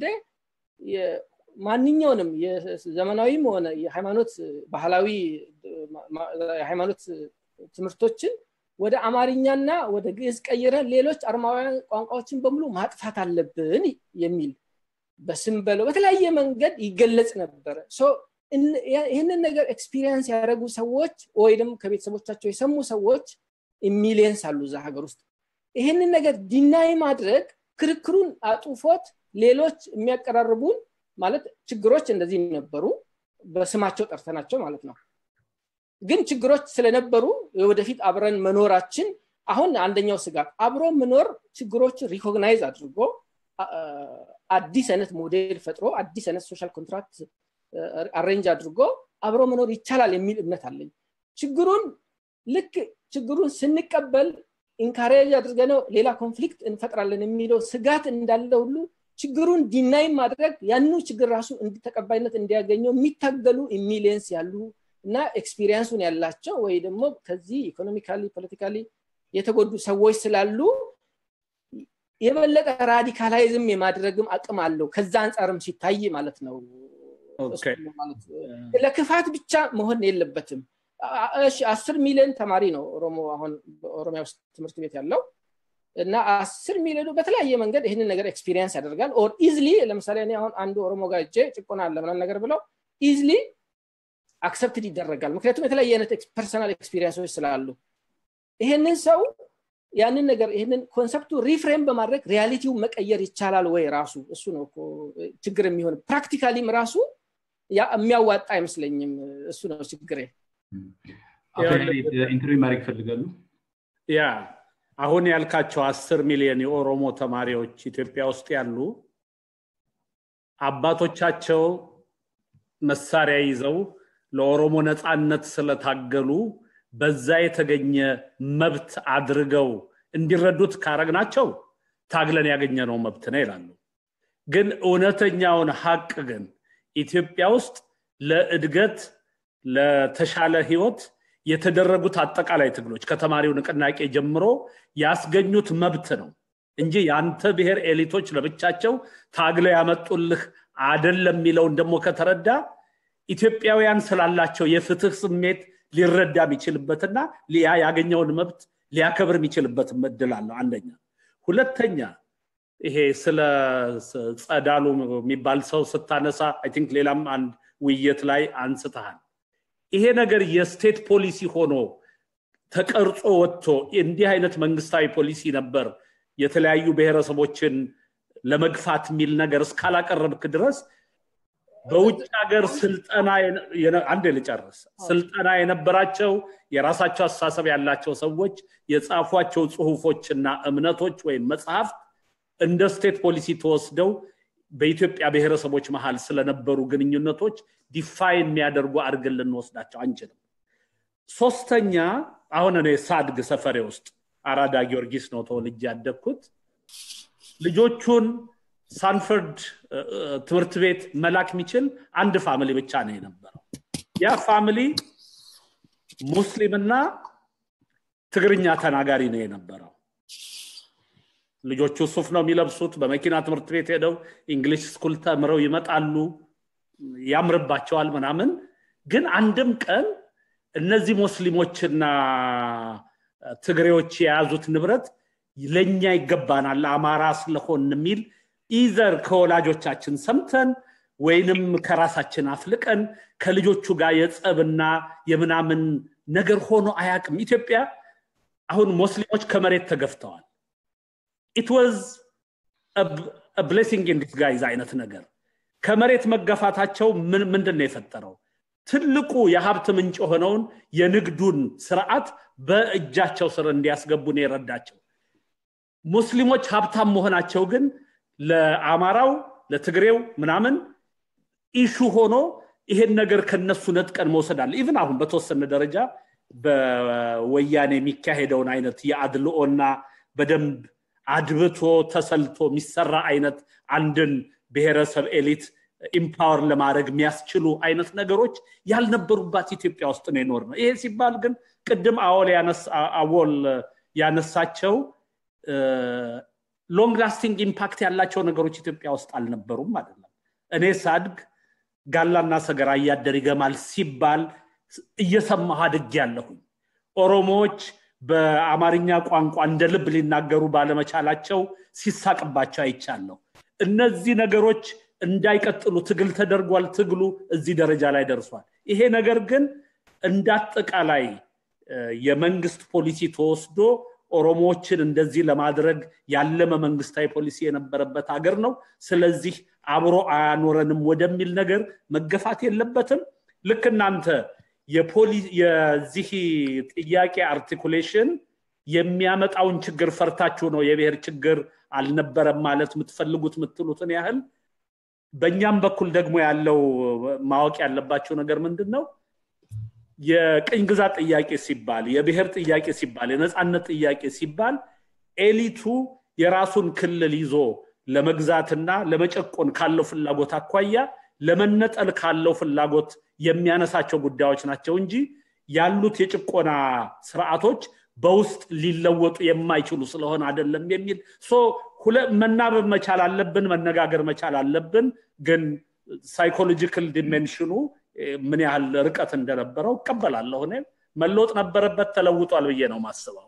ማንኛውንም የዘመናዊም ሆነ የሃይማኖት ባህላዊ የሃይማኖት ትምህርቶችን ወደ አማርኛና ወደ ግዕዝ ቀይረን ሌሎች አርማውያን ቋንቋዎችን በሙሉ ማጥፋት አለብን የሚል በስም በለው በተለያየ መንገድ ይገለጽ ነበረ ይህንን ነገር ኤክስፒሪየንስ ያደረጉ ሰዎች ወይም ከቤተሰቦቻቸው የሰሙ ሰዎች ሚሊየንስ አሉ እዛ ሀገር ውስጥ ይህንን ነገር ዲናይ ማድረግ ክርክሩን አጡፎት ሌሎች የሚያቀራርቡን ማለት ችግሮች እንደዚህ ነበሩ በስማቸው ጠርተናቸው ማለት ነው ግን ችግሮች ስለነበሩ ወደፊት አብረን መኖራችን አሁን አንደኛው ስጋት አብሮ መኖር ችግሮችን ሪኮግናይዝ አድርጎ አዲስ አይነት ሞዴል ፈጥሮ አዲስ አይነት ሶሻል ኮንትራክት አሬንጅ አድርጎ አብሮ መኖር ይቻላል የሚል እምነት አለኝ ችግሩን ልክ ችግሩን ስንቀበል ኢንካሬጅ አድርገነው ሌላ ኮንፍሊክት እንፈጥራለን የሚለው ስጋት እንዳለ ሁሉ ችግሩን ዲናይ ማድረግ ያኑ ችግር ራሱ ተቀባይነት እንዲያገኘው የሚታገሉ ሚሊየንስ ያሉ እና ኤክስፒሪየንሱን ያላቸው ወይ ደግሞ ከዚህ ኢኮኖሚካሊ ፖለቲካሊ የተጎዱ ሰዎች ስላሉ የበለጠ ራዲካላይዝም የማድረግም አቅም አለው ከዛ አንጻርም ሲታይ ማለት ነው ለክፋት ብቻ መሆን የለበትም አስር ሚሊዮን ተማሪ ነው ኦሮሞ አሁን በኦሮሚያ ውስጥ ትምህርት ቤት ያለው እና አስር ሚሊዮኑ በተለያየ መንገድ ይህንን ነገር ኤክስፒሪየንስ ያደርጋል ኦር ኢዝሊ ለምሳሌ እኔ አሁን አንዱ ኦሮሞ ጋር እጄ ጭቆና አለ ምናምን ነገር ብለው ኢዝሊ አክሰፕትድ ይደረጋል ምክንያቱም የተለያየ አይነት ፐርሰናል ኤክስፒሪየንሶች ስላሉ ይሄንን ሰው ያንን ነገር ይህንን ኮንሰፕቱ ሪፍሬም በማድረግ ሪያሊቲው መቀየር ይቻላል ወይ ራሱ እሱ ነው ችግር የሚሆን ፕራክቲካሊም ራሱ የሚያዋጣ አይመስለኝም እሱ ነው ችግሬ ኢንተርቪው ማድረግ ይፈልጋሉ ያ አሁን ያልካቸው አስር ሚሊዮን የኦሮሞ ተማሪዎች ኢትዮጵያ ውስጥ ያሉ አባቶቻቸው መሳሪያ ይዘው ለኦሮሞ ነፃነት ስለታገሉ በዛ የተገኘ መብት አድርገው እንዲረዱት ካረግናቸው ታግለን ያገኘነው መብት ነው ይላሉ ግን እውነተኛውን ሀቅ ግን ኢትዮጵያ ውስጥ ለእድገት ለተሻለ ህይወት የተደረጉት አጠቃላይ ትግሎች ከተማሪው ንቅናቄ ጀምሮ ያስገኙት መብት ነው እንጂ የአንተ ብሔር ኤሊቶች ለብቻቸው ታግለው ያመጡልህ አደለም የሚለውን ደግሞ ከተረዳ ኢትዮጵያውያን ስላላቸው የፍትህ ስሜት ሊረዳ የሚችልበትና ያ ያገኘውን መብት ሊያከብር የሚችልበትም እድል አለው አንደኛ ሁለተኛ ይሄ ስለ ጸዳሉ የሚባል ሰው ስታነሳ አይ ቲንክ ሌላም አንድ ውይይት ላይ አንስተሃል ይሄ ነገር የስቴት ፖሊሲ ሆኖ ተቀርጾ ወጥቶ እንዲህ አይነት መንግስታዊ ፖሊሲ ነበር የተለያዩ ብሔረሰቦችን ለመግፋት የሚል ነገር እስካላቀረብክ ድረስ በውጭ ሀገር ስልጠና አንድ ልጨርስ ስልጠና የነበራቸው የራሳቸው አስተሳሰብ ያላቸው ሰዎች የጻፏቸው ጽሁፎችና እምነቶች ወይም መጽሐፍት እንደ ስቴት ፖሊሲ ተወስደው በኢትዮጵያ ብሔረሰቦች መሀል ስለነበሩ ግንኙነቶች ዲፋይን የሚያደርጉ አድርገን ልንወስዳቸው አንችልም ሶስተኛ አሁን እኔ ሳድግ ሰፈሬ ውስጥ አራዳ ጊዮርጊስ ነው ተወልጅ ያደግኩት ልጆቹን ሳንፈርድ ትምህርት ቤት መላክ የሚችል አንድ ፋሚሊ ብቻ ነው የነበረው ያ ፋሚሊ ሙስሊምና ትግርኛ ተናጋሪ ነው የነበረው ልጆቹ ሱፍ ነው የሚለብሱት በመኪና ትምህርት ቤት ሄደው እንግሊሽ ስኩል ተምረው ይመጣሉ ያምርባቸዋል ምናምን ግን አንድም ቀን እነዚህ ሙስሊሞችና ትግሬዎች የያዙት ንብረት ለእኛ ይገባናል አማራ ስለሆን የሚል ኢዘር ከወላጆቻችን ሰምተን ወይንም ከራሳችን አፍልቀን ከልጆቹ ጋር የጸብና የምናምን ነገር ሆኖ አያቅም ኢትዮጵያ አሁን ሙስሊሞች ከመሬት ተገፍተዋል ኢት ዋዝ ብሌሲንግ ኢን ዲስጋይዝ አይነት ነገር ከመሬት መገፋታቸው ምንድን ነው የፈጠረው ትልቁ የሀብት ምንጭ የሆነውን የንግዱን ስርዓት በእጃቸው ስር እንዲያስገቡን የረዳቸው ሙስሊሞች ሀብታም መሆናቸው ግን ለአማራው ለትግሬው ምናምን ኢሹ ሆኖ ይሄን ነገር ከነሱ ነጥቀን መውሰድ አለ ኢቭን አሁን በተወሰነ ደረጃ በወያኔ የሚካሄደውን አይነት የአድልኦና በደንብ አድብቶ ተሰልቶ የሚሰራ አይነት አንድን ብሔረሰብ ኤሊት ኢምፓወር ለማድረግ የሚያስችሉ አይነት ነገሮች ያልነበሩባት ኢትዮጵያ ውስጥ ነው የኖር ነው ይሄ ሲባል ግን ቅድም አወል አወል ያነሳቸው ሎንግ ላስቲንግ ኢምፓክት ያላቸው ነገሮች ኢትዮጵያ ውስጥ አልነበሩም አይደለም እኔ ሳድግ ጋላና ሰገራ እያደር ይገማል ሲባል እየሰማሁ አድግ ያለሁኝ ኦሮሞዎች በአማርኛ ቋንቋ እንደ ልብ ሊናገሩ ባለመቻላቸው ሲሳቅባቸው አይቻለሁ እነዚህ ነገሮች እንዳይቀጥሉ ትግል ተደርጓል ትግሉ እዚህ ደረጃ ላይ ደርሷል ይሄ ነገር ግን እንዳጠቃላይ የመንግስት ፖሊሲ ተወስዶ ኦሮሞዎችን እንደዚህ ለማድረግ ያለመ መንግስታዊ ፖሊሲ የነበረበት ሀገር ነው ስለዚህ አብሮ አያኖረንም ወደሚል ነገር መገፋት የለበትም ልክ እናንተ የዚህ ጥያቄ አርቲኩሌሽን የሚያመጣውን ችግር ፈርታችሁ ነው የብሔር ችግር አልነበረም ማለት የምትፈልጉት የምትሉትን ያህል በእኛም በኩል ደግሞ ያለው ማወቅ ያለባቸው ነገር ምንድን ነው የቅኝ ግዛት ጥያቄ ሲባል የብሔር ጥያቄ ሲባል የነፃነት ጥያቄ ሲባል ኤሊቱ የራሱን ክልል ይዞ ለመግዛትና ለመጨቆን ካለው ፍላጎት አኳያ ለመነጠል ካለው ፍላጎት የሚያነሳቸው ጉዳዮች ናቸው እንጂ ያሉት የጭቆና ስርዓቶች በውስጥ ሊለወጡ የማይችሉ ስለሆነ አይደለም የሚል መናበብ መቻል አለብን መነጋገር መቻል አለብን ግን ሳይኮሎጂካል ዲሜንሽኑ ምን ያህል ርቀት እንደነበረው እቀበላለሁ እኔ መለወጥ ነበረበት ተለውጧል ብዬ ነው ማስበው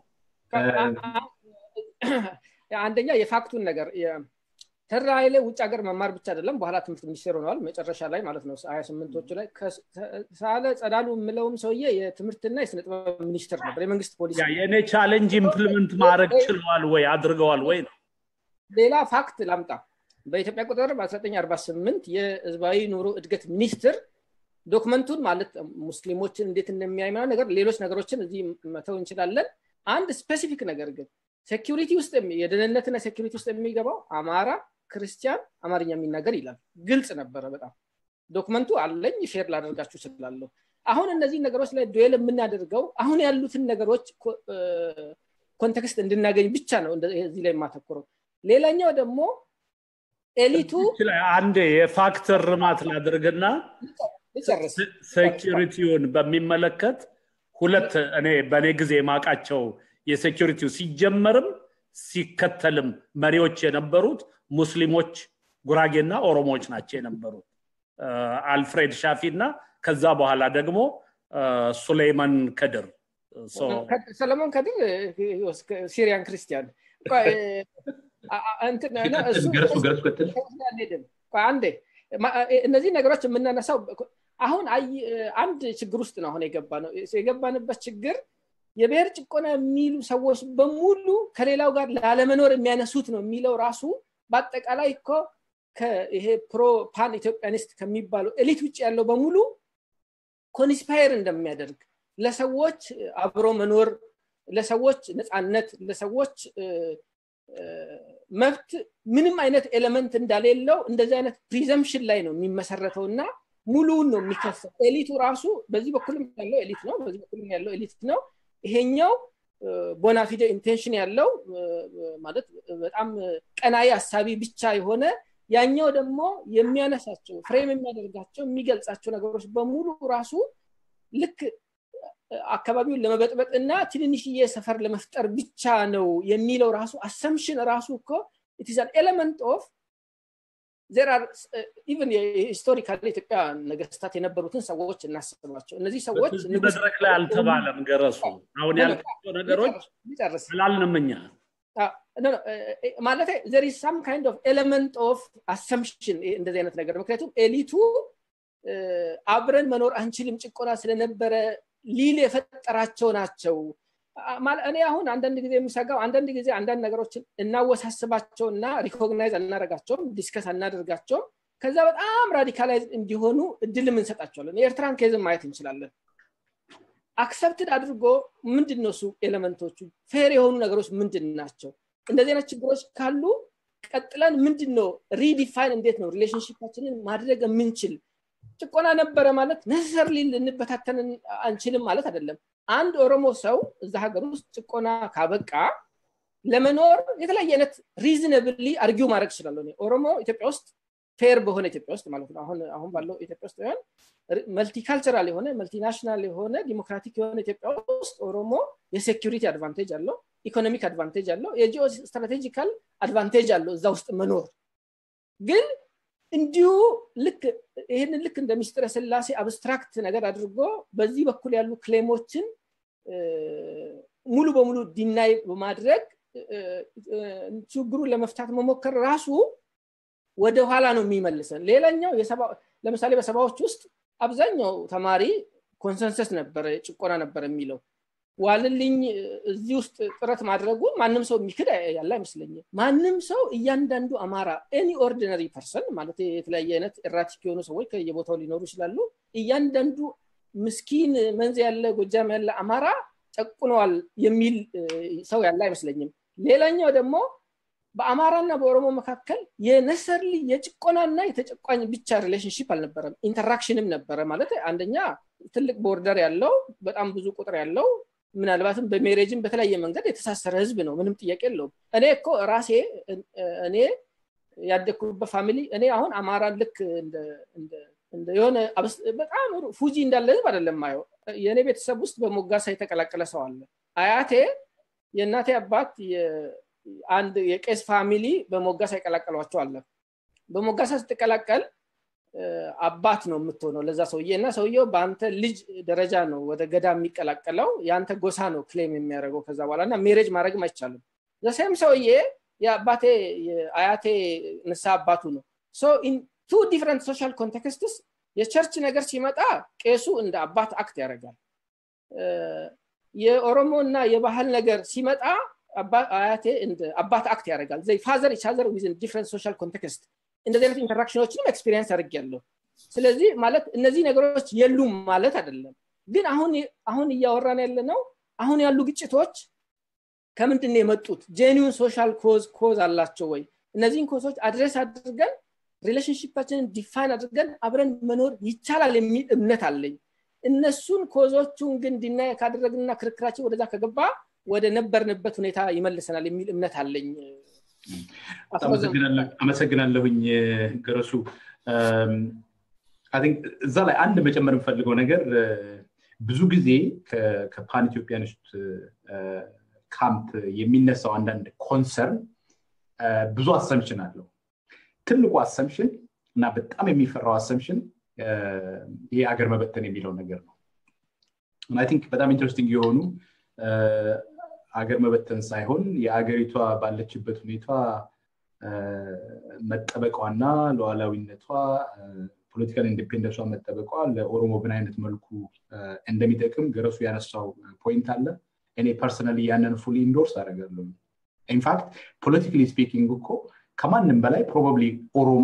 አንደኛ የፋክቱን ነገር ተራ ኃይሌ ውጭ ሀገር መማር ብቻ አይደለም በኋላ ትምህርት ሚኒስቴር ሆነዋል መጨረሻ ላይ ማለት ነው ሀያ ስምንቶቹ ላይ ሳለ ጸዳሉ የምለውም ሰውዬ የትምህርትና የስነ ጥበብ ሚኒስትር ነበር የመንግስት ፖሊሲ የእኔ ቻሌንጅ ኢምፕሊመንት ማድረግ ችለዋል ወይ አድርገዋል ወይ ነው ሌላ ፋክት ላምጣ በኢትዮጵያ ቁጥር በ1948 የህዝባዊ ኑሮ እድገት ሚኒስትር ዶክመንቱን ማለት ሙስሊሞችን እንዴት እንደሚያይ ነገር ሌሎች ነገሮችን እዚህ መተው እንችላለን አንድ ስፔሲፊክ ነገር ግን ሴኪሪቲ ውስጥ የደህንነትና ሴኪሪቲ ውስጥ የሚገባው አማራ ክርስቲያን አማርኛ የሚናገር ይላል ግልጽ ነበረ በጣም ዶክመንቱ አለኝ ሼር ላደርጋችሁ እችላለሁ አሁን እነዚህ ነገሮች ላይ ዱዌል የምናደርገው አሁን ያሉትን ነገሮች ኮንቴክስት እንድናገኝ ብቻ ነው እዚህ ላይ የማተኩረው ሌላኛው ደግሞ ኤሊቱ አንድ የፋክተር ርማት ላድርግና ሴኪሪቲውን በሚመለከት ሁለት እኔ በእኔ ጊዜ ማቃቸው የሴኪሪቲው ሲጀመርም ሲከተልም መሪዎች የነበሩት ሙስሊሞች ጉራጌና ኦሮሞዎች ናቸው የነበሩት አልፍሬድ ሻፊ እና ከዛ በኋላ ደግሞ ሱሌይማን ከድር ሰለሞን ከድር ሲሪያን ክርስቲያን አንዴ እነዚህ ነገሮች የምናነሳው አሁን አንድ ችግር ውስጥ ነው አሁን የገባ ነው የገባንበት ችግር የብሔር ጭቆና የሚሉ ሰዎች በሙሉ ከሌላው ጋር ላለመኖር የሚያነሱት ነው የሚለው ራሱ በአጠቃላይ እኮ ይሄ ፕሮ ፓን ኢትዮጵያኒስት ከሚባለው ኤሊት ውጭ ያለው በሙሉ ኮንስፓየር እንደሚያደርግ ለሰዎች አብሮ መኖር ለሰዎች ነፃነት ለሰዎች መብት ምንም አይነት ኤሌመንት እንዳሌለው እንደዚህ አይነት ፕሪዘምፕሽን ላይ ነው የሚመሰረተው እና ሙሉውን ነው የሚከሰው ኤሊቱ ራሱ በዚህ በኩልም ያለው ኤሊት ነው በዚህ በኩልም ያለው ኤሊት ነው ይሄኛው ቦናፊደ ኢንቴንሽን ያለው ማለት በጣም ቀናይ አሳቢ ብቻ የሆነ ያኛው ደግሞ የሚያነሳቸው ፍሬም የሚያደርጋቸው የሚገልጻቸው ነገሮች በሙሉ ራሱ ልክ አካባቢውን ለመበጥበጥ እና ትንንሽዬ ሰፈር ለመፍጠር ብቻ ነው የሚለው ራሱ አሰምሽን ራሱ እኮ ኢትስ ኤለመንት ኦፍ ኢቨን ሂስቶሪካል ኢትዮጵያ ነገስታት የነበሩትን ሰዎች እናስባቸው እነዚህ ሰዎች መድረክ ላይ አልተባለም ገረሱ አሁን ያልካቸው ነገሮች አላልንም እኛ ማለት ዘር ሳም ካይንድ ኦፍ ኤለመንት ኦፍ አሰምሽን እንደዚህ አይነት ነገር ምክንያቱም ኤሊቱ አብረን መኖር አንችልም ጭቆና ስለነበረ ሊል የፈጠራቸው ናቸው እኔ አሁን አንዳንድ ጊዜ የምሰጋው አንዳንድ ጊዜ አንዳንድ ነገሮችን እናወሳስባቸው እና ሪኮግናይዝ አናደርጋቸውም ዲስከስ አናደርጋቸውም ከዛ በጣም ራዲካላይዝ እንዲሆኑ እድልም እንሰጣቸዋለን የኤርትራን ኬዝም ማየት እንችላለን አክሰፕትድ አድርጎ ምንድን ነው እሱ ኤሌመንቶቹ ፌር የሆኑ ነገሮች ምንድን ናቸው እንደዚህ አይነት ችግሮች ካሉ ቀጥለን ምንድን ነው ሪዲፋይን እንዴት ነው ሪሌሽንሽፓችንን ማድረግ የምንችል ጭቆና ነበረ ማለት ነሰሰርሊ ልንበታተን አንችልም ማለት አይደለም አንድ ኦሮሞ ሰው እዛ ሀገር ውስጥ ጭቆና ካበቃ ለመኖር የተለያየ አይነት ሪዝነብሊ አርጊው ማድረግ ይችላለሁ ኦሮሞ ኢትዮጵያ ውስጥ ፌር በሆነ ኢትዮጵያ ውስጥ ማለት ነው አሁን አሁን ባለው ኢትዮጵያ ውስጥ ሆን መልቲካልቸራል የሆነ መልቲናሽናል የሆነ ዲሞክራቲክ የሆነ ኢትዮጵያ ውስጥ ኦሮሞ የሴኪሪቲ አድቫንቴጅ አለው ኢኮኖሚክ አድቫንቴጅ አለው የጂኦ ስትራቴጂካል አድቫንቴጅ አለው እዛ ውስጥ መኖር ግን እንዲሁ ልክ ይህንን ልክ እንደ ሚስጥረ ስላሴ አብስትራክት ነገር አድርጎ በዚህ በኩል ያሉ ክሌሞችን ሙሉ በሙሉ ዲናይ በማድረግ ችግሩን ለመፍታት መሞከር ራሱ ወደ ኋላ ነው የሚመልሰን ሌላኛው ለምሳሌ በሰባዎች ውስጥ አብዛኛው ተማሪ ኮንሰንሰስ ነበረ ጭቆና ነበር የሚለው ዋልልኝ እዚህ ውስጥ ጥረት ማድረጉ ማንም ሰው የሚክድ ያለ አይመስለኝም ማንም ሰው እያንዳንዱ አማራ ኤኒ ኦርዲነሪ ፐርሰን ማለት የተለያየ አይነት ኤራቲክ የሆኑ ሰዎች ከየቦታው ሊኖሩ ይችላሉ እያንዳንዱ ምስኪን መንዝ ያለ ጎጃም ያለ አማራ ጨቁነዋል የሚል ሰው ያለ አይመስለኝም ሌላኛው ደግሞ በአማራና በኦሮሞ መካከል የነሰርሊ የጭቆናና የተጨቋኝ ብቻ ሪሌሽንሽፕ አልነበረም ኢንተራክሽንም ነበረ ማለት አንደኛ ትልቅ ቦርደር ያለው በጣም ብዙ ቁጥር ያለው ምናልባትም በሜሬጅን በተለያየ መንገድ የተሳሰረ ህዝብ ነው ምንም ጥያቄ የለውም እኔ እኮ ራሴ እኔ ያደግኩበት ፋሚሊ እኔ አሁን አማራን ልክ የሆነ በጣም ፉጂ እንዳለ ህዝብ አይደለም ማየው የእኔ ቤተሰብ ውስጥ በሞጋሳ የተቀላቀለ ሰው አለ አያቴ የእናቴ አባት አንድ የቄስ ፋሚሊ በሞጋሳ ይቀላቀሏቸው አለ በሞጋሳ ስትቀላቀል አባት ነው የምትሆነው ለዛ ሰውዬ እና ሰውየው በአንተ ልጅ ደረጃ ነው ወደ ገዳ የሚቀላቀለው የአንተ ጎሳ ነው ክሌም የሚያደርገው ከዛ በኋላ እና ሜሬጅ ማድረግም አይቻልም ዘሴም ሰውዬ የአባቴ አያቴ ንሳ አባቱ ነው ቱ ዲፍረንት ሶሻል ኮንቴክስትስ የቸርች ነገር ሲመጣ ቄሱ እንደ አባት አክት ያደርጋል የኦሮሞ እና የባህል ነገር ሲመጣ አያቴ አባት አክት ያደርጋል ዘይ ፋዘር ኢቻዘር ዊዝን ዲፍረንት ሶሻል ኮንቴክስት እንደዚህ አይነት ኢንተራክሽኖችንም ኤክስፒሪየንስ አድርግ ያለው ስለዚህ ማለት እነዚህ ነገሮች የሉም ማለት አይደለም ግን አሁን አሁን እያወራን ያለ ነው አሁን ያሉ ግጭቶች ከምንድን ነው የመጡት ጄኒውን ሶሻል ኮዝ ኮዝ አላቸው ወይ እነዚህን ኮዞች አድሬስ አድርገን ሪሌሽንሽፓችንን ዲፋይን አድርገን አብረን መኖር ይቻላል የሚል እምነት አለኝ እነሱን ኮዞቹን ግን ዲናይ ካደረግንና ክርክራችን ወደዛ ከገባ ወደ ነበርንበት ሁኔታ ይመልሰናል የሚል እምነት አለኝ አመሰግናለሁኝ ገረሱ እዛ ላይ አንድ መጨመር የምፈልገው ነገር ብዙ ጊዜ ከፓን ኢትዮጵያኒስት ካምፕ የሚነሳው አንዳንድ ኮንሰርን ብዙ አሰምሽን አለው ትልቁ አሰምሽን እና በጣም የሚፈራው አሰምሽን ይሄ አገር መበተን የሚለው ነገር ነው ቲንክ በጣም ኢንትረስቲንግ የሆኑ አገር መበተን ሳይሆን የአገሪቷ ባለችበት ሁኔታ መጠበቋና ሉዓላዊነቷ ፖለቲካል ኢንዲፔንደንሷ መጠበቋ ለኦሮሞ ምን አይነት መልኩ እንደሚጠቅም ገረሱ ያነሳው ፖይንት አለ እኔ ፐርሰናሊ ያንን ፉሊ ኢንዶርስ አደርጋለሁ ኢንፋክት ፖለቲካሊ ስፒኪንግ እኮ ከማንም በላይ ፕሮባብሊ ኦሮሞ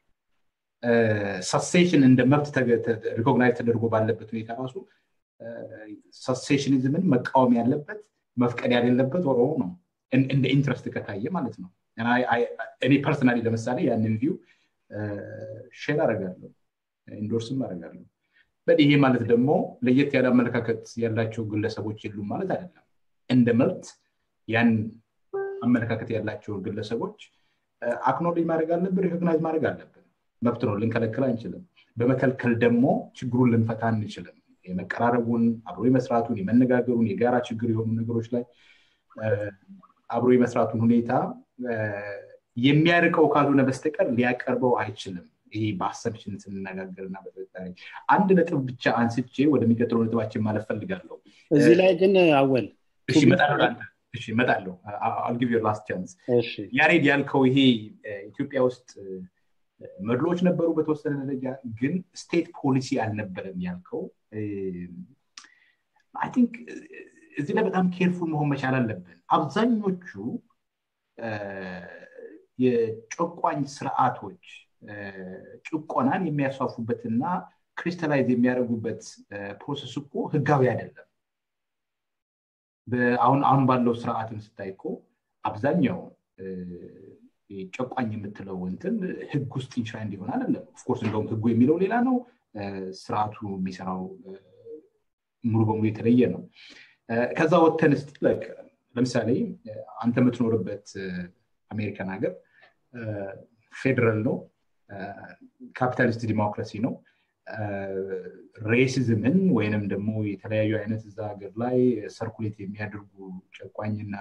ሰሴሽን እንደ መብት ሪኮግናይዝ ተደርጎ ባለበት ሁኔታ ራሱ ሰሴሽኒዝምን መቃወም ያለበት መፍቀድ ያሌለበት ኦሮሞ ነው እንደ ኢንትረስት ከታየ ማለት ነው እኔ ፐርሰናሊ ለምሳሌ ያንን ቪው ሼር አደርጋለሁ ኢንዶርስም አደርጋለሁ ይሄ ማለት ደግሞ ለየት ያለ አመለካከት ያላቸው ግለሰቦች የሉም ማለት አይደለም እንደ መብት ያን አመለካከት ያላቸውን ግለሰቦች አክኖሌጅ ማድረግ አለብን ሪኮግናይዝ ማድረግ አለብን መብት ነው ልንከለክል አንችልም በመከልከል ደግሞ ችግሩን ልንፈታ አንችልም የመቀራረቡን አብሮ የመስራቱን የመነጋገሩን የጋራ ችግር የሆኑ ነገሮች ላይ አብሮ የመስራቱን ሁኔታ የሚያርቀው ካልሆነ በስተቀር ሊያቀርበው አይችልም ይሄ በአሰብሽን ስንነጋገርና በጥርጣሬ አንድ ነጥብ ብቻ አንስቼ ወደሚቀጥለው ነጥባችን ማለት ፈልጋለሁ እዚህ ላይ ግን አወል እሺ እመጣለሁ አልጊቭ ላስት ቻንስ ያሬድ ያልከው ይሄ ኢትዮጵያ ውስጥ መድሎች ነበሩ በተወሰነ ደረጃ ግን ስቴት ፖሊሲ አልነበረም ያልከው አይ ቲንክ እዚህ ላይ በጣም ኬርፉል መሆን መቻል አለብን አብዛኞቹ የጨቋኝ ስርዓቶች ጭቆናን የሚያስፋፉበትና ክሪስታላይዝ የሚያደርጉበት ፕሮሰስ እኮ ህጋዊ አይደለም አሁን አሁን ባለው ስርዓትን ስታይ እኮ አብዛኛው ጨቋኝ የምትለው እንትን ህግ ውስጥ ኢንሽራይንድ እንዲሆን አይደለም ኦፍኮርስ እንደውም ህጉ የሚለው ሌላ ነው ስርዓቱ የሚሰራው ሙሉ በሙሉ የተለየ ነው ከዛ ወተን ስ ለምሳሌ አንተ የምትኖርበት አሜሪካን ሀገር ፌዴራል ነው ካፒታሊስት ዲሞክራሲ ነው ሬሲዝምን ወይንም ደግሞ የተለያዩ አይነት እዛ ሀገር ላይ ሰርኩሌት የሚያደርጉ ጨቋኝና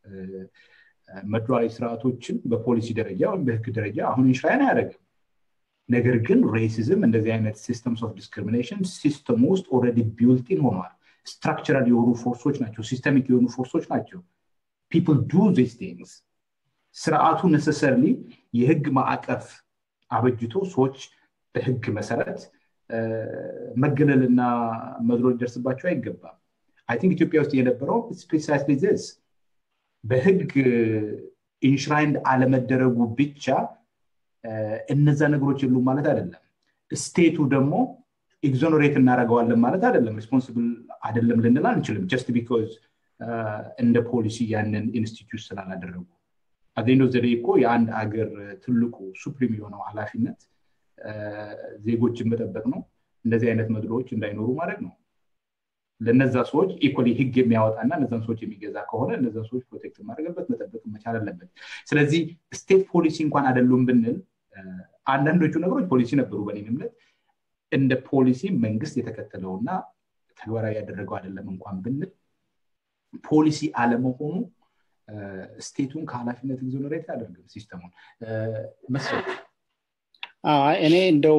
መድሏዊ ስርዓቶችን በፖሊሲ ደረጃ ወይም በህግ ደረጃ አሁን ኢንሽራይን አያደርግም ነገር ግን ሬሲዝም እንደዚህ አይነት ሲስተምስ ኦፍ ዲስክሪሚኔሽን ሲስተም ውስጥ ኦረዲ ቢልቲን ሆኗል ስትራክቸራል የሆኑ ፎርሶች ናቸው ሲስተሚክ የሆኑ ፎርሶች ናቸው ፒፕል ዱ ዚስ ቲንግስ ስርዓቱ ነሰሰርሊ የህግ ማዕቀፍ አበጅቶ ሰዎች በህግ መሰረት መገለልና መድሎ ሊደርስባቸው አይገባም አይ ቲንክ ኢትዮጵያ ውስጥ የነበረው ፕሪሳይስሊ ዚስ በህግ ኢንሽራይንድ አለመደረጉ ብቻ እነዛ ነገሮች የሉም ማለት አይደለም ስቴቱ ደግሞ ኤግዞኖሬት እናደረገዋለን ማለት አይደለም ሪስፖንስብል አይደለም ልንል አንችልም ጀስት ቢካዝ እንደ ፖሊሲ ያንን ኢንስቲትዩት ስላላደረጉ አዜንዶ ዘዴ እኮ የአንድ አገር ትልቁ ሱፕሪም የሆነው ኃላፊነት ዜጎችን መጠበቅ ነው እንደዚህ አይነት መድሎዎች እንዳይኖሩ ማድረግ ነው ለነዛ ሰዎች ኢኮሊ ህግ የሚያወጣና እነዛን ሰዎች የሚገዛ ከሆነ እነዛን ሰዎች ፕሮቴክት ማድረግበት መጠበቅ መቻል አለበት ስለዚህ ስቴት ፖሊሲ እንኳን አይደሉም ብንል አንዳንዶቹ ነገሮች ፖሊሲ ነበሩ በኔ እምነት እንደ ፖሊሲ መንግስት የተከተለውና ተግባራዊ ያደረገው አይደለም እንኳን ብንል ፖሊሲ አለመሆኑ ስቴቱን ከኃላፊነት ኤግዞነሬት አያደርግም ሲስተሙን መስለ እኔ እንደው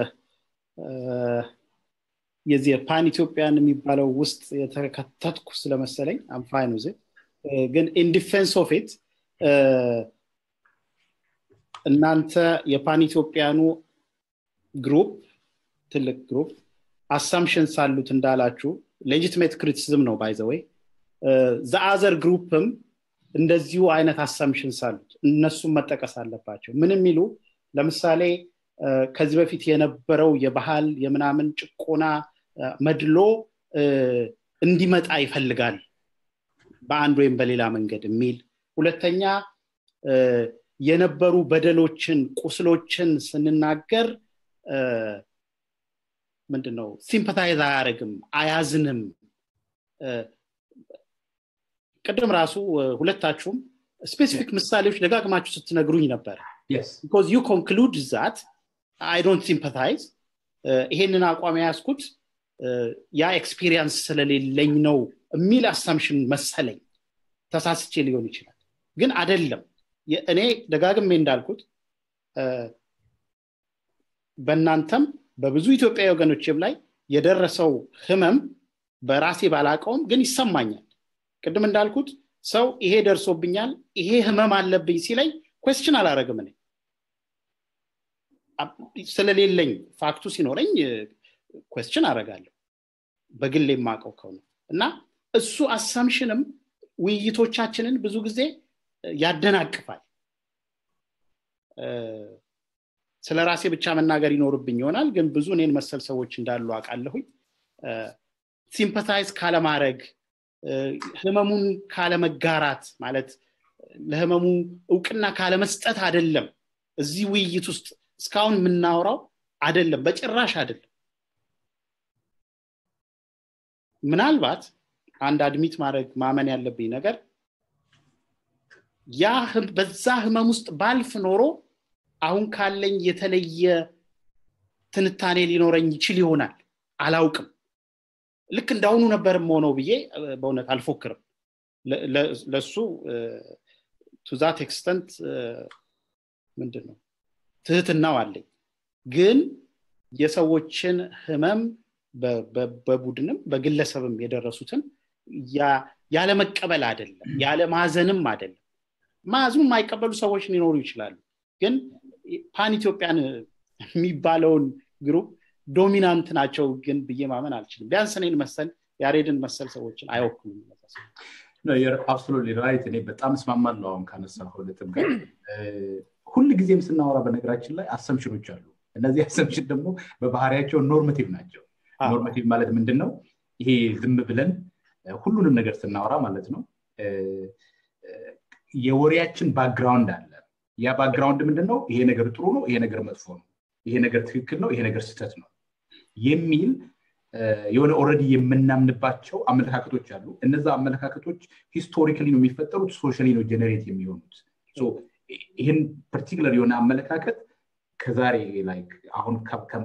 የዚህ ፓን ኢትዮጵያን የሚባለው ውስጥ የተከተትኩ ስለመሰለኝ አምፋይኑ ግን ኢን ዲፌንስ ኦፍ ኢት እናንተ የፓን ኢትዮጵያኑ ግሩፕ ትልቅ ግሩፕ አሳምሽንስ አሉት እንዳላችሁ ሌጂትሜት ክሪቲሲዝም ነው ባይዘወይ ዘአዘር ግሩፕም እንደዚሁ አይነት አሳምሽንስ አሉት እነሱም መጠቀስ አለባቸው ምን የሚሉ ለምሳሌ ከዚህ በፊት የነበረው የባህል የምናምን ጭቆና መድሎ እንዲመጣ ይፈልጋል በአንድ ወይም በሌላ መንገድ የሚል ሁለተኛ የነበሩ በደሎችን ቁስሎችን ስንናገር ምንድነው ሲምፐታይዝ አያደርግም አያዝንም ቅድም ራሱ ሁለታችሁም ስፔሲፊክ ምሳሌዎች ደጋግማችሁ ስትነግሩኝ ነበር ቢኮዝ ዩ ኮንክሉድ ዛት አይ ዶንት ሲምፐታይዝ ይሄንን አቋም የያዝኩት ያ ኤክስፒሪየንስ ስለሌለኝ ነው የሚል አሳምሽን መሰለኝ ተሳስቼ ሊሆን ይችላል ግን አደለም እኔ ደጋግሜ እንዳልኩት በእናንተም በብዙ ኢትዮጵያዊ ወገኖችም ላይ የደረሰው ህመም በራሴ ባላቀውም ግን ይሰማኛል ቅድም እንዳልኩት ሰው ይሄ ደርሶብኛል ይሄ ህመም አለብኝ ሲለኝ ኮስችን አላረግም እኔ ስለሌለኝ ፋክቱ ሲኖረኝ ኮስችን አረጋለሁ በግል የማቀው ከሆነ እና እሱ አሳምሽንም ውይይቶቻችንን ብዙ ጊዜ ያደናቅፋል ስለ ራሴ ብቻ መናገር ይኖርብኝ ይሆናል ግን ብዙ እኔን መሰል ሰዎች እንዳሉ አውቃለሁኝ ሲምፐታይዝ ካለማድረግ ህመሙን ካለመጋራት ማለት ለህመሙ እውቅና ካለመስጠት አደለም እዚህ ውይይት ውስጥ እስካሁን የምናወራው አደለም በጭራሽ አደለም ምናልባት አንድ አድሚት ማድረግ ማመን ያለብኝ ነገር ያ በዛ ህመም ውስጥ ባልፍ ኖሮ አሁን ካለኝ የተለየ ትንታኔ ሊኖረኝ ይችል ይሆናል አላውቅም ልክ እንዳሁኑ ነበርም ሆነው ብዬ በእውነት አልፎክርም ለሱ ቱዛት ኤክስተንት ምንድን ነው ትህትናው አለኝ ግን የሰዎችን ህመም በቡድንም በግለሰብም የደረሱትን ያለመቀበል አይደለም ያለማዘንም አይደለም ማዝኑ የማይቀበሉ ሰዎች ሊኖሩ ይችላሉ ግን ፓን ኢትዮጵያን የሚባለውን ግሩፕ ዶሚናንት ናቸው ግን ብዬ ማመን አልችልም ቢያንስ እኔን መሰል ያሬድን መሰል ሰዎችን አይወክሉም አብሶሉትሊ ራይት እኔ በጣም እስማማለሁ አሁን ካነሳው ነጥብ ጋር ሁል ጊዜም ስናወራ በነገራችን ላይ አሰምሽኖች አሉ እነዚህ አሰምሽን ደግሞ በባህሪያቸው ኖርማቲቭ ናቸው ኖርማቲቭ ማለት ምንድን ነው ይሄ ዝም ብለን ሁሉንም ነገር ስናወራ ማለት ነው የወሬያችን ባክግራውንድ አለ ያ ባክግራውንድ ምንድን ነው ይሄ ነገር ጥሩ ነው ይሄ ነገር መጥፎ ነው ይሄ ነገር ትክክል ነው ይሄ ነገር ስህተት ነው የሚል የሆነ ኦረዲ የምናምንባቸው አመለካከቶች አሉ እነዛ አመለካከቶች ሂስቶሪካሊ ነው የሚፈጠሩት ሶሻሊ ነው ጀነሬት የሚሆኑት ይህን ፐርቲኩለር የሆነ አመለካከት ከዛሬ ላይክ አሁን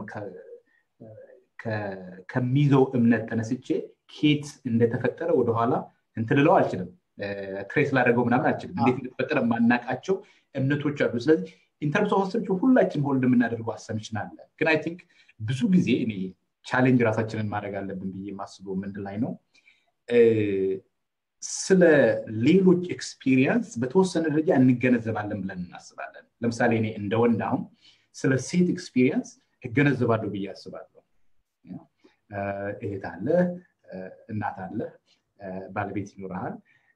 ከሚይዘው እምነት ተነስቼ ኬት እንደተፈጠረ ወደኋላ እንትልለው አልችልም ትሬስ ላደረገው ምናምን አልችልም እንዴት እንደተፈጠረ የማናቃቸው እምነቶች አሉ ስለዚህ ኢንተርምስ ኦፍ አሰምሽን ሁላችን ሆልድ የምናደርገው አሰምሽን አለ ግን አይ ቲንክ ብዙ ጊዜ እኔ ቻሌንጅ ራሳችንን ማድረግ አለብን ብዬ የማስበው ምንድን ላይ ነው ስለ ሌሎች ኤክስፒሪየንስ በተወሰነ ደረጃ እንገነዘባለን ብለን እናስባለን ለምሳሌ እኔ እንደ ወንድ አሁን ስለ ሴት ኤክስፒሪየንስ እገነዘባለሁ ብዬ አስባለሁ እህት አለ እናት አለ ባለቤት ይኖረሃል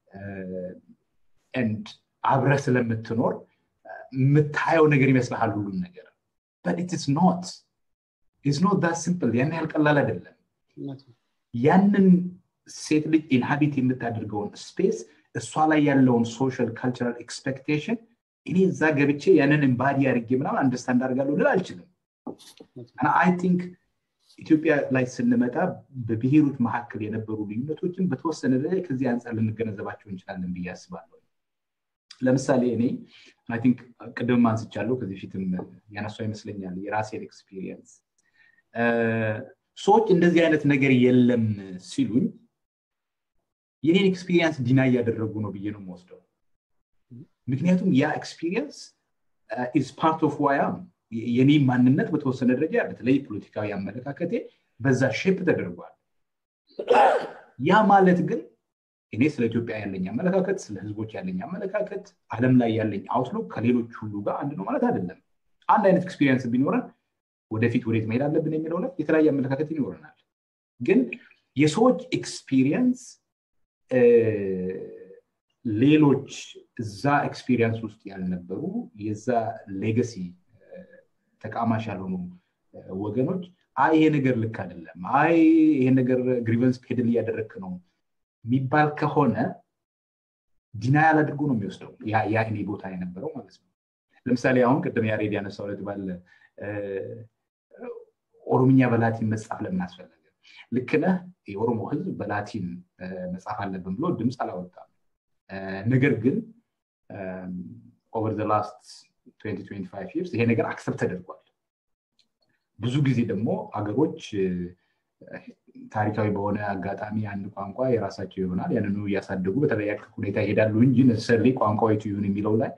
ንድ አብረ ስለምትኖር የምታየው ነገር ይመስልሃል ሁሉም ነገር ኢትስ ኖት ኢትስ ኖት ዳት ሲምፕል ያን ያህል ቀላል አይደለም ያንን ሴት ልጅ ኢንሃቢት የምታደርገውን ስፔስ እሷ ላይ ያለውን ሶሻል ካልቸራል ኤክስፔክቴሽን እኔ እዛ ገብቼ ያንን ኤምባዲ አድርጌ ምናምን አንደርስታንድ አድርጋለሁ ልል አልችልም አይ ቲንክ ኢትዮጵያ ላይ ስንመጣ በብሔሮች መካከል የነበሩ ልዩነቶችን በተወሰነ ደረጃ ከዚህ አንጻር ልንገነዘባቸው እንችላለን ብዬ አስባለሁ ለምሳሌ እኔ ቲንክ ቅድም አንስቻለሁ ከዚህ ፊትም ያነሷ ይመስለኛል የራሴን ኤክስፒሪየንስ ሰዎች እንደዚህ አይነት ነገር የለም ሲሉኝ የኔን ኤክስፒሪየንስ ዲና እያደረጉ ነው ብዬ ነው የምወስደው ምክንያቱም ያ ኤክስፒሪየንስ ኢዝ ፓርት ኦፍ ዋያም የኔ ማንነት በተወሰነ ደረጃ በተለይ ፖለቲካዊ አመለካከቴ በዛ ሼፕ ተደርጓል ያ ማለት ግን እኔ ስለ ኢትዮጵያ ያለኝ አመለካከት ስለ ህዝቦች ያለኝ አመለካከት አለም ላይ ያለኝ አውትሉክ ከሌሎች ሁሉ ጋር አንድ ነው ማለት አይደለም አንድ አይነት ኤክስፒሪየንስ ቢኖረን ወደፊት ወዴት መሄድ አለብን የሚለው ላይ የተለያየ አመለካከት ይኖረናል ግን የሰዎች ኤክስፒሪየንስ ሌሎች እዛ ኤክስፒሪየንስ ውስጥ ያልነበሩ የዛ ሌገሲ ተቃማሽ ያልሆኑ ወገኖች አይ ይሄ ነገር ልክ አይደለም አይ ይሄ ነገር ግሪቨንስ ፔድል እያደረግክ ነው የሚባል ከሆነ ዲናያል አድርጎ ነው የሚወስደው ያ እኔ ቦታ የነበረው ማለት ነው ለምሳሌ አሁን ቅድም ያሬድ ያነሳው ለት ባለ ኦሮምኛ በላቲን መጽሐፍ ለምን አስፈለገ ልክነህ የኦሮሞ ህዝብ በላቲን መጽሐፍ አለብን ብሎ ድምፅ አላወጣም ነገር ግን ኦቨር ዘ ላስት 2025 ይርስ ይሄ ነገር አክሰፕት ተደርጓል ብዙ ጊዜ ደግሞ አገሮች ታሪካዊ በሆነ አጋጣሚ አንድ ቋንቋ የራሳቸው ይሆናል ያንኑ እያሳደጉ በተለያየ ሁኔታ ይሄዳሉ እንጂ ነሰሌ ቋንቋ የቱ ይሁን የሚለው ላይ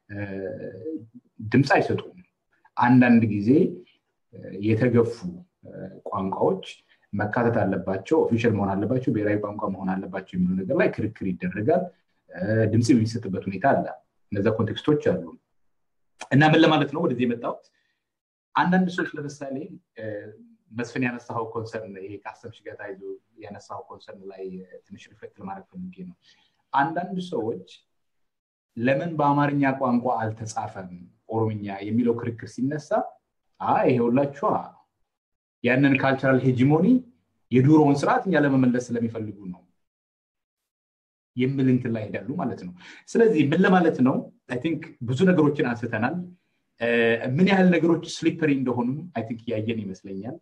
ድምፅ አይሰጡም አንዳንድ ጊዜ የተገፉ ቋንቋዎች መካተት አለባቸው ኦፊሻል መሆን አለባቸው ብሔራዊ ቋንቋ መሆን አለባቸው የሚለው ነገር ላይ ክርክር ይደረጋል ድምፅ የሚሰጥበት ሁኔታ አለ እነዛ ኮንቴክስቶች አሉ እና ምን ለማለት ነው ወደዚህ የመጣሁት አንዳንድ ሰዎች ለምሳሌ መስፍን ያነሳው ኮንሰርን ይሄ ከአሰብሽ ጋር ታይዞ ያነሳው ኮንሰርን ላይ ትንሽ ሪፍሌክት ለማድረግ ፈልጌ ነው አንዳንድ ሰዎች ለምን በአማርኛ ቋንቋ አልተጻፈም ኦሮምኛ የሚለው ክርክር ሲነሳ ይሄ ሁላችኋ ያንን ካልቸራል ሄጂሞኒ የዱሮውን ስርዓት እኛ ለመመለስ ስለሚፈልጉ ነው የሚል እንትን ላይ ሄዳሉ ማለት ነው ስለዚህ ምን ለማለት ነው አይ ቲንክ ብዙ ነገሮችን አንስተናል ምን ያህል ነገሮች ስሊፐሪ እንደሆኑም አይ ቲንክ እያየን ይመስለኛል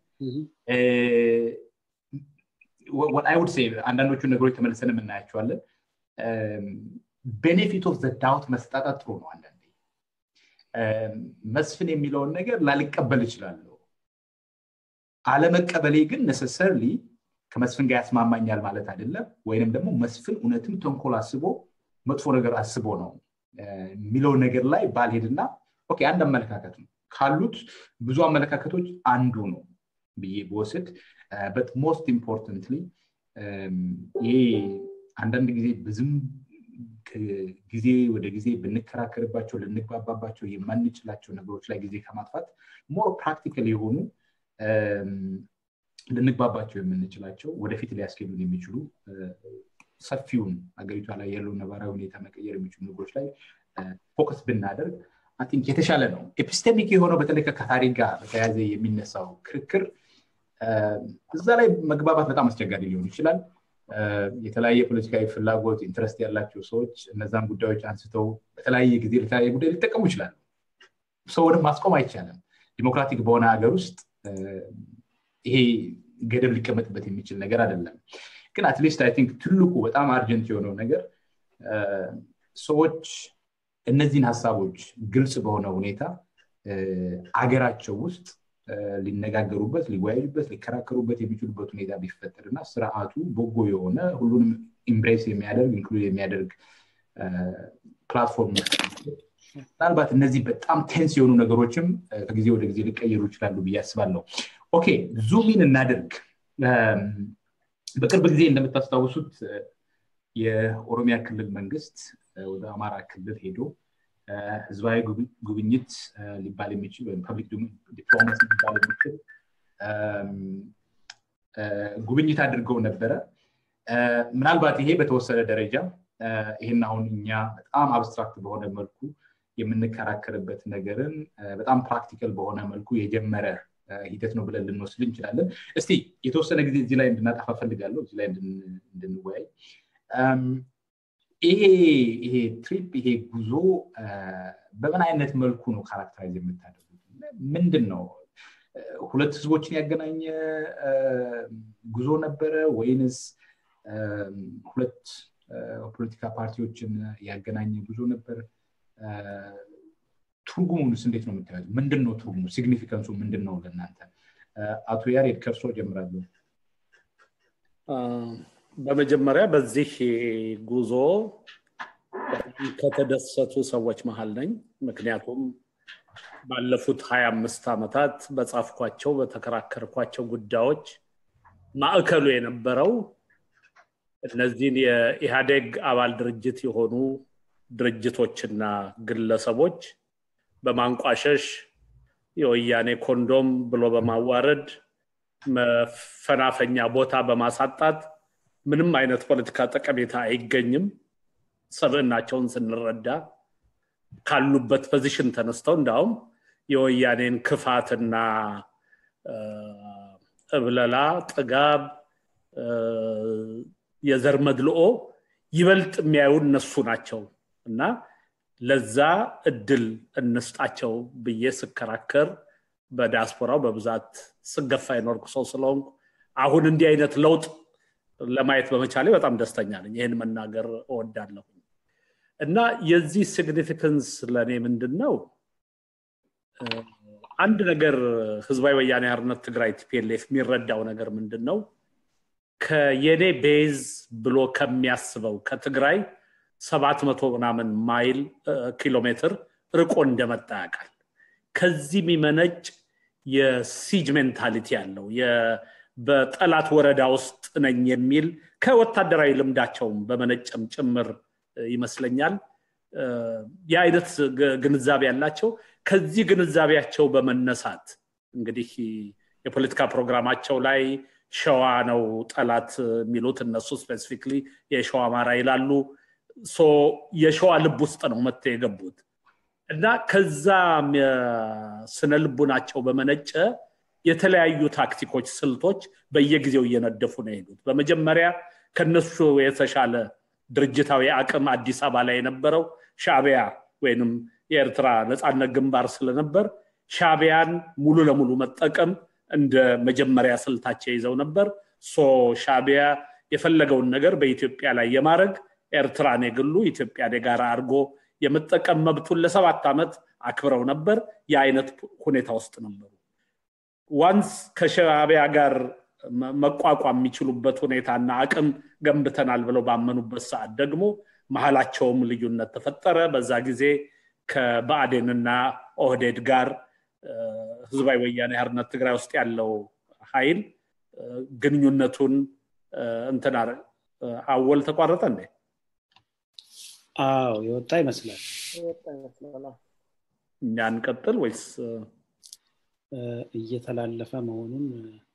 አይ ውድ ሴ አንዳንዶቹ ነገሮች ተመልሰን የምናያቸዋለን ቤኔፊት ኦፍ ዳውት መስጣጣት ጥሩ ነው አንዳንዴ መስፍን የሚለውን ነገር ላልቀበል እችላለሁ አለመቀበሌ ግን ነሰሰርሊ ከመስፍን ጋር ያስማማኛል ማለት አይደለም ወይንም ደግሞ መስፍን እውነትም ተንኮል አስቦ መጥፎ ነገር አስቦ ነው የሚለው ነገር ላይ ባልሄድና ኦኬ አንድ አመለካከት ነው ካሉት ብዙ አመለካከቶች አንዱ ነው ብዬ በወስድ በት ሞስት ኢምፖርታንትሊ ይሄ አንዳንድ ጊዜ ብዙም ጊዜ ወደ ጊዜ ብንከራከርባቸው ልንግባባባቸው የማንችላቸው ነገሮች ላይ ጊዜ ከማጥፋት ሞር ፕራክቲካል የሆኑ ልንግባባቸው የምንችላቸው ወደፊት ሊያስኬዱን የሚችሉ ሰፊውን ሀገሪቷ ላይ ያለውን ነባራዊ ሁኔታ መቀየር የሚችሉ ነገሮች ላይ ፎከስ ብናደርግ ቲንክ የተሻለ ነው ኤፒስቴሚክ የሆነው በተለይ ከታሪክ ጋር በተያያዘ የሚነሳው ክርክር እዛ ላይ መግባባት በጣም አስቸጋሪ ሊሆን ይችላል የተለያየ ፖለቲካዊ ፍላጎት ኢንትረስት ያላቸው ሰዎች እነዛን ጉዳዮች አንስተው በተለያየ ጊዜ ለተለያየ ጉዳይ ሊጠቀሙ ይችላሉ ሰውንም ማስቆም አይቻልም ዲሞክራቲክ በሆነ ሀገር ውስጥ ይሄ ገደብ ሊቀመጥበት የሚችል ነገር አይደለም ግን አትሊስት አይ ቲንክ ትልቁ በጣም አርጀንት የሆነው ነገር ሰዎች እነዚህን ሀሳቦች ግልጽ በሆነ ሁኔታ አገራቸው ውስጥ ሊነጋገሩበት ሊወያዩበት ሊከራከሩበት የሚችሉበት ሁኔታ ቢፈጠር እና ስርዓቱ በጎ የሆነ ሁሉንም ኢምብሬስ የሚያደርግ ኢንክሉድ የሚያደርግ ፕላትፎርም ምናልባት እነዚህ በጣም ቴንስ የሆኑ ነገሮችም ከጊዜ ወደ ጊዜ ሊቀየሩ ይችላሉ ብዬ አስባለሁ ኦኬ ዙሚን እናድርግ በቅርብ ጊዜ እንደምታስታውሱት የኦሮሚያ ክልል መንግስት ወደ አማራ ክልል ሄዶ ህዝባዊ ጉብኝት ሊባል የሚችል ወይም ፐብሊክ ዲፕሎማሲ ሊባል የሚችል ጉብኝት አድርገው ነበረ ምናልባት ይሄ በተወሰነ ደረጃ ይህን አሁን እኛ በጣም አብስትራክት በሆነ መልኩ የምንከራከርበት ነገርን በጣም ፕራክቲካል በሆነ መልኩ የጀመረ ሂደት ነው ብለን ልንወስድ እንችላለን እስቲ የተወሰነ ጊዜ እዚህ ላይ እንድናጠፋ ፈልጋለሁ እዚህ ላይ እንድንወያይ ይሄ ይሄ ትሪፕ ይሄ ጉዞ በምን አይነት መልኩ ነው ካራክተራይዝ የምታደርጉት ምንድን ነው ሁለት ህዝቦችን ያገናኘ ጉዞ ነበረ ወይንስ ሁለት ፖለቲካ ፓርቲዎችን ያገናኘ ጉዞ ነበር ትርጉሙንስ እንዴት ነው የምታዩት ምንድን ነው ትርጉሙ ሲግኒፊካንሱ ምንድን ነው ለእናንተ አቶ ያሬድ ከእርሶ ጀምራለሁ በመጀመሪያ በዚህ ጉዞ ከተደሰቱ ሰዎች መሀል ነኝ። ምክንያቱም ባለፉት ሀያ አምስት ዓመታት በጻፍኳቸው በተከራከርኳቸው ጉዳዮች ማዕከሉ የነበረው እነዚህን የኢህአዴግ አባል ድርጅት የሆኑ ድርጅቶችና ግለሰቦች በማንቋሸሽ የወያኔ ኮንዶም ብሎ በማዋረድ መፈናፈኛ ቦታ በማሳጣት ምንም አይነት ፖለቲካ ጠቀሜታ አይገኝም። ሰብዕናቸውን ስንረዳ ካሉበት ፖዚሽን ተነስተው እንዳውም የወያኔን ክፋትና እብለላ፣ ጥጋብ፣ የዘር መድልኦ ይበልጥ የሚያዩ እነሱ ናቸው እና ለዛ እድል እንስጣቸው ብዬ ስከራከር በዲያስፖራው በብዛት ስገፋ የኖርኩ ሰው ስለሆንኩ አሁን እንዲህ አይነት ለውጥ ለማየት በመቻሌ በጣም ደስተኛ ነኝ። ይህን መናገር እወዳለሁ እና የዚህ ሲግኒፊካንስ ለእኔ ምንድን ነው? አንድ ነገር ህዝባዊ ወያኔ ሓርነት ትግራይ ቲፒኤልኤፍ የሚረዳው ነገር ምንድን ነው? ከየኔ ቤዝ ብሎ ከሚያስበው ከትግራይ ሰባት መቶ ምናምን ማይል ኪሎ ሜትር ርቆ እንደመጣ ያውቃል። ከዚህ የሚመነጭ የሲጅ ሜንታሊቲ ያለው በጠላት ወረዳ ውስጥ ነኝ የሚል ከወታደራዊ ልምዳቸውም በመነጨም ጭምር ይመስለኛል የአይነት ግንዛቤ ያላቸው ከዚህ ግንዛቤያቸው በመነሳት እንግዲህ የፖለቲካ ፕሮግራማቸው ላይ ሸዋ ነው ጠላት የሚሉት እነሱ ስፔሲፊክሊ የሸዋ አማራ ይላሉ። የሸዋ ልብ ውስጥ ነው መጥተው የገቡት እና ከዛ ስነ ልቡናቸው በመነጨ የተለያዩ ታክቲኮች፣ ስልቶች በየጊዜው እየነደፉ ነው የሄዱት። በመጀመሪያ ከነሱ የተሻለ ድርጅታዊ አቅም አዲስ አበባ ላይ የነበረው ሻቢያ ወይንም የኤርትራ ነፃነት ግንባር ስለነበር ሻቢያን ሙሉ ለሙሉ መጠቀም እንደ መጀመሪያ ስልታቸው ይዘው ነበር። ሶ ሻቢያ የፈለገውን ነገር በኢትዮጵያ ላይ የማድረግ ኤርትራን የግሉ ኢትዮጵያን የጋራ አድርጎ የመጠቀም መብቱን ለሰባት ዓመት አክብረው ነበር። የአይነት ሁኔታ ውስጥ ነበሩ። ዋንስ ከሻቢያ ጋር መቋቋም የሚችሉበት ሁኔታና አቅም ገንብተናል ብለው ባመኑበት ሰዓት ደግሞ መሀላቸውም ልዩነት ተፈጠረ። በዛ ጊዜ ከብአዴንና ኦህዴድ ጋር ህዝባዊ ወያኔ ሓርነት ትግራይ ውስጥ ያለው ኃይል ግንኙነቱን እንትን አወል ተቋረጠ እንዴ? አዎ የወጣ ይመስላል። እኛ እንቀጥል ወይስ እየተላለፈ መሆኑን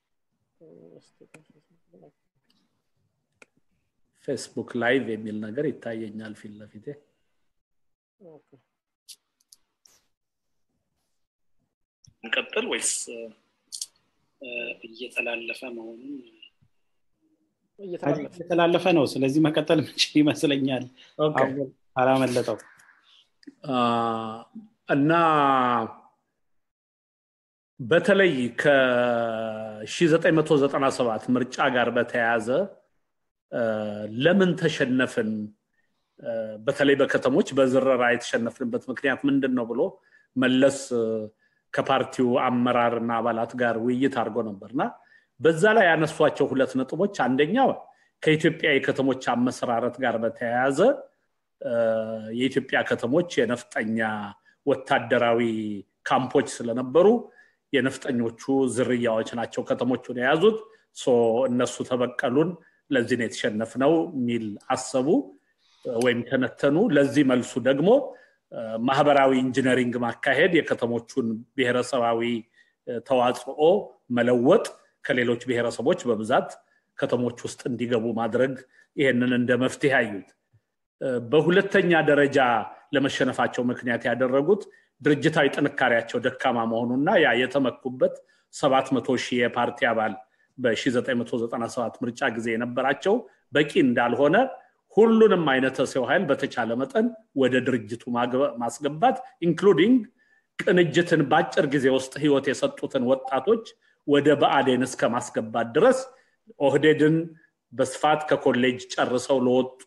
ፌስቡክ ላይቭ የሚል ነገር ይታየኛል ፊት ለፊቴ። እንቀጥል ወይስ እየተላለፈ መሆኑን እየተላለፈ እየተላለፈ ነው። ስለዚህ መቀጠል ምንችል ይመስለኛል። አላመለጠው እና በተለይ ከ1997 ምርጫ ጋር በተያያዘ ለምን ተሸነፍን፣ በተለይ በከተሞች በዝረራ የተሸነፍንበት ምክንያት ምንድን ነው ብሎ መለስ ከፓርቲው አመራር እና አባላት ጋር ውይይት አድርጎ ነበርና በዛ ላይ ያነሷቸው ሁለት ነጥቦች አንደኛው ከኢትዮጵያ የከተሞች አመሰራረት ጋር በተያያዘ የኢትዮጵያ ከተሞች የነፍጠኛ ወታደራዊ ካምፖች ስለነበሩ የነፍጠኞቹ ዝርያዎች ናቸው ከተሞቹን የያዙት እነሱ ተበቀሉን ለዚህ ነው የተሸነፍነው የሚል አሰቡ ወይም ተነተኑ ለዚህ መልሱ ደግሞ ማህበራዊ ኢንጂነሪንግ ማካሄድ የከተሞቹን ብሔረሰባዊ ተዋጽኦ መለወጥ ከሌሎች ብሔረሰቦች በብዛት ከተሞች ውስጥ እንዲገቡ ማድረግ ይሄንን እንደ መፍትሄ አዩት በሁለተኛ ደረጃ ለመሸነፋቸው ምክንያት ያደረጉት ድርጅታዊ ጥንካሬያቸው ደካማ መሆኑና ያ የተመኩበት 700 ሺህ የፓርቲ አባል በ1997 ምርጫ ጊዜ የነበራቸው በቂ እንዳልሆነ ሁሉንም አይነት ሰው ኃይል በተቻለ መጠን ወደ ድርጅቱ ማስገባት ኢንክሉዲንግ ቅንጅትን በአጭር ጊዜ ውስጥ ህይወት የሰጡትን ወጣቶች ወደ በአዴን እስከ ማስገባት ድረስ ኦህዴድን በስፋት ከኮሌጅ ጨርሰው ለወጡ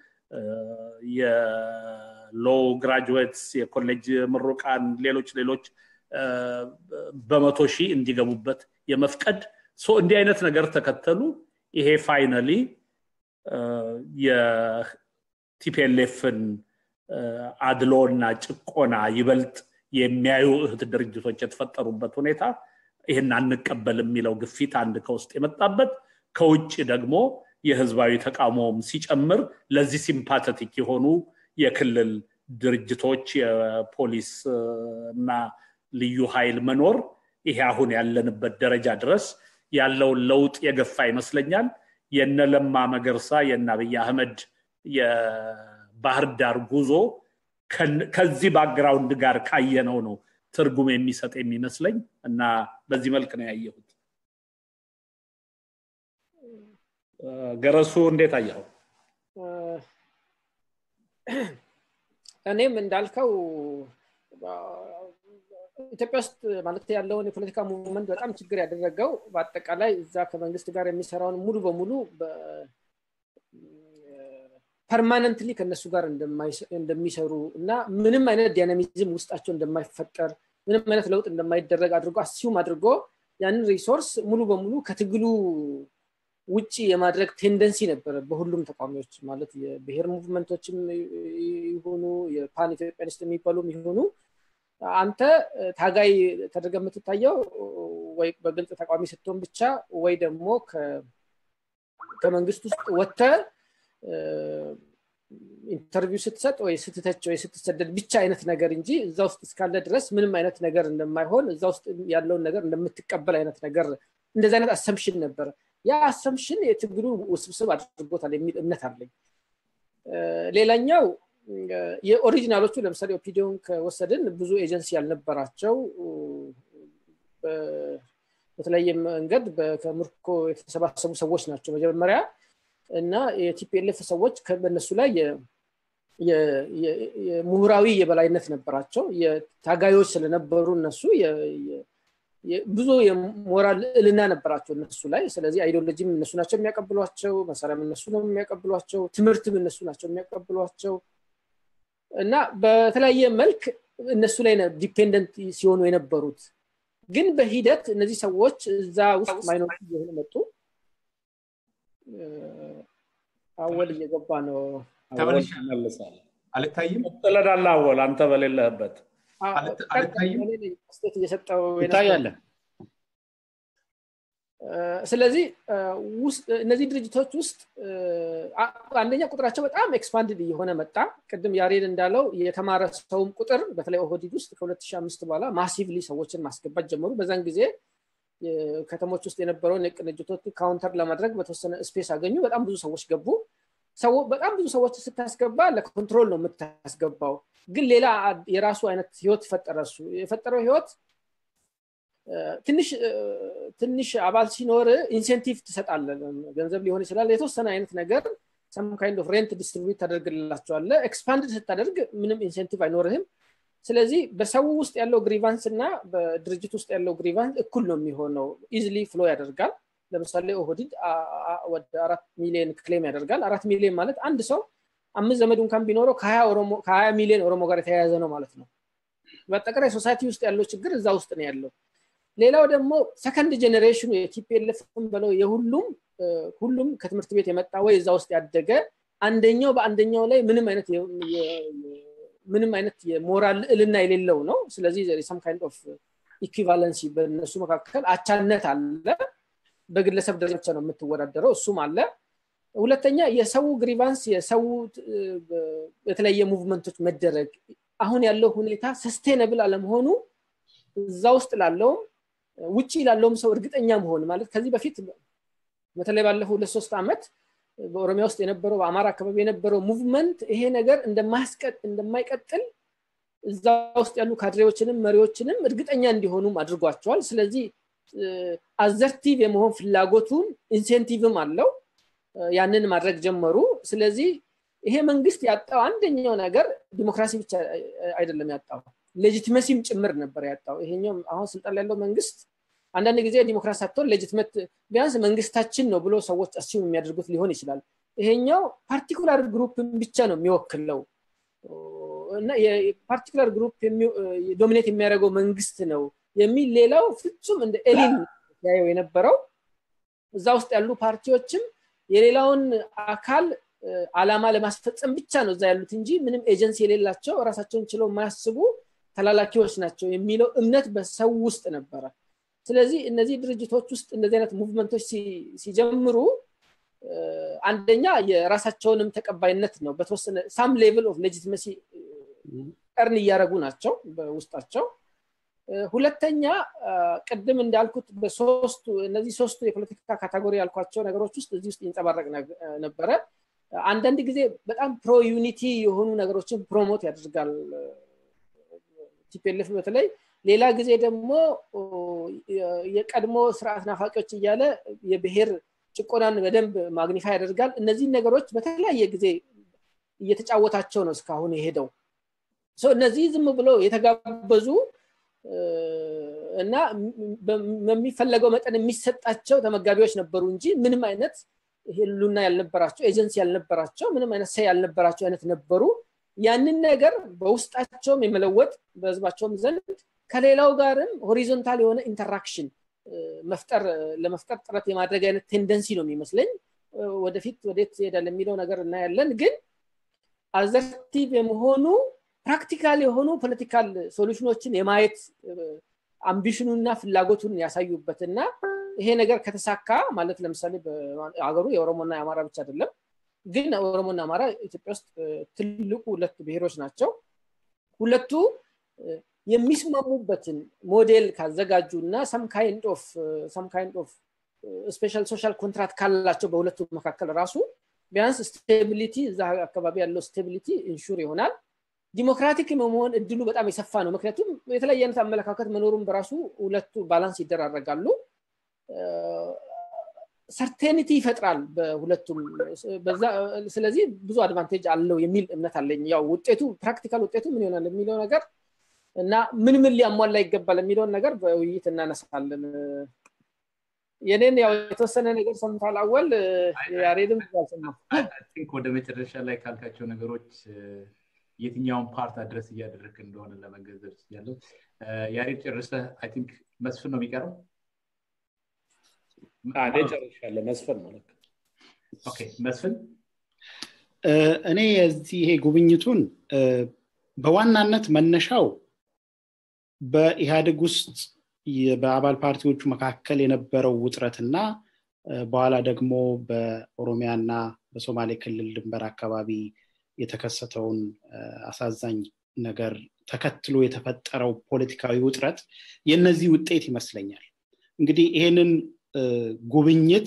የሎው ግራጁዌትስ የኮሌጅ ምሩቃን ሌሎች ሌሎች በመቶ ሺህ እንዲገቡበት የመፍቀድ እንዲህ አይነት ነገር ተከተሉ ይሄ ፋይነሊ የቲፒኤልኤፍን አድሎና ጭቆና ይበልጥ የሚያዩ እህት ድርጅቶች የተፈጠሩበት ሁኔታ ይህን አንቀበል የሚለው ግፊት አንድ ከውስጥ የመጣበት ከውጭ ደግሞ የህዝባዊ ተቃውሞም ሲጨምር ለዚህ ሲምፓተቲክ የሆኑ የክልል ድርጅቶች የፖሊስ እና ልዩ ኃይል መኖር ይሄ አሁን ያለንበት ደረጃ ድረስ ያለውን ለውጥ የገፋ ይመስለኛል የነ ለማ መገርሳ የነ አብይ አህመድ የባህር ዳር ጉዞ ከዚህ ባክግራውንድ ጋር ካየነው ነው ትርጉም የሚሰጥ የሚመስለኝ እና በዚህ መልክ ነው ያየሁት ገረሱ እንዴት አየኸው እኔም እንዳልከው ኢትዮጵያ ውስጥ ማለት ያለውን የፖለቲካ ሙቭመንት በጣም ችግር ያደረገው በአጠቃላይ እዛ ከመንግስት ጋር የሚሰራውን ሙሉ በሙሉ ፐርማነንትሊ ከነሱ ጋር እንደሚሰሩ እና ምንም አይነት ዳይናሚዝም ውስጣቸው እንደማይፈጠር ምንም አይነት ለውጥ እንደማይደረግ አድርጎ አሲዩም አድርጎ ያንን ሪሶርስ ሙሉ በሙሉ ከትግሉ ውጭ የማድረግ ቴንደንሲ ነበረ በሁሉም ተቋሚዎች ማለት የብሔር ሙቭመንቶችም ይሆኑ የፓን ኢትዮጵያኒስት የሚባሉም ይሆኑ አንተ ታጋይ ተደርገ የምትታየው ወይ በግልጽ ተቃዋሚ ስትሆን ብቻ ወይ ደግሞ ከመንግስት ውስጥ ወጥተ ኢንተርቪው ስትሰጥ ወይ ስትተች ወይ ስትሰደድ ብቻ አይነት ነገር እንጂ እዛ ውስጥ እስካለ ድረስ ምንም አይነት ነገር እንደማይሆን እዛ ውስጥ ያለውን ነገር እንደምትቀበል አይነት ነገር እንደዚህ አይነት አሰምሽን ነበረ ያ አሰምሽን የትግሉ ውስብስብ አድርጎታል የሚል እምነት አለኝ ሌላኛው የኦሪጂናሎቹ ለምሳሌ ኦፒዲዮን ከወሰድን ብዙ ኤጀንሲ ያልነበራቸው በተለያየ መንገድ ከምርኮ የተሰባሰቡ ሰዎች ናቸው መጀመሪያ እና የቲፒኤልኤፍ ሰዎች በእነሱ ላይ የምሁራዊ የበላይነት ነበራቸው የታጋዮች ስለነበሩ እነሱ ብዙ የሞራል ልዕልና ነበራቸው እነሱ ላይ ስለዚህ አይዲዮሎጂም እነሱ ናቸው የሚያቀብሏቸው መሳሪያም እነሱ ነው የሚያቀብሏቸው ትምህርትም እነሱ ናቸው የሚያቀብሏቸው እና በተለያየ መልክ እነሱ ላይ ዲፔንደንት ሲሆኑ የነበሩት ግን በሂደት እነዚህ ሰዎች እዛ ውስጥ ማይኖሪቲ እየሆኑ መጡ አወል እየገባ ነው አልታይም ጥለናል አወል አንተ በሌለህበት ስቴት እየሰጠው ይታያለ ስለዚህ እነዚህ ድርጅቶች ውስጥ አንደኛ ቁጥራቸው በጣም ኤክስፓንድድ እየሆነ መጣ ቅድም ያሬድ እንዳለው የተማረ ሰውም ቁጥር በተለይ ኦህዲድ ውስጥ ከ2005 በኋላ ማሲቭሊ ሰዎችን ማስገባት ጀመሩ በዛን ጊዜ ከተሞች ውስጥ የነበረውን የቅንጅቶች ካውንተር ለማድረግ በተወሰነ ስፔስ አገኙ በጣም ብዙ ሰዎች ገቡ በጣም ብዙ ሰዎች ስታስገባ ለኮንትሮል ነው የምታስገባው ግን ሌላ የራሱ አይነት ህይወት ፈጠረ እሱ የፈጠረው ህይወት ትንሽ አባል ሲኖር ኢንሴንቲቭ ትሰጣለ ገንዘብ ሊሆን ይችላል የተወሰነ አይነት ነገር ሰም ካይንድ ኦፍ ሬንት ዲስትሪቢዩት ታደርግላቸዋለ ኤክስፓንድ ስታደርግ ምንም ኢንሴንቲቭ አይኖርህም ስለዚህ በሰው ውስጥ ያለው ግሪቫንስ እና በድርጅት ውስጥ ያለው ግሪቫንስ እኩል ነው የሚሆነው ኢዝሊ ፍሎ ያደርጋል ለምሳሌ ኦህዲድ ወደ አራት ሚሊዮን ክሌም ያደርጋል አራት ሚሊዮን ማለት አንድ ሰው አምስት ዘመድ እንኳን ቢኖረው ከሀያ ሚሊዮን ኦሮሞ ጋር የተያያዘ ነው ማለት ነው በአጠቃላይ ሶሳይቲ ውስጥ ያለው ችግር እዛ ውስጥ ነው ያለው ሌላው ደግሞ ሰከንድ ጀኔሬሽኑ የቲፒኤልኤፍም በለው የሁሉም ሁሉም ከትምህርት ቤት የመጣ ወይ እዛ ውስጥ ያደገ አንደኛው በአንደኛው ላይ ምንም አይነት ምንም አይነት የሞራል ልዕልና የሌለው ነው ስለዚህ ሰም ካይንድ ኦፍ ኢኩቫለንሲ በእነሱ መካከል አቻነት አለ በግለሰብ ደረጃ ብቻ ነው የምትወዳደረው እሱም አለ ሁለተኛ የሰው ግሪቫንስ የሰው የተለያየ ሙቭመንቶች መደረግ አሁን ያለው ሁኔታ ሰስቴነብል አለመሆኑ እዛ ውስጥ ላለውም ውጭ ላለውም ሰው እርግጠኛ መሆን ማለት ከዚህ በፊት በተለይ ባለፈው ሁለት ሶስት ዓመት በኦሮሚያ ውስጥ የነበረው በአማራ አካባቢ የነበረው ሙቭመንት ይሄ ነገር እንደማይቀጥል እዛ ውስጥ ያሉ ካድሬዎችንም መሪዎችንም እርግጠኛ እንዲሆኑም አድርጓቸዋል ስለዚህ አዘርቲቭ የመሆን ፍላጎቱን ኢንሴንቲቭም አለው ያንን ማድረግ ጀመሩ ስለዚህ ይሄ መንግስት ያጣው አንደኛው ነገር ዲሞክራሲ ብቻ አይደለም ያጣው ሌጂትመሲም ጭምር ነበር ያጣው ይሄኛው አሁን ስልጣን ያለው መንግስት አንዳንድ ጊዜ ዲሞክራሲ ሳትሆን ሌጂትመት ቢያንስ መንግስታችን ነው ብሎ ሰዎች አሲም የሚያደርጉት ሊሆን ይችላል ይሄኛው ፓርቲኩላር ግሩፕን ብቻ ነው የሚወክለው እና የፓርቲኩላር ግሩፕ ዶሚኔት የሚያደርገው መንግስት ነው የሚል ሌላው ፍጹም እንደ ኤሊን ያየው የነበረው እዛ ውስጥ ያሉ ፓርቲዎችም የሌላውን አካል አላማ ለማስፈጸም ብቻ ነው እዛ ያሉት እንጂ ምንም ኤጀንሲ የሌላቸው ራሳቸውን ችለው የማያስቡ ተላላኪዎች ናቸው የሚለው እምነት በሰው ውስጥ ነበረ ስለዚህ እነዚህ ድርጅቶች ውስጥ እንደዚህ አይነት ሙቭመንቶች ሲጀምሩ አንደኛ የራሳቸውንም ተቀባይነት ነው በተወሰነ ሳም ሌቭል ኦፍ ሌጂትመሲ ቀርን እያደረጉ ናቸው በውስጣቸው ሁለተኛ ቅድም እንዳልኩት በሶስቱ እነዚህ ሶስቱ የፖለቲካ ካታጎሪ ያልኳቸው ነገሮች ውስጥ እዚህ ውስጥ ይንጸባረቅ ነበረ አንዳንድ ጊዜ በጣም ፕሮ ዩኒቲ የሆኑ ነገሮችን ፕሮሞት ያደርጋል ቲፒልፍ በተለይ ሌላ ጊዜ ደግሞ የቀድሞ ስርዓት ናፋቂዎች እያለ የብሔር ጭቆናን በደንብ ማግኒፋ ያደርጋል እነዚህን ነገሮች በተለያየ ጊዜ እየተጫወታቸው ነው እስካሁን የሄደው እነዚህ ዝም ብሎ የተጋበዙ እና በሚፈለገው መጠን የሚሰጣቸው ተመጋቢዎች ነበሩ እንጂ ምንም አይነት ህሉና ያልነበራቸው ኤጀንሲ ያልነበራቸው ምንም አይነት ሰ ያልነበራቸው አይነት ነበሩ ያንን ነገር በውስጣቸውም የመለወጥ በህዝባቸውም ዘንድ ከሌላው ጋርም ሆሪዞንታል የሆነ ኢንተራክሽን መፍጠር ለመፍጠር ጥረት የማድረግ አይነት ቴንደንሲ ነው የሚመስለኝ ወደፊት ወዴት ይሄዳል የሚለው ነገር እናያለን ግን አዘርቲቭ የመሆኑ ፕራክቲካል የሆኑ ፖለቲካል ሶሉሽኖችን የማየት አምቢሽኑና ፍላጎቱን ያሳዩበት እና ይሄ ነገር ከተሳካ ማለት ለምሳሌ ሀገሩ የኦሮሞና የአማራ ብቻ አይደለም ግን ኦሮሞና አማራ ኢትዮጵያ ውስጥ ትልቁ ሁለት ብሔሮች ናቸው ሁለቱ የሚስማሙበትን ሞዴል ካዘጋጁ እና ሰም ካይንድ ኦፍ ስፔሻል ሶሻል ኮንትራክት ካላቸው በሁለቱ መካከል ራሱ ቢያንስ ስቴቢሊቲ እዛ አካባቢ ያለው ስቴቢሊቲ ኢንሹር ይሆናል ዲሞክራቲክ መሆን እድሉ በጣም የሰፋ ነው ምክንያቱም የተለያየ አይነት አመለካከት መኖሩን በራሱ ሁለቱ ባላንስ ይደራረጋሉ ሰርቴኒቲ ይፈጥራል በሁለቱም ስለዚህ ብዙ አድቫንቴጅ አለው የሚል እምነት አለኝ ያው ውጤቱ ፕራክቲካል ውጤቱ ምን ይሆናል የሚለው ነገር እና ምን ምን ሊያሟላ ይገባል የሚለውን ነገር በውይይት እናነሳለን የኔን ያው የተወሰነ ነገር ሰምታል አወል ያሬድም ወደ መጨረሻ ላይ ካልካቸው ነገሮች የትኛውን ፓርት አድረስ እያደረክ እንደሆነ ለመገንዘብ ያለው ያሬድ ጨርሰ አይ ቲንክ መስፍን ነው የሚቀረው እኔ ጨርሻለሁ መስፍን ማለት ኦኬ መስፍን እኔ የዚህ ይሄ ጉብኝቱን በዋናነት መነሻው በኢህአዴግ ውስጥ በአባል ፓርቲዎቹ መካከል የነበረው ውጥረትና በኋላ ደግሞ በኦሮሚያና በሶማሌ ክልል ድንበር አካባቢ የተከሰተውን አሳዛኝ ነገር ተከትሎ የተፈጠረው ፖለቲካዊ ውጥረት የነዚህ ውጤት ይመስለኛል እንግዲህ ይሄንን ጉብኝት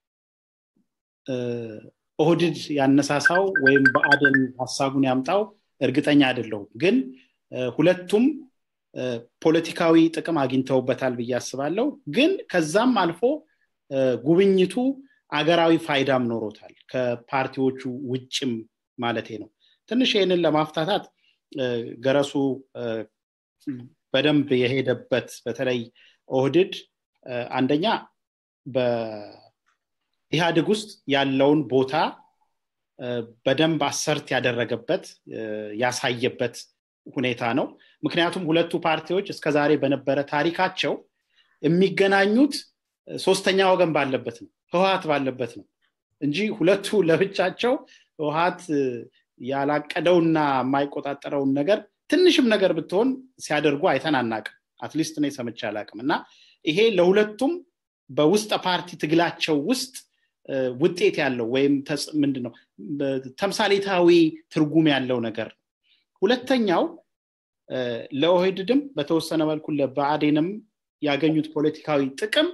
ኦህድድ ያነሳሳው ወይም በአደን ሀሳቡን ያምጣው እርግጠኛ አይደለሁም ግን ሁለቱም ፖለቲካዊ ጥቅም አግኝተውበታል ብዬ አስባለሁ ግን ከዛም አልፎ ጉብኝቱ አገራዊ ፋይዳም ኖሮታል ከፓርቲዎቹ ውጭም ማለቴ ነው ትንሽ ይህንን ለማፍታታት ገረሱ በደንብ የሄደበት በተለይ ኦህድድ አንደኛ በኢህአዴግ ውስጥ ያለውን ቦታ በደንብ አሰርት ያደረገበት ያሳየበት ሁኔታ ነው ምክንያቱም ሁለቱ ፓርቲዎች እስከዛሬ በነበረ ታሪካቸው የሚገናኙት ሶስተኛ ወገን ባለበት ነው ህወሀት ባለበት ነው እንጂ ሁለቱ ለብቻቸው ህወሀት ያላቀደውና የማይቆጣጠረውን ነገር ትንሽም ነገር ብትሆን ሲያደርጉ አይተን አናቅም አትሊስት እኔ ሰምቼ አላቅም እና ይሄ ለሁለቱም በውስጠ ፓርቲ ትግላቸው ውስጥ ውጤት ያለው ወይም ምንድን ነው ተምሳሌታዊ ትርጉም ያለው ነገር ነው ሁለተኛው ለኦህድድም በተወሰነ መልኩ ለብአዴንም ያገኙት ፖለቲካዊ ጥቅም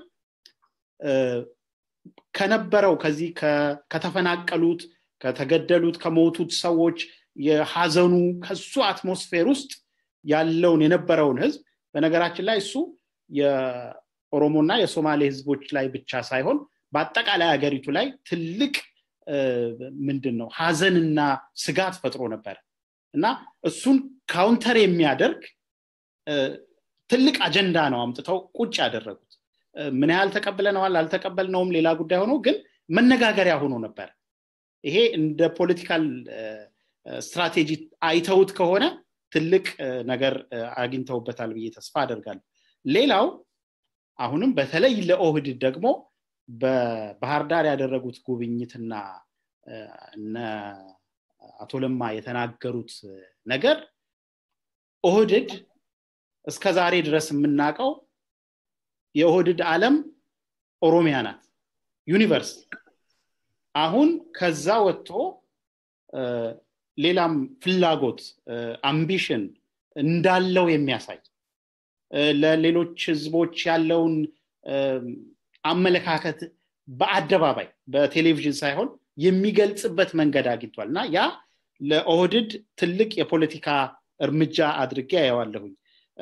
ከነበረው ከዚህ ከተፈናቀሉት ከተገደሉት ከሞቱት ሰዎች የሀዘኑ ከሱ አትሞስፌር ውስጥ ያለውን የነበረውን ህዝብ በነገራችን ላይ እሱ የኦሮሞና የሶማሌ ህዝቦች ላይ ብቻ ሳይሆን በአጠቃላይ ሀገሪቱ ላይ ትልቅ ምንድን ነው ሀዘንና ስጋት ፈጥሮ ነበር እና እሱን ካውንተር የሚያደርግ ትልቅ አጀንዳ ነው አምጥተው ቁጭ ያደረጉት ምን ያህል ተቀብለነዋል አልተቀበልነውም ሌላ ጉዳይ ሆኖ ግን መነጋገሪያ ሆኖ ነበር ይሄ እንደ ፖለቲካል ስትራቴጂ አይተውት ከሆነ ትልቅ ነገር አግኝተውበታል ብዬ ተስፋ አደርጋለሁ ሌላው አሁንም በተለይ ለኦህድ ደግሞ በባህር ዳር ያደረጉት ጉብኝትና እነ አቶ ለማ የተናገሩት ነገር ኦህድድ እስከ ዛሬ ድረስ የምናውቀው የኦህድድ ዓለም ኦሮሚያ ናት ዩኒቨርስ አሁን ከዛ ወጥቶ ሌላም ፍላጎት አምቢሽን እንዳለው የሚያሳይ ለሌሎች ህዝቦች ያለውን አመለካከት በአደባባይ በቴሌቪዥን ሳይሆን የሚገልጽበት መንገድ አግኝቷል እና ያ ለኦህድድ ትልቅ የፖለቲካ እርምጃ አድርጌ ያየዋለሁኝ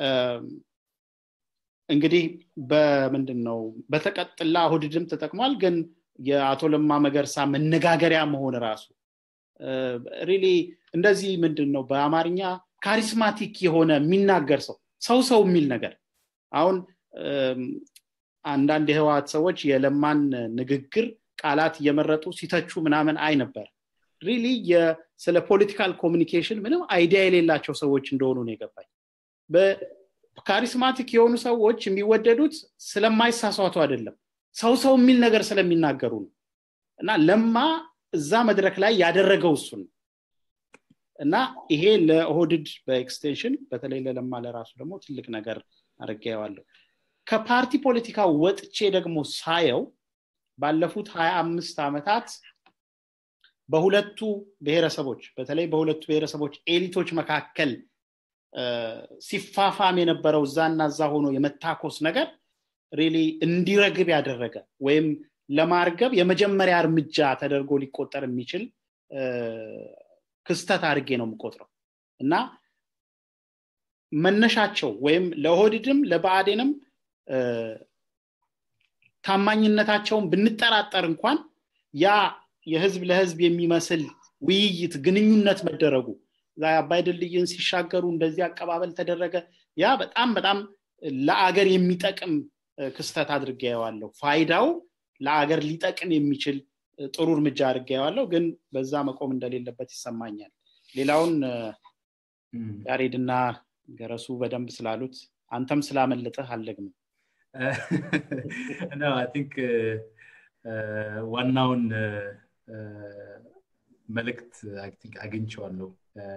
እንግዲህ በምንድን ነው በተቀጥላ ኦህድድም ተጠቅሟል ግን የአቶ ለማ መገርሳ መነጋገሪያ መሆን ራሱ ሪሊ እንደዚህ ምንድን ነው በአማርኛ ካሪስማቲክ የሆነ የሚናገር ሰው ሰው ሰው የሚል ነገር አሁን አንዳንድ የህወሀት ሰዎች የለማን ንግግር ቃላት እየመረጡ ሲተቹ ምናምን አይ ነበር ሪሊ ስለ ፖለቲካል ኮሚኒኬሽን ምንም አይዲያ የሌላቸው ሰዎች እንደሆኑ ነው የገባኝ ካሪስማቲክ የሆኑ ሰዎች የሚወደዱት ስለማይሳሳቱ አይደለም ሰው ሰው የሚል ነገር ስለሚናገሩ ነው እና ለማ እዛ መድረክ ላይ ያደረገው እሱን እና ይሄ ለኦህድድ በኤክስቴንሽን በተለይ ለለማ ለራሱ ደግሞ ትልቅ ነገር አድርጌዋለሁ ከፓርቲ ፖለቲካ ወጥቼ ደግሞ ሳየው ባለፉት ሀያ አምስት ዓመታት በሁለቱ ብሔረሰቦች በተለይ በሁለቱ ብሔረሰቦች ኤሊቶች መካከል ሲፋፋም የነበረው እዛና እዛ ሆኖ የመታኮስ ነገር ሪሊ እንዲረግብ ያደረገ ወይም ለማርገብ የመጀመሪያ እርምጃ ተደርጎ ሊቆጠር የሚችል ክስተት አድርጌ ነው የምቆጥረው እና መነሻቸው ወይም ለኦህድድም ለብአዴንም ታማኝነታቸውን ብንጠራጠር እንኳን ያ የህዝብ ለህዝብ የሚመስል ውይይት ግንኙነት መደረጉ አባይ ድልድይን ሲሻገሩ እንደዚህ አቀባበል ተደረገ ያ በጣም በጣም ለአገር የሚጠቅም ክስተት አድርጌ ያዋለሁ ፋይዳው ለአገር ሊጠቅም የሚችል ጥሩ እርምጃ አድርጌ ያዋለሁ ግን በዛ መቆም እንደሌለበት ይሰማኛል ሌላውን ያሬድና ገረሱ በደንብ ስላሉት አንተም ስላመለጠህ አልደግምም ቲንክ ዋናውን መልእክት አግኝቸዋለሁ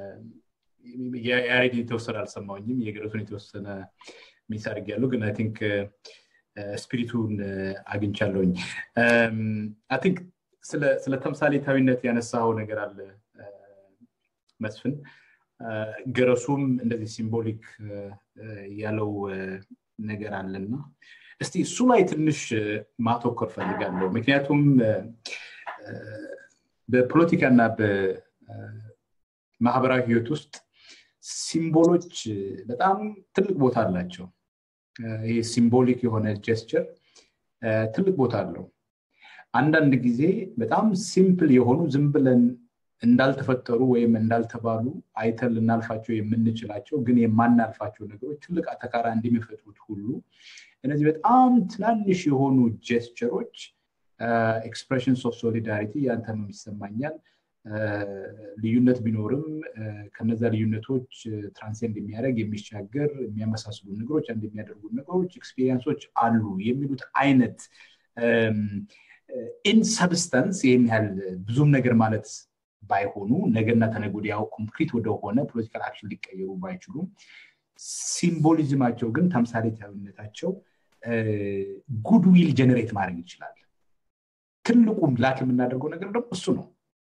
የያሬድ የተወሰነ አልሰማውኝም የገረሱን የተወሰነ ሚስ አድርጊያለሁ ግን አይ ቲንክ ስፒሪቱን አግኝቻለሁኝ አይ ቲንክ ስለ ተምሳሌታዊነት ያነሳው ነገር አለ መስፍን ገረሱም እንደዚህ ሲምቦሊክ ያለው ነገር አለና እስቲ እሱ ላይ ትንሽ ማተኮር ፈልጋለሁ ምክንያቱም በፖለቲካና በማህበራዊ ህይወት ውስጥ ሲምቦሎች በጣም ትልቅ ቦታ አላቸው ይህ ሲምቦሊክ የሆነ ጀስቸር ትልቅ ቦታ አለው አንዳንድ ጊዜ በጣም ሲምፕል የሆኑ ዝም ብለን እንዳልተፈጠሩ ወይም እንዳልተባሉ አይተን ልናልፋቸው የምንችላቸው ግን የማናልፋቸው ነገሮች ትልቅ አተካራ እንደሚፈጥሩት ሁሉ እነዚህ በጣም ትናንሽ የሆኑ ጀስቸሮች ኤክስፕሬሽንስ ኦፍ ሶሊዳሪቲ ያንተም ይሰማኛል ልዩነት ቢኖርም ከነዛ ልዩነቶች ትራንሴንድ የሚያደርግ የሚሻገር የሚያመሳስሉ ነገሮች አንድ የሚያደርጉ ነገሮች ኤክስፔሪንሶች አሉ የሚሉት አይነት ኢን ሰብስተንስ ይህን ያህል ብዙም ነገር ማለት ባይሆኑ ነገና ተነጎዲያው ኮንክሪት ወደሆነ ፖለቲካል አክሽን ሊቀየሩ ባይችሉም ሲምቦሊዝማቸው ግን ተምሳሌታዊነታቸው ጉድዊል ጀነሬት ማድረግ ይችላል ትልቁም ላክ የምናደርገው ነገር ደግሞ እሱ ነው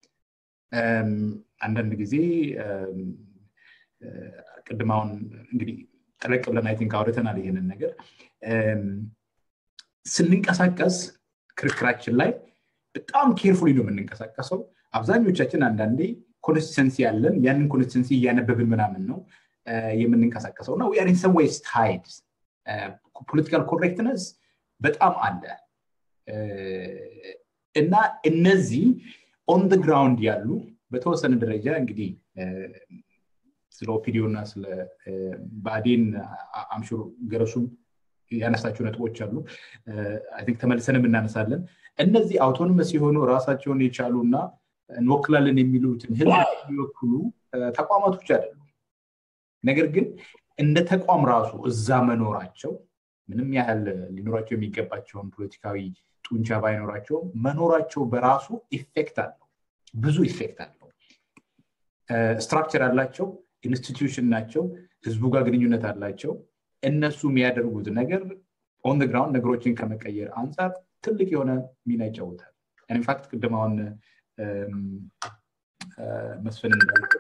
አንዳንድ ጊዜ ቅድማውን እንግዲህ ጠለቅ ብለን አይ ቲንክ አውርተናል ይሄንን ነገር ስንንቀሳቀስ ክርክራችን ላይ በጣም ኬርፉሊ ነው የምንንቀሳቀሰው አብዛኞቻችን አንዳንዴ ኮንሲስተንሲ ያለን ያንን ኮንሲስተንሲ እያነበብን ምናምን ነው የምንንቀሳቀሰው እና ዊአር ኢን ሰም ዌይስ ታይድ ፖለቲካል ኮሬክትነስ በጣም አለ እና እነዚህ ኦን ደ ግራውንድ ያሉ በተወሰነ ደረጃ እንግዲህ ስለ ኦፒዲዮ እና ስለ ባዴን አምሹር ገረሱም ያነሳቸው ነጥቦች አሉ ቲንክ ተመልሰንም እናነሳለን እነዚህ አውቶኖመስ የሆኑ ራሳቸውን የቻሉ እና እንወክላለን የሚሉትን ህዝብ የሚወክሉ ተቋማቶች አይደሉም ነገር ግን እንደ ተቋም ራሱ እዛ መኖራቸው ምንም ያህል ሊኖራቸው የሚገባቸውን ፖለቲካዊ ጡንቻ ባይኖራቸውም መኖራቸው በራሱ ኢፌክት አለው ብዙ ኢፌክት አለው ስትራክቸር አላቸው ኢንስቲትዩሽን ናቸው ህዝቡ ጋር ግንኙነት አላቸው እነሱ የሚያደርጉት ነገር ኦን ግራውንድ ነገሮችን ከመቀየር አንጻር ትልቅ የሆነ ሚና ይጫወታል ኢንፋክት ቅድም አሁን መስፍን እንዳልከው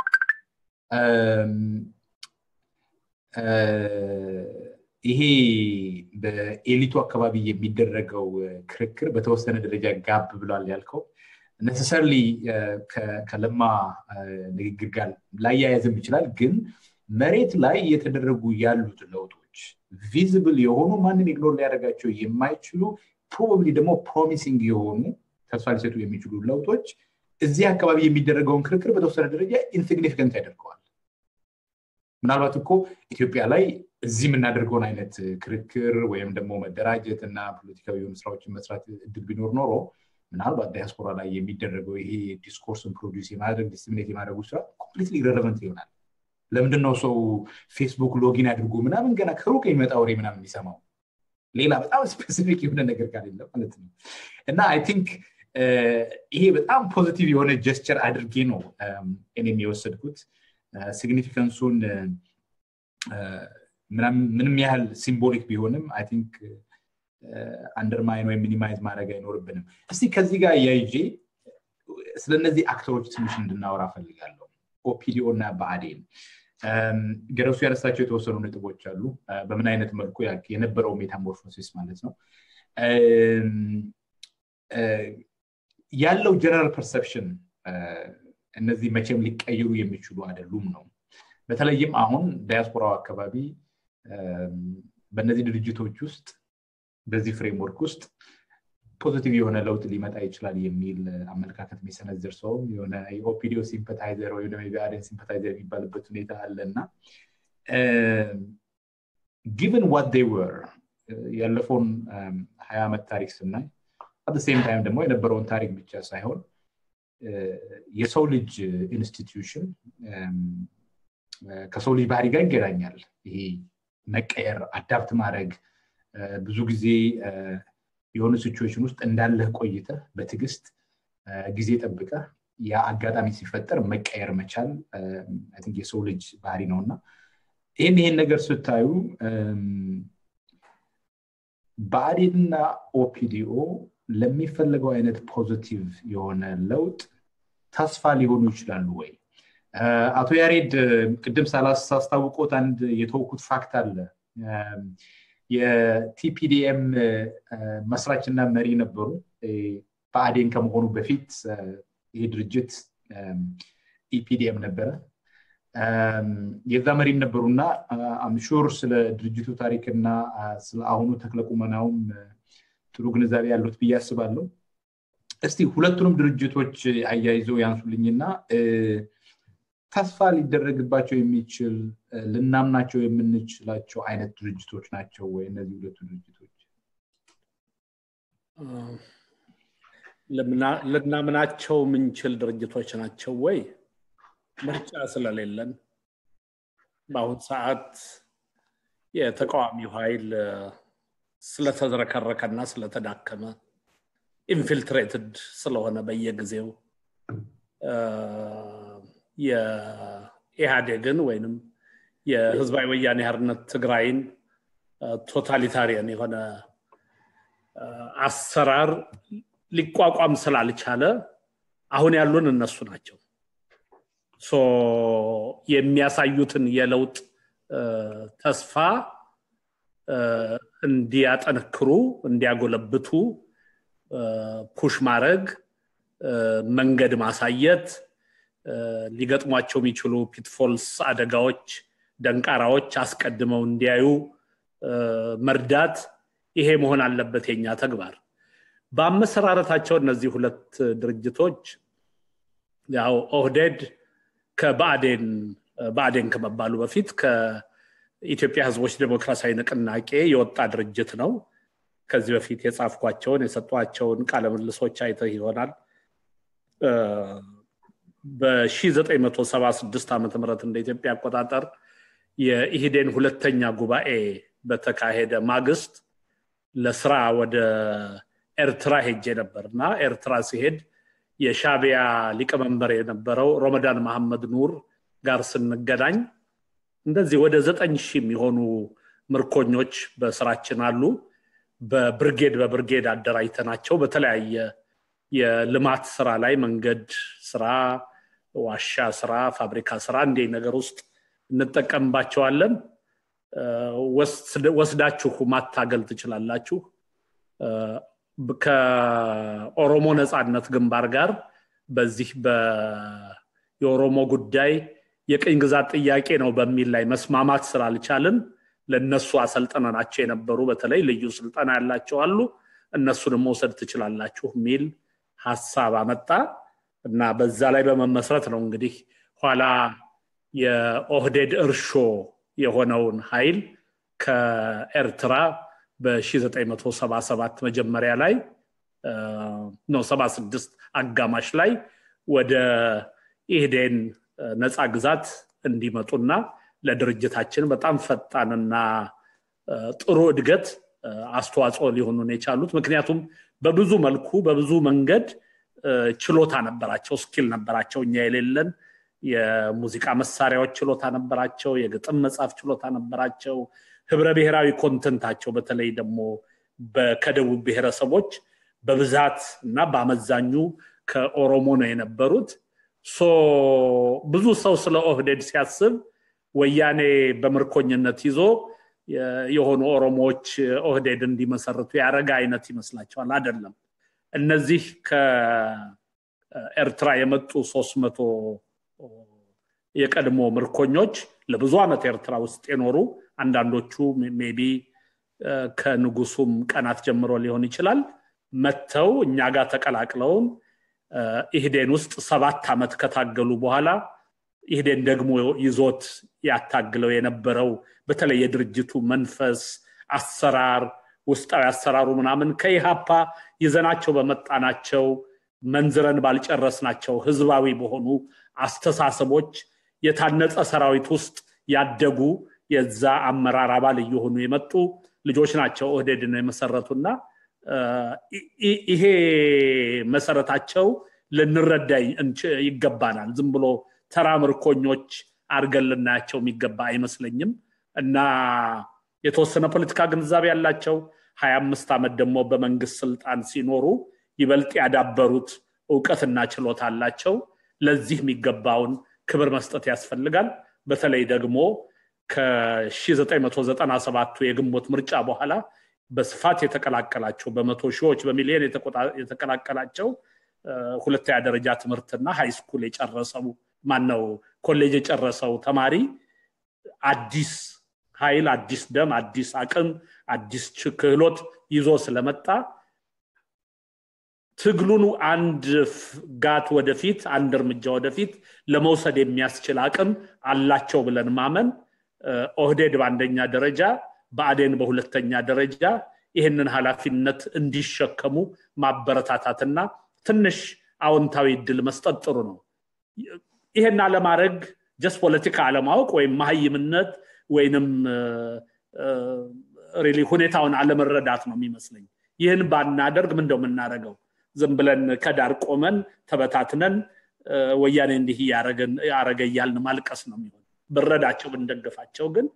ይሄ በኤሊቱ አካባቢ የሚደረገው ክርክር በተወሰነ ደረጃ ጋብ ብሏል ያልከው ነሰሰርሊ ከለማ ንግግር ጋር ላያያዝም ይችላል ግን መሬት ላይ እየተደረጉ ያሉት ለውጦች ቪዝብል የሆኑ ማንም ኢግኖር ሊያደርጋቸው የማይችሉ ፕሮባብሊ ደግሞ ፕሮሚሲንግ የሆኑ ተስፋ ሊሰጡ የሚችሉ ለውጦች እዚህ አካባቢ የሚደረገውን ክርክር በተወሰነ ደረጃ ኢንሲግኒፊካንት ያደርገዋል ምናልባት እኮ ኢትዮጵያ ላይ እዚህ የምናደርገውን አይነት ክርክር ወይም ደግሞ መደራጀት እና ፖለቲካዊ የሆኑ ስራዎችን መስራት እድል ቢኖር ኖሮ ምናልባት ዳያስፖራ ላይ የሚደረገው ይሄ ዲስኮርስን ፕሮዲስ የማድረግ ዲስሚኔት የማድረጉ ስራ ኮምፕሊትሊ ኢረለቨንት ይሆናል ለምንድን ነው ሰው ፌስቡክ ሎጊን አድርጎ ምናምን ገና ከሩቅ የሚመጣ ወሬ ምናምን የሚሰማው ሌላ በጣም ስፔሲፊክ የሆነ ነገር ካሌለ ማለት ነው እና አይ ቲንክ ይሄ በጣም ፖዚቲቭ የሆነ ጀስቸር አድርጌ ነው እኔም የወሰድኩት ሲግኒፊካንሱን ምንም ያህል ሲምቦሊክ ቢሆንም አይ ቲንክ አንደርማይን ወይም ሚኒማይዝ ማድረግ አይኖርብንም እስቲ ከዚህ ጋር እያይዤ ስለነዚህ አክተሮች ትንሽ እንድናወራ ፈልጋለሁ ኦፒዲኦ እና በአዴን ገረሱ ያነሳቸው የተወሰኑ ነጥቦች አሉ በምን አይነት መልኩ የነበረው ሜታሞርፎሲስ ማለት ነው ያለው ጀነራል ፐርሰፕሽን እነዚህ መቼም ሊቀይሩ የሚችሉ አይደሉም ነው በተለይም አሁን ዳያስፖራው አካባቢ በእነዚህ ድርጅቶች ውስጥ በዚህ ፍሬምወርክ ውስጥ ፖዚቲቭ የሆነ ለውጥ ሊመጣ ይችላል የሚል አመለካከት የሚሰነዝር ሰው የሆነ የኦፒዲዮ ሲምፐታይዘር ወይም ደግሞ የቢአዴን ሲምፐታይዘር የሚባልበት ሁኔታ አለ እና ጊቨን ዋት ዴይ ወር ያለፈውን ሀያ ዓመት ታሪክ ስናይ አት ሴም ታይም ደግሞ የነበረውን ታሪክ ብቻ ሳይሆን የሰው ልጅ ኢንስቲትዩሽን ከሰው ልጅ ባህሪ ጋር ይገናኛል ይሄ መቀየር አዳፕት ማድረግ ብዙ ጊዜ የሆኑ ሲቹዌሽን ውስጥ እንዳለህ ቆይተህ በትዕግስት ጊዜ ጠብቀ ያ አጋጣሚ ሲፈጠር መቀየር መቻል የሰው ልጅ ባህሪ ነው እና ይህን ይሄን ነገር ስታዩ ብአዴንና ኦፒዲኦ ለሚፈለገው አይነት ፖዚቲቭ የሆነ ለውጥ ተስፋ ሊሆኑ ይችላሉ ወይ አቶ ያሬድ ቅድም ሳላስታውቆት አንድ የተወኩት ፋክት አለ የቲፒዲኤም መስራችና መሪ ነበሩ በአዴን ከመሆኑ በፊት ይህ ድርጅት ኢፒዲኤም ነበረ የዛ መሪም ነበሩና አምሹር ስለ ድርጅቱ ታሪክና ስለ አሁኑ ተክለቁመናውም ጥሩ ግንዛቤ ያሉት ብዬ አስባለሁ እስቲ ሁለቱንም ድርጅቶች አያይዘው ያንሱልኝና ተስፋ ሊደረግባቸው የሚችል ልናምናቸው የምንችላቸው አይነት ድርጅቶች ናቸው ወይ እነዚህ ሁለቱ ድርጅቶች ልናምናቸው የምንችል ድርጅቶች ናቸው ወይ ምርጫ ስለሌለን በአሁን ሰዓት የተቃዋሚው ኃይል ስለተዝረከረከና ስለተዳከመ ኢንፊልትሬትድ ስለሆነ በየጊዜው የኢህአዴግን ወይንም የህዝባዊ ወያኔ ሓርነት ትግራይን ቶታሊታሪያን የሆነ አሰራር ሊቋቋም ስላልቻለ አሁን ያሉን እነሱ ናቸው የሚያሳዩትን የለውጥ ተስፋ እንዲያጠነክሩ እንዲያጎለብቱ ፑሽ ማድረግ መንገድ ማሳየት ሊገጥሟቸው የሚችሉ ፒትፎልስ አደጋዎች ደንቃራዎች አስቀድመው እንዲያዩ መርዳት ይሄ መሆን አለበት የኛ ተግባር በአመሰራረታቸው እነዚህ ሁለት ድርጅቶች ያው ኦህዴድ ከብአዴን ብአዴን ከመባሉ በፊት ከኢትዮጵያ ህዝቦች ዴሞክራሲያዊ ንቅናቄ የወጣ ድርጅት ነው ከዚህ በፊት የጻፍኳቸውን የሰጧቸውን ቃለምልሶች አይተህ ይሆናል በ1976 ዓ ም እንደ ኢትዮጵያ አቆጣጠር የኢህዴን ሁለተኛ ጉባኤ በተካሄደ ማግስት ለስራ ወደ ኤርትራ ሄጄ ነበር እና ኤርትራ ሲሄድ የሻቢያ ሊቀመንበር የነበረው ሮመዳን መሐመድ ኑር ጋር ስንገናኝ እንደዚህ ወደ ዘጠኝ ሺህ የሚሆኑ ምርኮኞች በስራችን አሉ በብርጌድ በብርጌድ አደራጅተናቸው በተለያየ የልማት ስራ ላይ መንገድ ስራ ዋሻ ስራ ፋብሪካ ስራ እንዲህ ነገር ውስጥ እንጠቀምባቸዋለን ወስዳችሁ ማታገል ትችላላችሁ ከኦሮሞ ነፃነት ግንባር ጋር በዚህ የኦሮሞ ጉዳይ የቅኝ ግዛት ጥያቄ ነው በሚል ላይ መስማማት ስላልቻልን ለእነሱ አሰልጥነናቸው የነበሩ በተለይ ልዩ ስልጠና ያላቸው አሉ እነሱንም መውሰድ ትችላላችሁ የሚል ሀሳብ አመጣ እና በዛ ላይ በመመስረት ነው እንግዲህ ኋላ የኦህዴድ እርሾ የሆነውን ኃይል ከኤርትራ በ1977 መጀመሪያ ላይ ነው 76 አጋማሽ ላይ ወደ ኢህዴን ነፃ ግዛት እንዲመጡና ለድርጅታችን በጣም ፈጣንና ጥሩ እድገት አስተዋጽኦ ሊሆኑን የቻሉት ምክንያቱም በብዙ መልኩ በብዙ መንገድ ችሎታ ነበራቸው ስኪል ነበራቸው እኛ የሌለን የሙዚቃ መሳሪያዎች ችሎታ ነበራቸው የግጥም መጽሐፍ ችሎታ ነበራቸው ህብረ ብሔራዊ ኮንተንታቸው በተለይ ደግሞ ከደቡብ ብሔረሰቦች በብዛት እና በአመዛኙ ከኦሮሞ ነው የነበሩት ብዙ ሰው ስለ ኦህዴድ ሲያስብ ወያኔ በምርኮኝነት ይዞ የሆኑ ኦሮሞዎች ኦህዴድ እንዲመሰርቱ ያረጋ አይነት ይመስላቸዋል አይደለም እነዚህ ከኤርትራ የመጡ ሶስት መቶ የቀድሞ ምርኮኞች ለብዙ ዓመት ኤርትራ ውስጥ የኖሩ አንዳንዶቹ ሜቢ ከንጉሱም ቀናት ጀምሮ ሊሆን ይችላል መጥተው እኛ ጋር ተቀላቅለውን ኢህዴን ውስጥ ሰባት ዓመት ከታገሉ በኋላ ኢህዴን ደግሞ ይዞት ያታግለው የነበረው በተለይ የድርጅቱ መንፈስ አሰራር ውስጣዊ አሰራሩ ምናምን ከኢሃፓ ይዘናቸው በመጣናቸው መንዝረን ባልጨረስናቸው ህዝባዊ በሆኑ አስተሳሰቦች የታነጸ ሰራዊት ውስጥ ያደጉ የዛ አመራር አባል እየሆኑ የመጡ ልጆች ናቸው ኦህዴድን የመሰረቱና ይሄ መሰረታቸው ልንረዳ ይገባናል ዝም ብሎ ተራ ምርኮኞች አድርገን ልናያቸው የሚገባ አይመስለኝም እና የተወሰነ ፖለቲካ ግንዛቤ ያላቸው ሀያ አምስት ዓመት ደግሞ በመንግስት ስልጣን ሲኖሩ ይበልጥ ያዳበሩት እውቀትና ችሎታ አላቸው ለዚህ የሚገባውን ክብር መስጠት ያስፈልጋል በተለይ ደግሞ ከ1997 የግንቦት ምርጫ በኋላ በስፋት የተቀላቀላቸው በመቶ ሺዎች በሚሊዮን የተቀላቀላቸው ሁለተኛ ደረጃ ትምህርትና ሃይስኩል የጨረሰው ማነው ኮሌጅ የጨረሰው ተማሪ አዲስ ኃይል አዲስ ደም አዲስ አቅም አዲስ ክህሎት ይዞ ስለመጣ ትግሉን አንድ ጋት ወደፊት አንድ እርምጃ ወደፊት ለመውሰድ የሚያስችል አቅም አላቸው ብለን ማመን ኦህዴድ በአንደኛ ደረጃ በአዴን በሁለተኛ ደረጃ ይህንን ኃላፊነት እንዲሸከሙ ማበረታታትና ትንሽ አዎንታዊ እድል መስጠት ጥሩ ነው ይሄን አለማድረግ ጀስት ፖለቲካ አለማወቅ ወይም መሀይምነት ወይንም ሪሊ ሁኔታውን አለመረዳት ነው የሚመስለኝ ይህን ባናደርግ ምን እንደው የምናደርገው ዝም ብለን ከዳር ቆመን ተበታትነን ወያኔ እንዲህ ያረገ እያልን ማልቀስ ነው የሚሆን ብረዳቸው ብንደግፋቸው ግን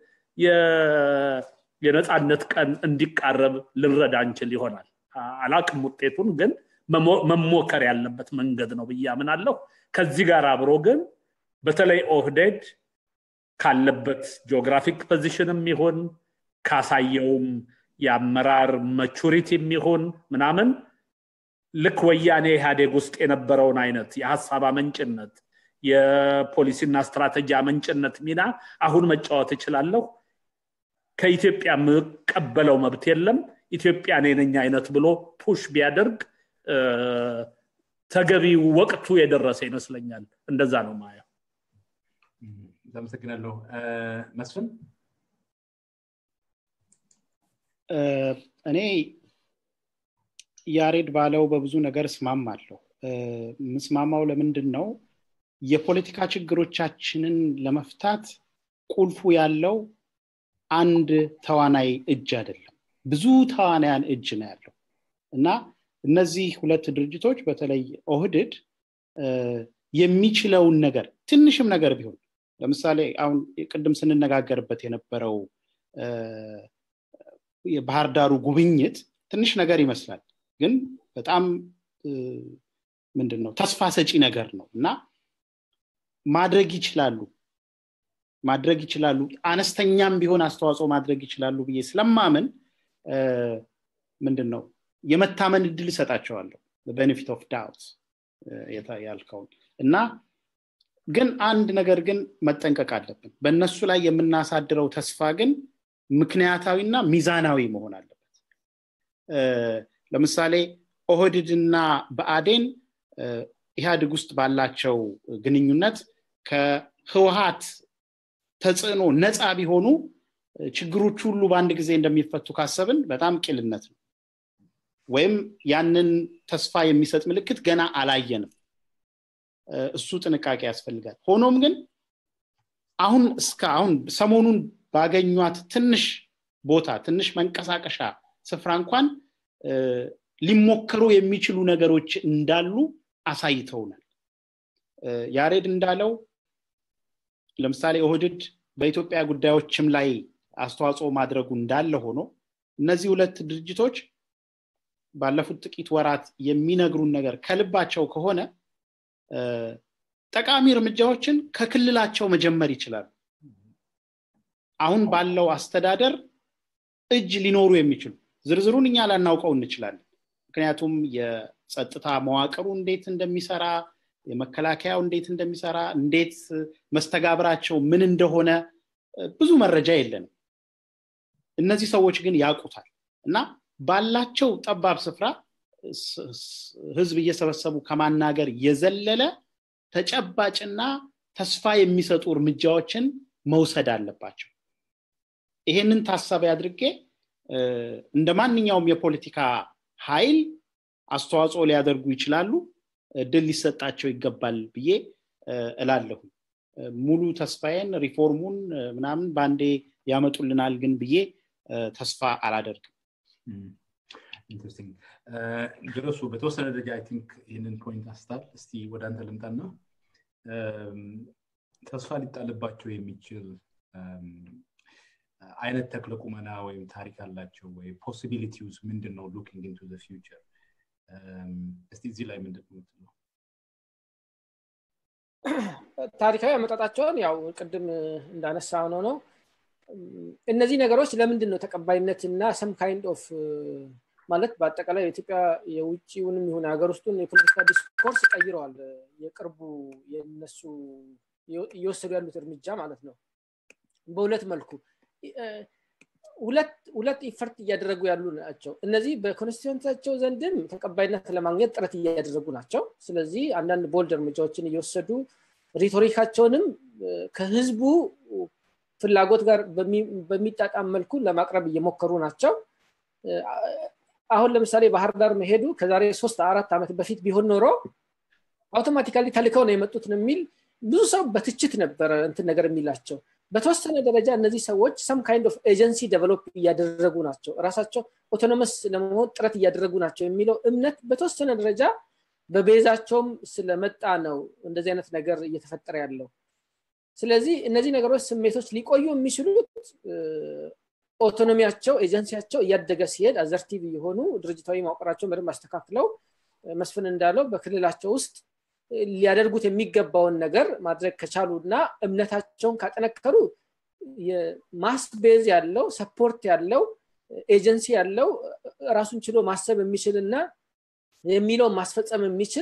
የነፃነት ቀን እንዲቃረብ ልንረዳ እንችል ይሆናል አላቅም ውጤቱን ግን መሞከር ያለበት መንገድ ነው ብዬ አምናለሁ ከዚህ ጋር አብሮ ግን በተለይ ኦህዴድ ካለበት ጂኦግራፊክ ፖዚሽንም ይሁን ካሳየውም የአመራር መቹሪቲ የሚሆን ምናምን ልክ ወያኔ ኢህአዴግ ውስጥ የነበረውን አይነት የሀሳብ አመንጭነት የፖሊሲና ስትራቴጂ አመንጭነት ሚና አሁን መጫወት እችላለሁ ከኢትዮጵያ የምቀበለው መብት የለም ኢትዮጵያ እኔ ነኝ አይነት ብሎ ፑሽ ቢያደርግ ተገቢ ወቅቱ የደረሰ ይመስለኛል እንደዛ ነው ማየው አመሰግናለሁ መስፍን እኔ ያሬድ ባለው በብዙ ነገር እስማማለሁ ምስማማው ለምንድን ነው የፖለቲካ ችግሮቻችንን ለመፍታት ቁልፉ ያለው አንድ ተዋናይ እጅ አይደለም ብዙ ተዋናያን እጅ ነው ያለው እና እነዚህ ሁለት ድርጅቶች በተለይ ኦህድድ የሚችለውን ነገር ትንሽም ነገር ቢሆን ለምሳሌ አሁን ቅድም ስንነጋገርበት የነበረው የባህር ዳሩ ጉብኝት ትንሽ ነገር ይመስላል ግን በጣም ምንድን ነው ተስፋ ሰጪ ነገር ነው እና ማድረግ ይችላሉ ማድረግ ይችላሉ አነስተኛም ቢሆን አስተዋጽኦ ማድረግ ይችላሉ ብዬ ስለማምን ምንድን ነው የመታመን እድል እሰጣቸዋለሁ ቤኔፊት ኦፍ ዳውት ያልከውን እና ግን አንድ ነገር ግን መጠንቀቅ አለብን በእነሱ ላይ የምናሳድረው ተስፋ ግን ምክንያታዊና ሚዛናዊ መሆን አለበት ለምሳሌ ኦህድድና በአዴን ኢህአድግ ውስጥ ባላቸው ግንኙነት ከህወሀት ተጽዕኖ ነፃ ቢሆኑ ችግሮች ሁሉ በአንድ ጊዜ እንደሚፈቱ ካሰብን በጣም ቂልነት ነው ወይም ያንን ተስፋ የሚሰጥ ምልክት ገና አላየንም እሱ ጥንቃቄ ያስፈልጋል ሆኖም ግን አሁን እስከ አሁን ሰሞኑን ባገኟት ትንሽ ቦታ ትንሽ መንቀሳቀሻ ስፍራ እንኳን ሊሞከሩ የሚችሉ ነገሮች እንዳሉ አሳይተውናል ያሬድ እንዳለው ለምሳሌ ኦህድድ በኢትዮጵያ ጉዳዮችም ላይ አስተዋጽኦ ማድረጉ እንዳለ ሆኖ እነዚህ ሁለት ድርጅቶች ባለፉት ጥቂት ወራት የሚነግሩን ነገር ከልባቸው ከሆነ ጠቃሚ እርምጃዎችን ከክልላቸው መጀመር ይችላሉ አሁን ባለው አስተዳደር እጅ ሊኖሩ የሚችሉ ዝርዝሩን እኛ ላናውቀው እንችላለን ምክንያቱም የጸጥታ መዋቅሩ እንዴት እንደሚሰራ የመከላከያው እንዴት እንደሚሰራ እንዴት መስተጋብራቸው ምን እንደሆነ ብዙ መረጃ የለንም እነዚህ ሰዎች ግን ያውቁታል እና ባላቸው ጠባብ ስፍራ ህዝብ እየሰበሰቡ ከማናገር የዘለለ ተጨባጭና ተስፋ የሚሰጡ እርምጃዎችን መውሰድ አለባቸው ይሄንን ታሳቢ አድርጌ እንደ ማንኛውም የፖለቲካ ኃይል አስተዋጽኦ ሊያደርጉ ይችላሉ ድል ሊሰጣቸው ይገባል ብዬ እላለሁ ሙሉ ተስፋዬን ሪፎርሙን ምናምን በአንዴ ያመጡልናል ግን ብዬ ተስፋ አላደርግም ኢንትረስቲንግ ድረሱ በተወሰነ ደረጃ አይ ቲንክ ይህንን ፖይንት አስታል እስቲ ወደ አንተ ልምጣና ተስፋ ሊጣልባቸው የሚችል አይነት ተክለ ቁመና ወይም ታሪክ አላቸው ወይ ፖሲቢሊቲውስ ምንድን ነው ሉኪንግ ኢንቱ ፊውቸር እስቲ እዚህ ላይ ምንድን ነው ታሪካዊ አመጣጣቸውን ያው ቅድም እንዳነሳ ነው ነው እነዚህ ነገሮች ለምንድን ነው ተቀባይነት እና ሰም ካይንድ ኦፍ ማለት በአጠቃላይ የኢትዮጵያ የውጭውንም ይሁን ሀገር ውስጡን የፖለቲካ ዲስኮርስ ቀይረዋል የቅርቡ የነሱ እየወሰዱ ያሉት እርምጃ ማለት ነው በሁለት መልኩ ሁለት ኢፈርት እያደረጉ ያሉ ናቸው እነዚህ በኮንስቲቱንሳቸው ዘንድም ተቀባይነት ለማግኘት ጥረት እያደረጉ ናቸው ስለዚህ አንዳንድ ቦልድ እርምጃዎችን እየወሰዱ ሪቶሪካቸውንም ከህዝቡ ፍላጎት ጋር በሚጣጣም መልኩ ለማቅረብ እየሞከሩ ናቸው አሁን ለምሳሌ ባህር ዳር መሄዱ ከዛሬ ሶስት አራት ዓመት በፊት ቢሆን ኖሮ አውቶማቲካሊ ተልከው ነው የመጡት የሚል ብዙ ሰው በትችት ነበረ እንትን ነገር የሚላቸው በተወሰነ ደረጃ እነዚህ ሰዎች ሰም ካይንድ ኦፍ ኤጀንሲ ደቨሎፕ እያደረጉ ናቸው ራሳቸው ኦቶኖመስ ለመሆን ጥረት እያደረጉ ናቸው የሚለው እምነት በተወሰነ ደረጃ በቤዛቸውም ስለመጣ ነው እንደዚህ አይነት ነገር እየተፈጠረ ያለው ስለዚህ እነዚህ ነገሮች ስሜቶች ሊቆዩ የሚችሉት ኦቶኖሚያቸው ኤጀንሲያቸው እያደገ ሲሄድ አዘርቲቭ የሆኑ ድርጅታዊ ማውቀራቸውን በደንብ አስተካክለው መስፍን እንዳለው በክልላቸው ውስጥ ሊያደርጉት የሚገባውን ነገር ማድረግ ከቻሉ እና እምነታቸውን ካጠነከሩ ማስ ቤዝ ያለው ሰፖርት ያለው ኤጀንሲ ያለው ራሱን ችሎ ማሰብ የሚችል እና የሚለውን ማስፈጸም የሚችል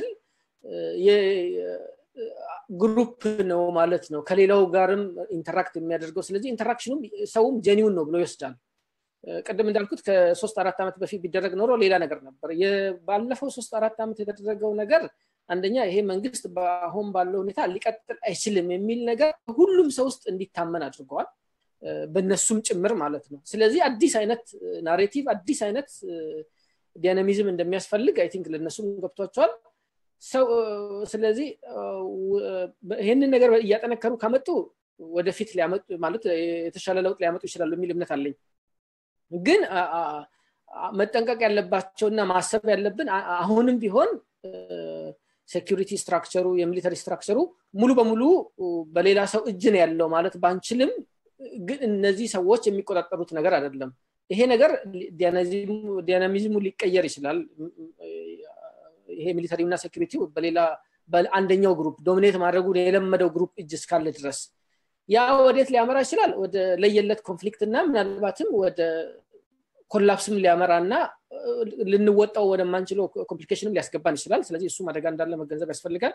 ግሩፕ ነው ማለት ነው ከሌላው ጋርም ኢንተራክት የሚያደርገው ስለዚህ ኢንተራክሽኑም ሰውም ጀኒውን ነው ብሎ ይወስዳል ቅድም እንዳልኩት ከሶስት አራት ዓመት በፊት ቢደረግ ኖሮ ሌላ ነገር ነበር ባለፈው ሶስት አራት ዓመት የተደረገው ነገር አንደኛ ይሄ መንግስት በአሁን ባለው ሁኔታ ሊቀጥል አይችልም የሚል ነገር ሁሉም ሰው ውስጥ እንዲታመን አድርገዋል በነሱም ጭምር ማለት ነው ስለዚህ አዲስ አይነት ናሬቲቭ አዲስ አይነት ዲያናሚዝም እንደሚያስፈልግ አይ ቲንክ ለእነሱም ገብቷቸዋል ስለዚህ ይህንን ነገር እያጠነከሩ ከመጡ ወደፊት ሊያመጡ ማለት የተሻለ ለውጥ ሊያመጡ ይችላሉ የሚል እምነት አለኝ ግን መጠንቀቅ ያለባቸውና ማሰብ ያለብን አሁንም ቢሆን ሴኪሪቲ ስትራክቸሩ የሚሊተሪ ስትራክቸሩ ሙሉ በሙሉ በሌላ ሰው እጅ ነው ያለው ማለት ባንችልም ግን እነዚህ ሰዎች የሚቆጣጠሩት ነገር አይደለም ይሄ ነገር ዲያናሚዝሙ ሊቀየር ይችላል ይሄ ሚሊተሪና ሴኪሪቲ በሌላ በአንደኛው ግሩፕ ዶሚኔት ማድረጉ የለመደው ግሩፕ እጅ እስካለ ድረስ ያ ወዴት ሊያመራ ይችላል ወደ ለየለት ኮንፍሊክት እና ምናልባትም ወደ ኮላፕስም ሊያመራ እና ልንወጣው ወደማንችለው ኮምፕሊኬሽንም ሊያስገባን ይችላል ስለዚህ እሱም አደጋ እንዳለ መገንዘብ ያስፈልጋል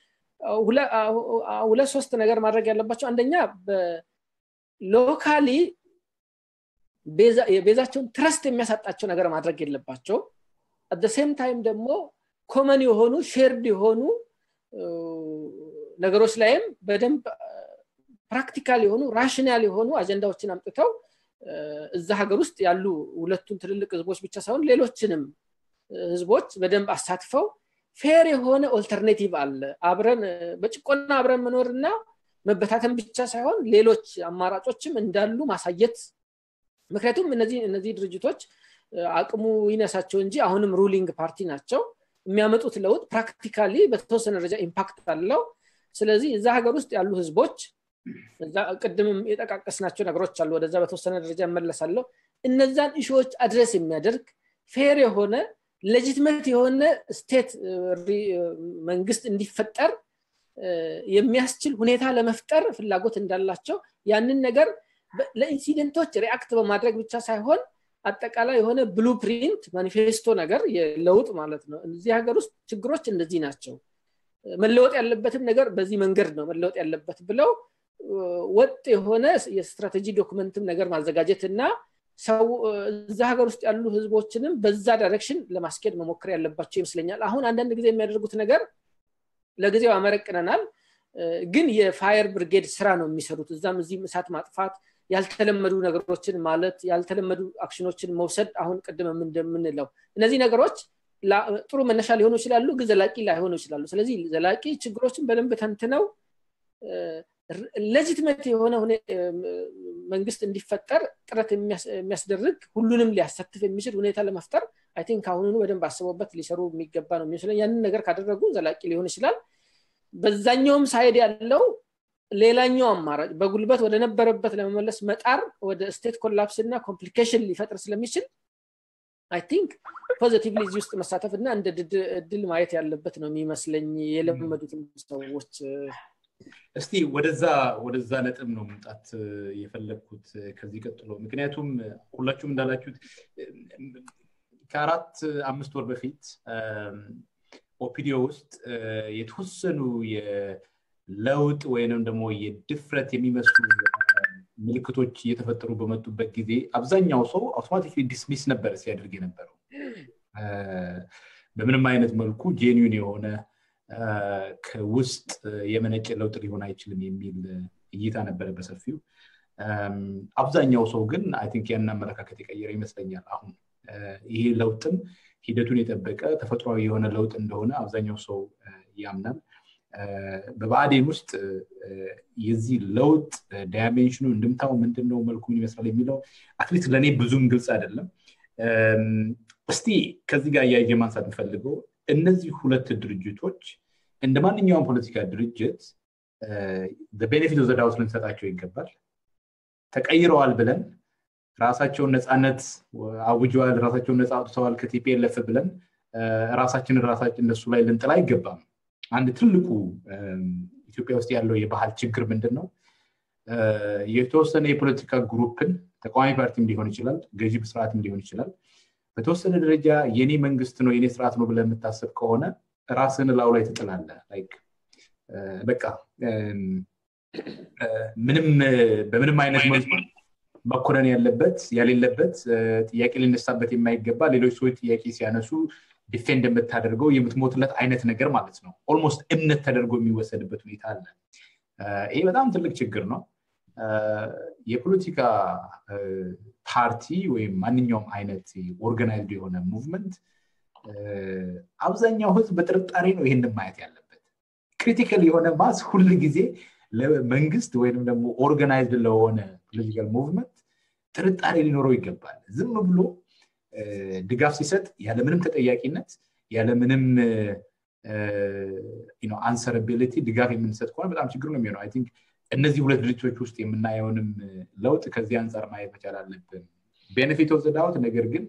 ሁለት ሶስት ነገር ማድረግ ያለባቸው አንደኛ ሎካሊ የቤዛቸውን ትረስት የሚያሳጣቸው ነገር ማድረግ የለባቸው አደ ሴም ታይም ደግሞ ኮመን የሆኑ ሼርድ የሆኑ ነገሮች ላይም በደንብ ፕራክቲካል የሆኑ ራሽናል የሆኑ አጀንዳዎችን አምጥተው እዛ ሀገር ውስጥ ያሉ ሁለቱን ትልልቅ ህዝቦች ብቻ ሳይሆን ሌሎችንም ህዝቦች በደንብ አሳትፈው ፌር የሆነ ኦልተርኔቲቭ አለ አብረን በጭቆና አብረን መኖርና መበታተን ብቻ ሳይሆን ሌሎች አማራጮችም እንዳሉ ማሳየት ምክንያቱም እነዚህ እነዚህ ድርጅቶች አቅሙ ይነሳቸው እንጂ አሁንም ሩሊንግ ፓርቲ ናቸው የሚያመጡት ለውጥ ፕራክቲካሊ በተወሰነ ደረጃ ኢምፓክት አለው ስለዚህ እዛ ሀገር ውስጥ ያሉ ህዝቦች ቅድምም የጠቃቀስናቸው ነገሮች አሉ ወደዛ በተወሰነ ደረጃ እመለሳለሁ እነዛን እሾዎች አድረስ የሚያደርግ ፌር የሆነ ሌጂትመት የሆነ ስቴት መንግስት እንዲፈጠር የሚያስችል ሁኔታ ለመፍጠር ፍላጎት እንዳላቸው ያንን ነገር ለኢንሲደንቶች ሪአክት በማድረግ ብቻ ሳይሆን አጠቃላይ የሆነ ብሉፕሪንት ማኒፌስቶ ነገር የለውጥ ማለት ነው እዚህ ሀገር ውስጥ ችግሮች እንደዚህ ናቸው መለወጥ ያለበትም ነገር በዚህ መንገድ ነው መለወጥ ያለበት ብለው ወጥ የሆነ የስትራቴጂ ዶክመንትም ነገር ማዘጋጀት እና ሰው እዛ ሀገር ውስጥ ያሉ ህዝቦችንም በዛ ዳይሬክሽን ለማስኬድ መሞከር ያለባቸው ይመስለኛል አሁን አንዳንድ ጊዜ የሚያደርጉት ነገር ለጊዜው አመረቅነናል ግን የፋየር ብርጌድ ስራ ነው የሚሰሩት እዛም እዚህም እሳት ማጥፋት ያልተለመዱ ነገሮችን ማለት ያልተለመዱ አክሽኖችን መውሰድ አሁን ቅድም እንደምንለው እነዚህ ነገሮች ጥሩ መነሻ ሊሆኑ ይችላሉ ግን ዘላቂ ላይሆኑ ይችላሉ ስለዚህ ዘላቂ ችግሮችን በደንብ ተንትነው ሌጂትመት የሆነ መንግስት እንዲፈጠር ጥረት የሚያስደርግ ሁሉንም ሊያሳትፍ የሚችል ሁኔታ ለመፍጠር አይ ቲንክ አሁኑኑ በደንብ አስበውበት ሊሰሩ የሚገባ ነው የሚመስለኝ ያንን ነገር ካደረጉ ዘላቂ ሊሆን ይችላል በዛኛውም ሳይድ ያለው ሌላኛው አማራጭ በጉልበት ወደ ነበረበት ለመመለስ መጣር ወደ ስቴት ኮላፕስ እና ኮምፕሊኬሽን ሊፈጥር ስለሚችል አይ ቲንክ ፖዚቲቭሊ እዚህ ውስጥ መሳተፍ እና እንደ እድል ማየት ያለበት ነው የሚመስለኝ የለመዱትም ሰዎች እስቲ ወደዛ ወደዛ ነጥብ ነው መምጣት የፈለግኩት ከዚህ ቀጥሎ ምክንያቱም ሁላችሁም እንዳላችሁት ከአራት አምስት ወር በፊት ኦፒዲዮ ውስጥ የተወሰኑ የለውጥ ወይንም ደግሞ የድፍረት የሚመስሉ ምልክቶች እየተፈጠሩ በመጡበት ጊዜ አብዛኛው ሰው አውቶማቲክ ዲስሚስ ነበር ሲያደርግ የነበረው በምንም አይነት መልኩ ጄኒን የሆነ ከውስጥ የመነጨ ለውጥ ሊሆን አይችልም የሚል እይታ ነበረ በሰፊው አብዛኛው ሰው ግን አይ ቲንክ ያን አመለካከት የቀየረ ይመስለኛል አሁን ይሄ ለውጥም ሂደቱን የጠበቀ ተፈጥሯዊ የሆነ ለውጥ እንደሆነ አብዛኛው ሰው ያምናል በብአዴን ውስጥ የዚህ ለውጥ ዳይሜንሽኑ እንድምታው ምንድን ነው መልኩ ምን ይመስላል የሚለው አትሊስት ለእኔ ብዙም ግልጽ አይደለም እስቲ ከዚህ ጋር እያየ ማንሳት የምፈልገው እነዚህ ሁለት ድርጅቶች እንደ ማንኛውም ፖለቲካ ድርጅት ቤኔፊት ኦፍ ዘዳውት ልንሰጣቸው ይገባል ተቀይረዋል ብለን ራሳቸውን ነፃነት አውጀዋል ራሳቸውን ነፃ አውጥተዋል ከቲፒኤልኤፍ ብለን ራሳችንን ራሳችን እነሱ ላይ ልንጥል አይገባም አንድ ትልቁ ኢትዮጵያ ውስጥ ያለው የባህል ችግር ምንድን ነው የተወሰነ የፖለቲካ ግሩፕን ተቃዋሚ ፓርቲም ሊሆን ይችላል ገዢ ስርዓትም ሊሆን ይችላል በተወሰነ ደረጃ የኔ መንግስት ነው የኔ ስርዓት ነው ብለህ የምታስብ ከሆነ ራስን ላው ላይ ትጥላለ በቃ ምንም በምንም አይነት መልኩ መኮነን ያለበት ያሌለበት ጥያቄ ሊነሳበት የማይገባ ሌሎች ሰዎች ጥያቄ ሲያነሱ ዲፌንድ የምታደርገው የምትሞትለት አይነት ነገር ማለት ነው ኦልሞስት እምነት ተደርጎ የሚወሰድበት ሁኔታ አለ ይሄ በጣም ትልቅ ችግር ነው የፖለቲካ ፓርቲ ወይም ማንኛውም አይነት ኦርጋናይዝድ የሆነ ሙቭመንት አብዛኛው ህዝብ በጥርጣሬ ነው ይህንን ማየት ያለበት ክሪቲካል የሆነ ማስ ሁል ጊዜ ለመንግስት ወይም ደግሞ ኦርጋናይዝድ ለሆነ ፖለቲካል ሙቭመንት ጥርጣሬ ሊኖረው ይገባል ዝም ብሎ ድጋፍ ሲሰጥ ያለምንም ተጠያቂነት ያለምንም አንሰርቢሊቲ ድጋፍ የምንሰጥ ከሆነ በጣም ችግር ነው የሚሆነው ቲንክ እነዚህ ሁለት ድርጅቶች ውስጥ የምናየውንም ለውጥ ከዚህ አንጻር ማየት መቻል አለብን ቤኔፊት ኦፍ ዳውት ነገር ግን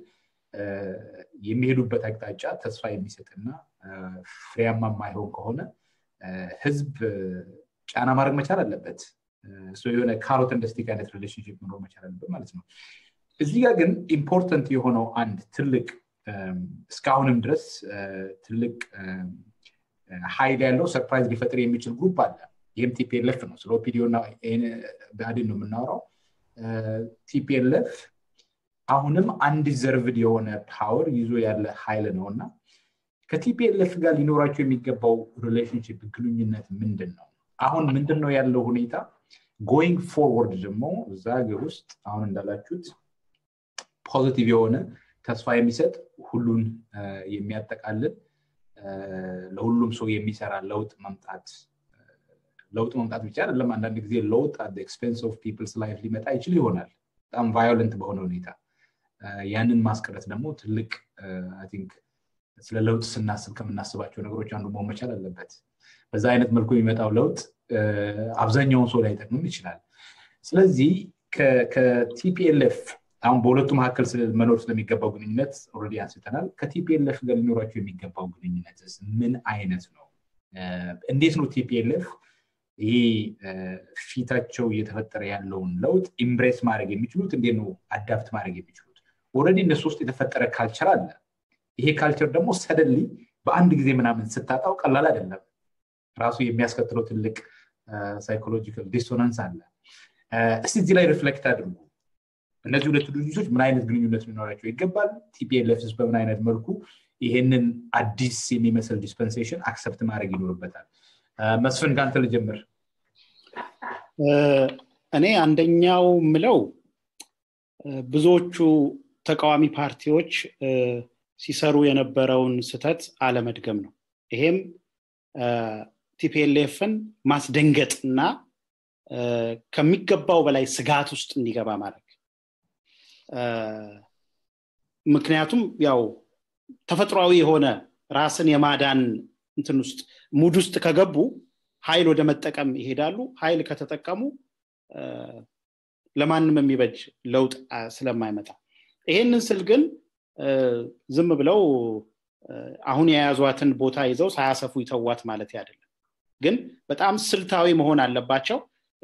የሚሄዱበት አቅጣጫ ተስፋ የሚሰጥና ፍሬያማ የማይሆን ከሆነ ህዝብ ጫና ማድረግ መቻል አለበት የሆነ ካሮት እንደ ስቲክ አይነት ሪሌሽንሽፕ መኖር መቻል አለበት ማለት ነው እዚህ ጋር ግን ኢምፖርተንት የሆነው አንድ ትልቅ እስካሁንም ድረስ ትልቅ ሀይል ያለው ሰርፕራይዝ ሊፈጥር የሚችል ግሩፕ አለ ይህም ቲፒኤልኤፍ ነው ስለ ኦፒዲዮ እና ብአዴን ነው የምናወራው ቲፒኤልኤፍ አሁንም አንዲዘርቭድ የሆነ ፓወር ይዞ ያለ ሀይል ነው እና ከቲፒኤልኤፍ ጋር ሊኖራቸው የሚገባው ሪሌሽንሽፕ ግንኙነት ምንድን ነው አሁን ምንድን ነው ያለው ሁኔታ ጎይንግ ፎርወርድ ደግሞ እዛ ሀገር ውስጥ አሁን እንዳላችሁት ፖዚቲቭ የሆነ ተስፋ የሚሰጥ ሁሉን የሚያጠቃልል ለሁሉም ሰው የሚሰራ ለውጥ መምጣት ለውጥ መምጣት ብቻ አይደለም አንዳንድ ጊዜ ለውጥ አት ኤክስፔንስ ኦፍ ፒፕልስ ላይፍ ሊመጣ ይችል ይሆናል በጣም ቫዮለንት በሆነ ሁኔታ ያንን ማስቀረት ደግሞ ትልቅ ቲንክ ስለ ለውጥ ስናስብ ከምናስባቸው ነገሮች አንዱ መሆን መቻል አለበት በዛ አይነት መልኩ የሚመጣው ለውጥ አብዛኛውን ሰው ላይጠቅምም ይችላል ስለዚህ ከቲፒኤልኤፍ አሁን በሁለቱ መካከል መኖር ስለሚገባው ግንኙነት ኦልሬዲ አንስተናል ከቲፒኤልኤፍ ጋር ሊኖራቸው የሚገባው ግንኙነት ምን አይነት ነው እንዴት ነው ቲፒኤልኤፍ ይሄ ፊታቸው እየተፈጠረ ያለውን ለውጥ ኢምብሬስ ማድረግ የሚችሉት እንዴት ነው አዳፕት ማድረግ የሚችሉት ኦልሬዲ እነሱ ውስጥ የተፈጠረ ካልቸር አለ ይሄ ካልቸር ደግሞ ሰደንሊ በአንድ ጊዜ ምናምን ስታጣው ቀላል አይደለም ራሱ የሚያስከትለው ትልቅ ሳይኮሎጂካል ዲሶናንስ አለ እስቲ እዚህ ላይ ሪፍሌክት አድርጉ እነዚህ ሁለቱ ድርጅቶች ምን አይነት ግንኙነት ሊኖራቸው ይገባል ቲፒኤልኤፍስ በምን አይነት መልኩ ይሄንን አዲስ የሚመስል ዲስፐንሴሽን አክሰፕት ማድረግ ይኖርበታል መስፍን ከአንተ ልጀምር እኔ አንደኛው ምለው ብዙዎቹ ተቃዋሚ ፓርቲዎች ሲሰሩ የነበረውን ስተት አለመድገም ነው ይሄም ቲፒኤልኤፍን ማስደንገጥ እና ከሚገባው በላይ ስጋት ውስጥ እንዲገባ ማድረግ ምክንያቱም ያው ተፈጥሯዊ የሆነ ራስን የማዳን እንትን ውስጥ ሙድ ውስጥ ከገቡ ኃይል ወደ መጠቀም ይሄዳሉ ኃይል ከተጠቀሙ ለማንም የሚበጅ ለውጥ ስለማይመጣ ይሄንን ስል ግን ዝም ብለው አሁን የያዟትን ቦታ ይዘው ሳያሰፉ ይተዋት ማለት አይደለም ግን በጣም ስልታዊ መሆን አለባቸው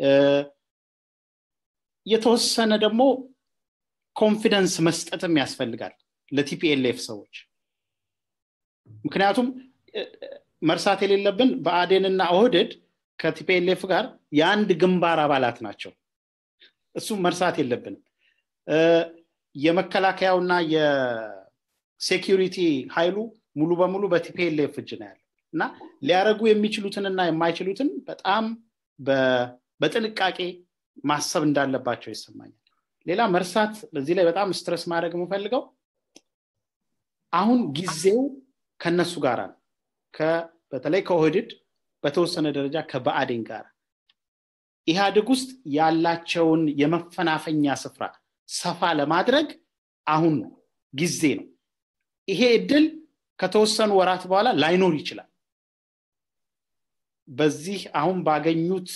የተወሰነ ደግሞ ኮንፊደንስ መስጠትም ያስፈልጋል ለቲፒኤልኤፍ ሰዎች ምክንያቱም መርሳት የሌለብን በአዴንና ኦህድድ ከቲፒኤልኤፍ ጋር የአንድ ግንባር አባላት ናቸው እሱም መርሳት የለብንም የመከላከያውና የሴኪሪቲ ኃይሉ ሙሉ በሙሉ በቲፒኤልኤፍ እጅ ነው ያለው እና ሊያደረጉ የሚችሉትንና የማይችሉትን በጣም በጥንቃቄ ማሰብ እንዳለባቸው ይሰማኛል ሌላ መርሳት በዚህ ላይ በጣም ስትረስ ማድረግ የምፈልገው አሁን ጊዜው ከነሱ ጋር ነው በተለይ ከኦህድድ በተወሰነ ደረጃ ከበአዴን ጋር ኢህአዴግ ውስጥ ያላቸውን የመፈናፈኛ ስፍራ ሰፋ ለማድረግ አሁን ነው ጊዜ ነው ይሄ እድል ከተወሰኑ ወራት በኋላ ላይኖር ይችላል በዚህ አሁን ባገኙት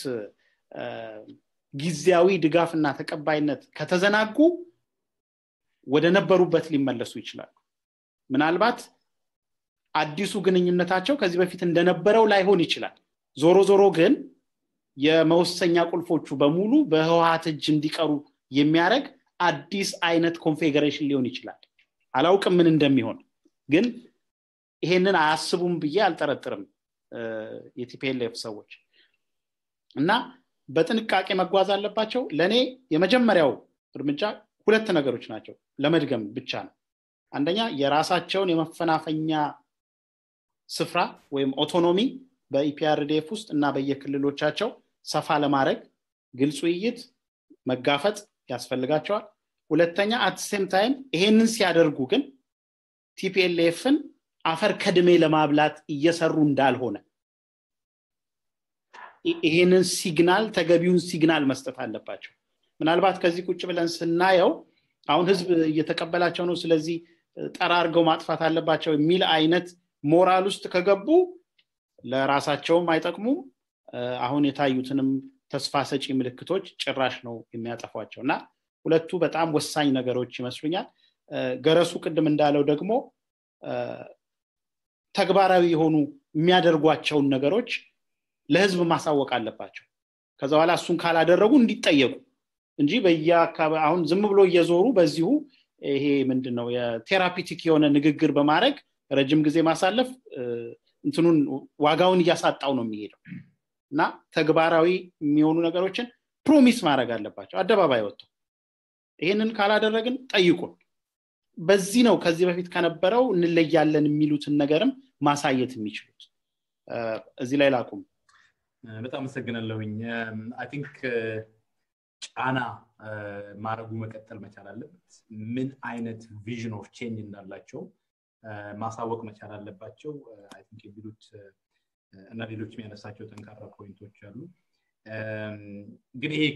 ጊዜያዊ ድጋፍና ተቀባይነት ከተዘናጉ ወደ ነበሩበት ሊመለሱ ይችላሉ ምናልባት አዲሱ ግንኙነታቸው ከዚህ በፊት እንደነበረው ላይሆን ይችላል ዞሮ ዞሮ ግን የመወሰኛ ቁልፎቹ በሙሉ በህወሀት እጅ እንዲቀሩ የሚያደረግ አዲስ አይነት ኮንፌዴሬሽን ሊሆን ይችላል አላውቅም ምን እንደሚሆን ግን ይሄንን አያስቡም ብዬ አልጠረጥርም የቲፒኤልኤፍ ሰዎች እና በጥንቃቄ መጓዝ አለባቸው ለእኔ የመጀመሪያው እርምጃ ሁለት ነገሮች ናቸው ለመድገም ብቻ ነው አንደኛ የራሳቸውን የመፈናፈኛ ስፍራ ወይም ኦቶኖሚ በኢፒአርዲኤፍ ውስጥ እና በየክልሎቻቸው ሰፋ ለማድረግ ግልጽ ውይይት መጋፈጥ ያስፈልጋቸዋል ሁለተኛ አትሴም ታይም ይሄንን ሲያደርጉ ግን ቲፒኤልኤፍን አፈር ከድሜ ለማብላት እየሰሩ እንዳልሆነ ይሄንን ሲግናል ተገቢውን ሲግናል መስጠት አለባቸው ምናልባት ከዚህ ቁጭ ብለን ስናየው አሁን ህዝብ እየተቀበላቸው ነው ስለዚህ ጠራርገው ማጥፋት አለባቸው የሚል አይነት ሞራል ውስጥ ከገቡ ለራሳቸውም አይጠቅሙም አሁን የታዩትንም ተስፋ ሰጪ ምልክቶች ጭራሽ ነው የሚያጠፏቸው እና ሁለቱ በጣም ወሳኝ ነገሮች ይመስሉኛል ገረሱ ቅድም እንዳለው ደግሞ ተግባራዊ የሆኑ የሚያደርጓቸውን ነገሮች ለህዝብ ማሳወቅ አለባቸው ከዛ በኋላ እሱን ካላደረጉ እንዲጠየቁ እንጂ በየአካባቢ አሁን ዝም ብሎ እየዞሩ በዚሁ ይሄ ምንድን ነው የቴራፒቲክ የሆነ ንግግር በማድረግ ረጅም ጊዜ ማሳለፍ እንትኑን ዋጋውን እያሳጣው ነው የሚሄደው እና ተግባራዊ የሚሆኑ ነገሮችን ፕሮሚስ ማድረግ አለባቸው አደባባይ ወጥተው ይህንን ካላደረግን ጠይቁን በዚህ ነው ከዚህ በፊት ከነበረው እንለያለን የሚሉትን ነገርም ማሳየት የሚችሉት እዚህ ላይ ላቁም በጣም አመሰግናለሁኝ አይ ቲንክ ጫና ማድረጉ መቀጠል መቻል አለበት ምን አይነት ቪዥን ኦፍ ቼንጅ እንዳላቸው ማሳወቅ መቻል አለባቸው አይ ቲንክ የሚሉት እና ሌሎች የሚያነሳቸው ጠንካራ ፖይንቶች አሉ ግን ይሄ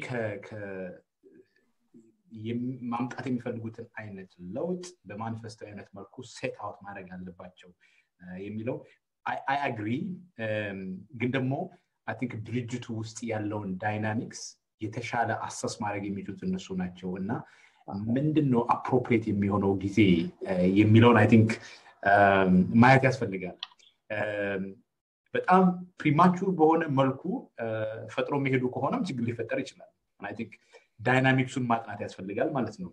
ማምጣት የሚፈልጉትን አይነት ለውጥ በማኒፌስቶ አይነት መልኩ ሴት አውት ማድረግ አለባቸው የሚለው አይ አግሪ ግን ደግሞ አይ ቲንክ ድርጅቱ ውስጥ ያለውን ዳይናሚክስ የተሻለ አሰስ ማድረግ የሚችሉት እነሱ ናቸው እና ምንድን ነው አፕሮፕሬት የሚሆነው ጊዜ የሚለውን አይ ቲንክ ማየት ያስፈልጋል በጣም ፕሪማቹር በሆነ መልኩ ፈጥሮ የሚሄዱ ከሆነም ችግር ሊፈጠር ይችላል አይ ቲንክ ዳይናሚክሱን ማጥናት ያስፈልጋል ማለት ነው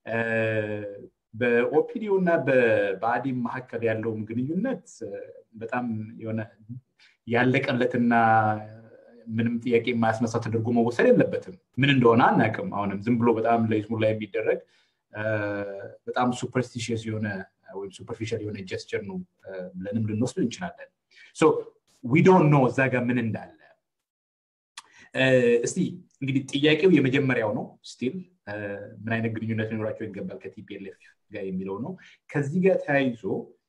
በኦፒዲዮ እና በአዲም መካከል ያለውም ግንኙነት በጣም የሆነ ያለቀለትና ምንም ጥያቄ የማያስነሳ ተደርጎ መወሰድ የለበትም ምን እንደሆነ አናቅም አሁንም ዝም ብሎ በጣም ለይስሙላ የሚደረግ በጣም ሱፐርስቲሽስ የሆነ ወይም ሱፐርፊሻል የሆነ ጀስቸር ነው ብለንም ልንወስድ እንችላለን ዊ ዶንት ኖ እዛ ጋር ምን እንዳለ እስቲ እንግዲህ ጥያቄው የመጀመሪያው ነው ስቲል ምን አይነት ግንኙነት ሊኖራቸው ይገባል ከቲፒኤልኤፍ ጋር የሚለው ነው ከዚህ ጋር ተያይዞ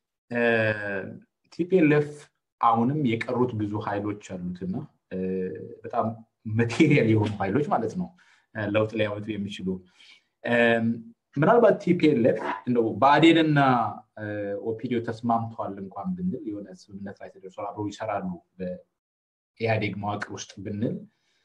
ቲፒኤልኤፍ አሁንም የቀሩት ብዙ ኃይሎች አሉትና በጣም ማቴሪያል የሆኑ ኃይሎች ማለት ነው ለውጥ ሊያመጡ የሚችሉ ምናልባት ቲፒኤልኤፍ እንደው በአዴንና ኦፒዲዮ ተስማምተዋል እንኳን ብንል የሆነ ስምምነት ላይ ተደርሷል አብረው ይሰራሉ በኢህአዴግ መዋቅር ውስጥ ብንል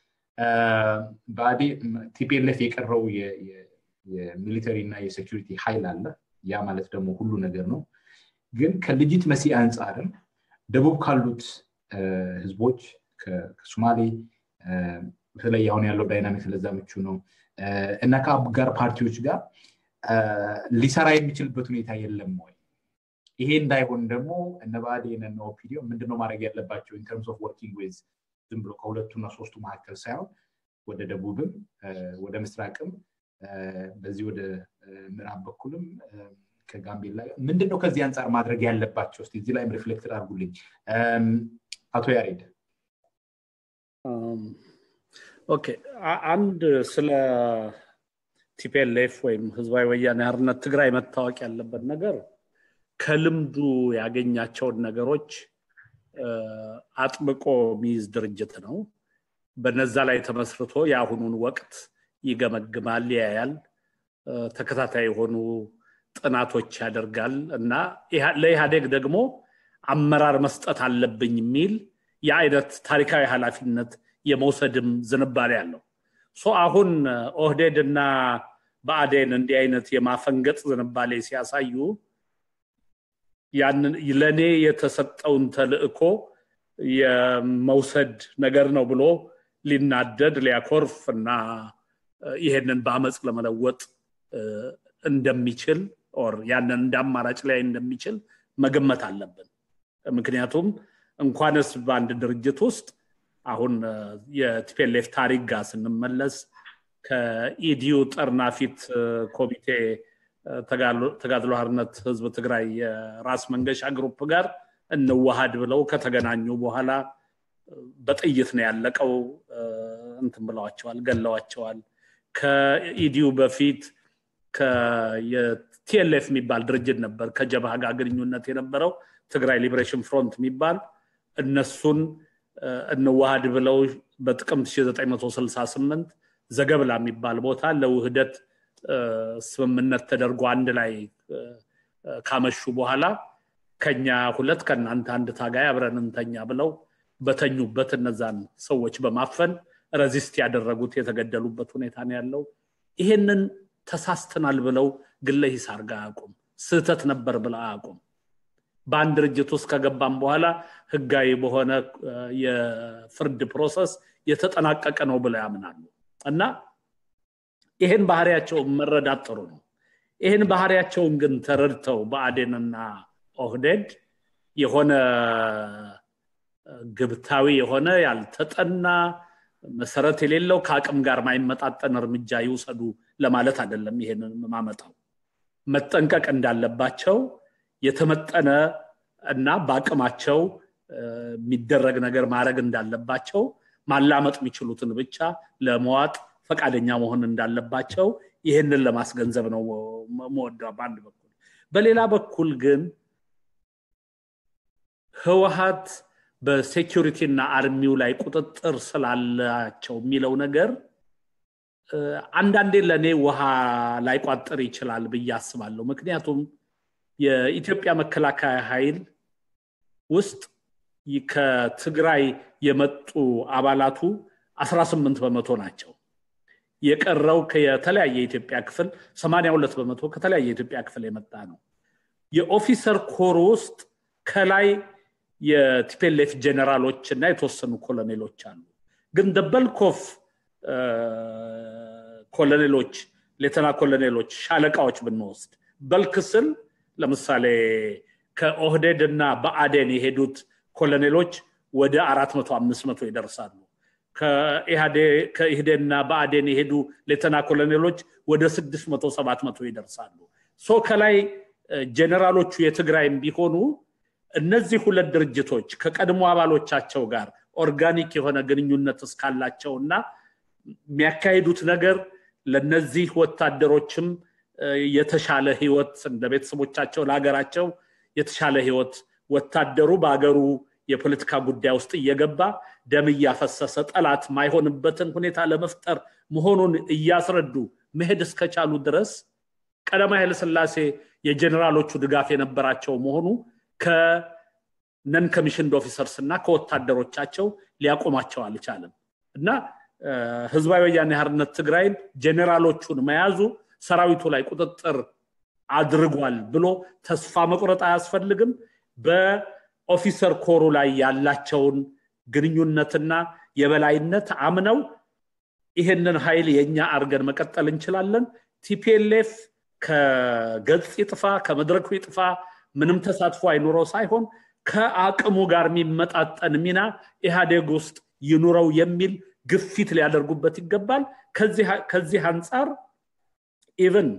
ቲፒኤልኤፍ የቀረው የሚሊተሪ እና የሴኪሪቲ ኃይል አለ ያ ማለት ደግሞ ሁሉ ነገር ነው ግን ከልጅት መሲ አንጻርም ደቡብ ካሉት ህዝቦች ከሶማሌ በተለይ አሁን ያለው ዳይናሚክ ለዛ ምቹ ነው እና ከአጋር ፓርቲዎች ጋር ሊሰራ የሚችልበት ሁኔታ የለም ወይ ይሄ እንዳይሆን ደግሞ እነ ብአዴን እነ ኦፒዲዮ ምንድነው ማድረግ ያለባቸው ኢንተርምስ ኦፍ ወርኪንግ ዌዝ ዝም ብሎ ከሁለቱና ሶስቱ መካከል ሳይሆን ወደ ደቡብም ወደ ምስራቅም በዚህ ወደ ምዕራብ በኩልም ከጋምቤላ ምንድነው ከዚህ አንጻር ማድረግ ያለባቸው ስ እዚህ ላይም ሪፍሌክትድ አድርጉልኝ አቶ ያሬድ ኦኬ አንድ ስለ ቲፒኤልኤፍ ወይም ህዝባዊ ወያኔ ሓርነት ትግራይ መታወቅ ያለበት ነገር ከልምዱ ያገኛቸውን ነገሮች አጥብቆ የሚይዝ ድርጅት ነው በነዛ ላይ ተመስርቶ የአሁኑን ወቅት ይገመግማል ያያል ተከታታይ የሆኑ ጥናቶች ያደርጋል እና ለኢህአዴግ ደግሞ አመራር መስጠት አለብኝ የሚል የአይነት ታሪካዊ ኃላፊነት የመውሰድም ዝንባሌ አለው አሁን ኦህዴድ እና በአዴን እንዲህ አይነት የማፈንገጥ ዝንባሌ ሲያሳዩ ያንን ለእኔ የተሰጠውን ተልእኮ የመውሰድ ነገር ነው ብሎ ሊናደድ ሊያኮርፍ እና ይሄንን በአመፅ ለመለወጥ እንደሚችል ኦር ያንን እንደ አማራጭ ላይ እንደሚችል መገመት አለብን ምክንያቱም እንኳንስ በአንድ ድርጅት ውስጥ አሁን የቲፔሌፍ ታሪክ ጋር ስንመለስ ከኢዲዩ ጠርናፊት ኮሚቴ ተጋድሎ ሓርነት ህዝብ ትግራይ የራስ መንገሻ ግሩፕ ጋር እንዋሃድ ብለው ከተገናኙ በኋላ በጥይት ነው ያለቀው እንትን ብለዋቸዋል ገለዋቸዋል ከኢዲዩ በፊት የቲኤልኤፍ የሚባል ድርጅት ነበር ከጀብሃ ጋር ግንኙነት የነበረው ትግራይ ሊብሬሽን ፍሮንት የሚባል እነሱን እንዋሃድ ብለው በጥቅምት 1968 ዘገብላ የሚባል ቦታ ለውህደት ስምምነት ተደርጎ አንድ ላይ ካመሹ በኋላ ከኛ ሁለት ከእናንተ አንድ ታጋይ አብረን እንተኛ ብለው በተኙበት እነዛን ሰዎች በማፈን ረዚስት ያደረጉት የተገደሉበት ሁኔታ ነው ያለው። ይሄንን ተሳስተናል ብለው ግለ ሂሳር ጋር አያውቁም። ስህተት ነበር ብለው አያውቁም። በአንድ ድርጅት ውስጥ ከገባም በኋላ ህጋዊ በሆነ የፍርድ ፕሮሰስ የተጠናቀቀ ነው ብለው ያምናሉ እና ይህን ባህሪያቸውን መረዳት ጥሩ ነው። ይህን ባህሪያቸውን ግን ተረድተው በአዴንና ኦህዴድ የሆነ ግብታዊ የሆነ ያልተጠና መሰረት የሌለው ከአቅም ጋር ማይመጣጠን እርምጃ ይውሰዱ ለማለት አይደለም። ይሄንን ማመጣው መጠንቀቅ እንዳለባቸው የተመጠነ እና በአቅማቸው የሚደረግ ነገር ማድረግ እንዳለባቸው ማላመጥ የሚችሉትን ብቻ ለመዋጥ ፈቃደኛ መሆን እንዳለባቸው ይህንን ለማስገንዘብ ነው መወደው በአንድ በኩል። በሌላ በኩል ግን ህወሀት በሴኪሪቲ እና አርሚው ላይ ቁጥጥር ስላላቸው የሚለው ነገር አንዳንዴ ለእኔ ውሃ ላይቋጥር ይችላል ብዬ አስባለሁ። ምክንያቱም የኢትዮጵያ መከላከያ ኃይል ውስጥ ከትግራይ የመጡ አባላቱ 18 በመቶ ናቸው። የቀረው የተለያየ የኢትዮጵያ ክፍል 82 በመቶ ከተለያየ የኢትዮጵያ ክፍል የመጣ ነው። የኦፊሰር ኮር ውስጥ ከላይ የቲፔሌፍ ጀነራሎች እና የተወሰኑ ኮሎኔሎች አሉ። ግን ደበልኮፍ ኮሎኔሎች፣ ሌተና ኮሎኔሎች፣ ሻለቃዎች ብንወስድ በልክ ስል ለምሳሌ ከኦህዴድ እና በአዴን የሄዱት ኮሎኔሎች ወደ አራት መቶ አምስት መቶ ይደርሳሉ። ከኢህዴንና በአዴን የሄዱ ሌተና ኮሎኔሎች ወደ ስድስት መቶ ሰባት መቶ ይደርሳሉ። ሶ ከላይ ጀኔራሎቹ የትግራይም ቢሆኑ እነዚህ ሁለት ድርጅቶች ከቀድሞ አባሎቻቸው ጋር ኦርጋኒክ የሆነ ግንኙነት እስካላቸው እና የሚያካሂዱት ነገር ለነዚህ ወታደሮችም የተሻለ ህይወት እንደ ቤተሰቦቻቸው ለሀገራቸው የተሻለ ህይወት ወታደሩ በሀገሩ የፖለቲካ ጉዳይ ውስጥ እየገባ ደም እያፈሰሰ ጠላት ማይሆንበትን ሁኔታ ለመፍጠር መሆኑን እያስረዱ መሄድ እስከቻሉ ድረስ ቀዳማዊ ኃይለስላሴ የጀኔራሎቹ ድጋፍ የነበራቸው መሆኑ ከነን ኮሚሽንድ ኦፊሰርስ እና ከወታደሮቻቸው ሊያቆማቸው አልቻለም እና ህዝባዊ ወያኔ ሓርነት ትግራይን ጀኔራሎቹን መያዙ ሰራዊቱ ላይ ቁጥጥር አድርጓል ብሎ ተስፋ መቁረጥ አያስፈልግም። በኦፊሰር ኮሩ ላይ ያላቸውን ግንኙነትና የበላይነት አምነው ይህንን ኃይል የእኛ አርገን መቀጠል እንችላለን። ቲፒኤልኤፍ ከገጽ ይጥፋ ከመድረኩ ይጥፋ ምንም ተሳትፎ አይኑረው ሳይሆን ከአቅሙ ጋር የሚመጣጠን ሚና ኢህአዴግ ውስጥ ይኑረው የሚል ግፊት ሊያደርጉበት ይገባል። ከዚህ አንጻር ኢቨን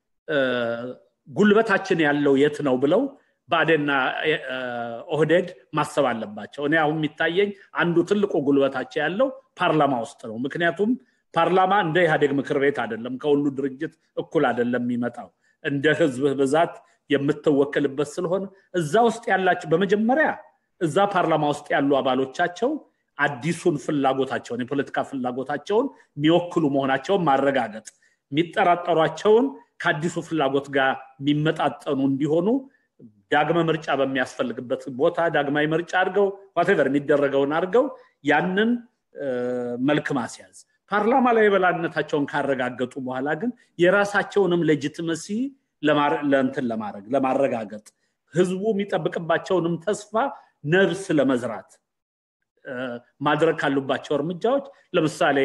ጉልበታችን ያለው የት ነው ብለው ብአዴንና ኦህዴድ ማሰብ አለባቸው። እኔ አሁን የሚታየኝ አንዱ ትልቁ ጉልበታቸው ያለው ፓርላማ ውስጥ ነው። ምክንያቱም ፓርላማ እንደ ኢህአዴግ ምክር ቤት አይደለም፣ ከሁሉ ድርጅት እኩል አይደለም የሚመጣው እንደ ህዝብ ብዛት የምትወከልበት ስለሆነ እዛ ውስጥ ያላቸው በመጀመሪያ እዛ ፓርላማ ውስጥ ያሉ አባሎቻቸው አዲሱን ፍላጎታቸውን የፖለቲካ ፍላጎታቸውን የሚወክሉ መሆናቸውን ማረጋገጥ የሚጠራጠሯቸውን ከአዲሱ ፍላጎት ጋር የሚመጣጠኑ እንዲሆኑ ዳግመ ምርጫ በሚያስፈልግበት ቦታ ዳግማዊ ምርጫ አድርገው ዋቴቨር የሚደረገውን አድርገው ያንን መልክ ማስያዝ ፓርላማ ላይ የበላይነታቸውን ካረጋገጡ በኋላ ግን የራሳቸውንም ሌጂትመሲ ለእንትን ለማድረግ ለማረጋገጥ ህዝቡ የሚጠብቅባቸውንም ተስፋ ነብስ ለመዝራት ማድረግ ካሉባቸው እርምጃዎች ለምሳሌ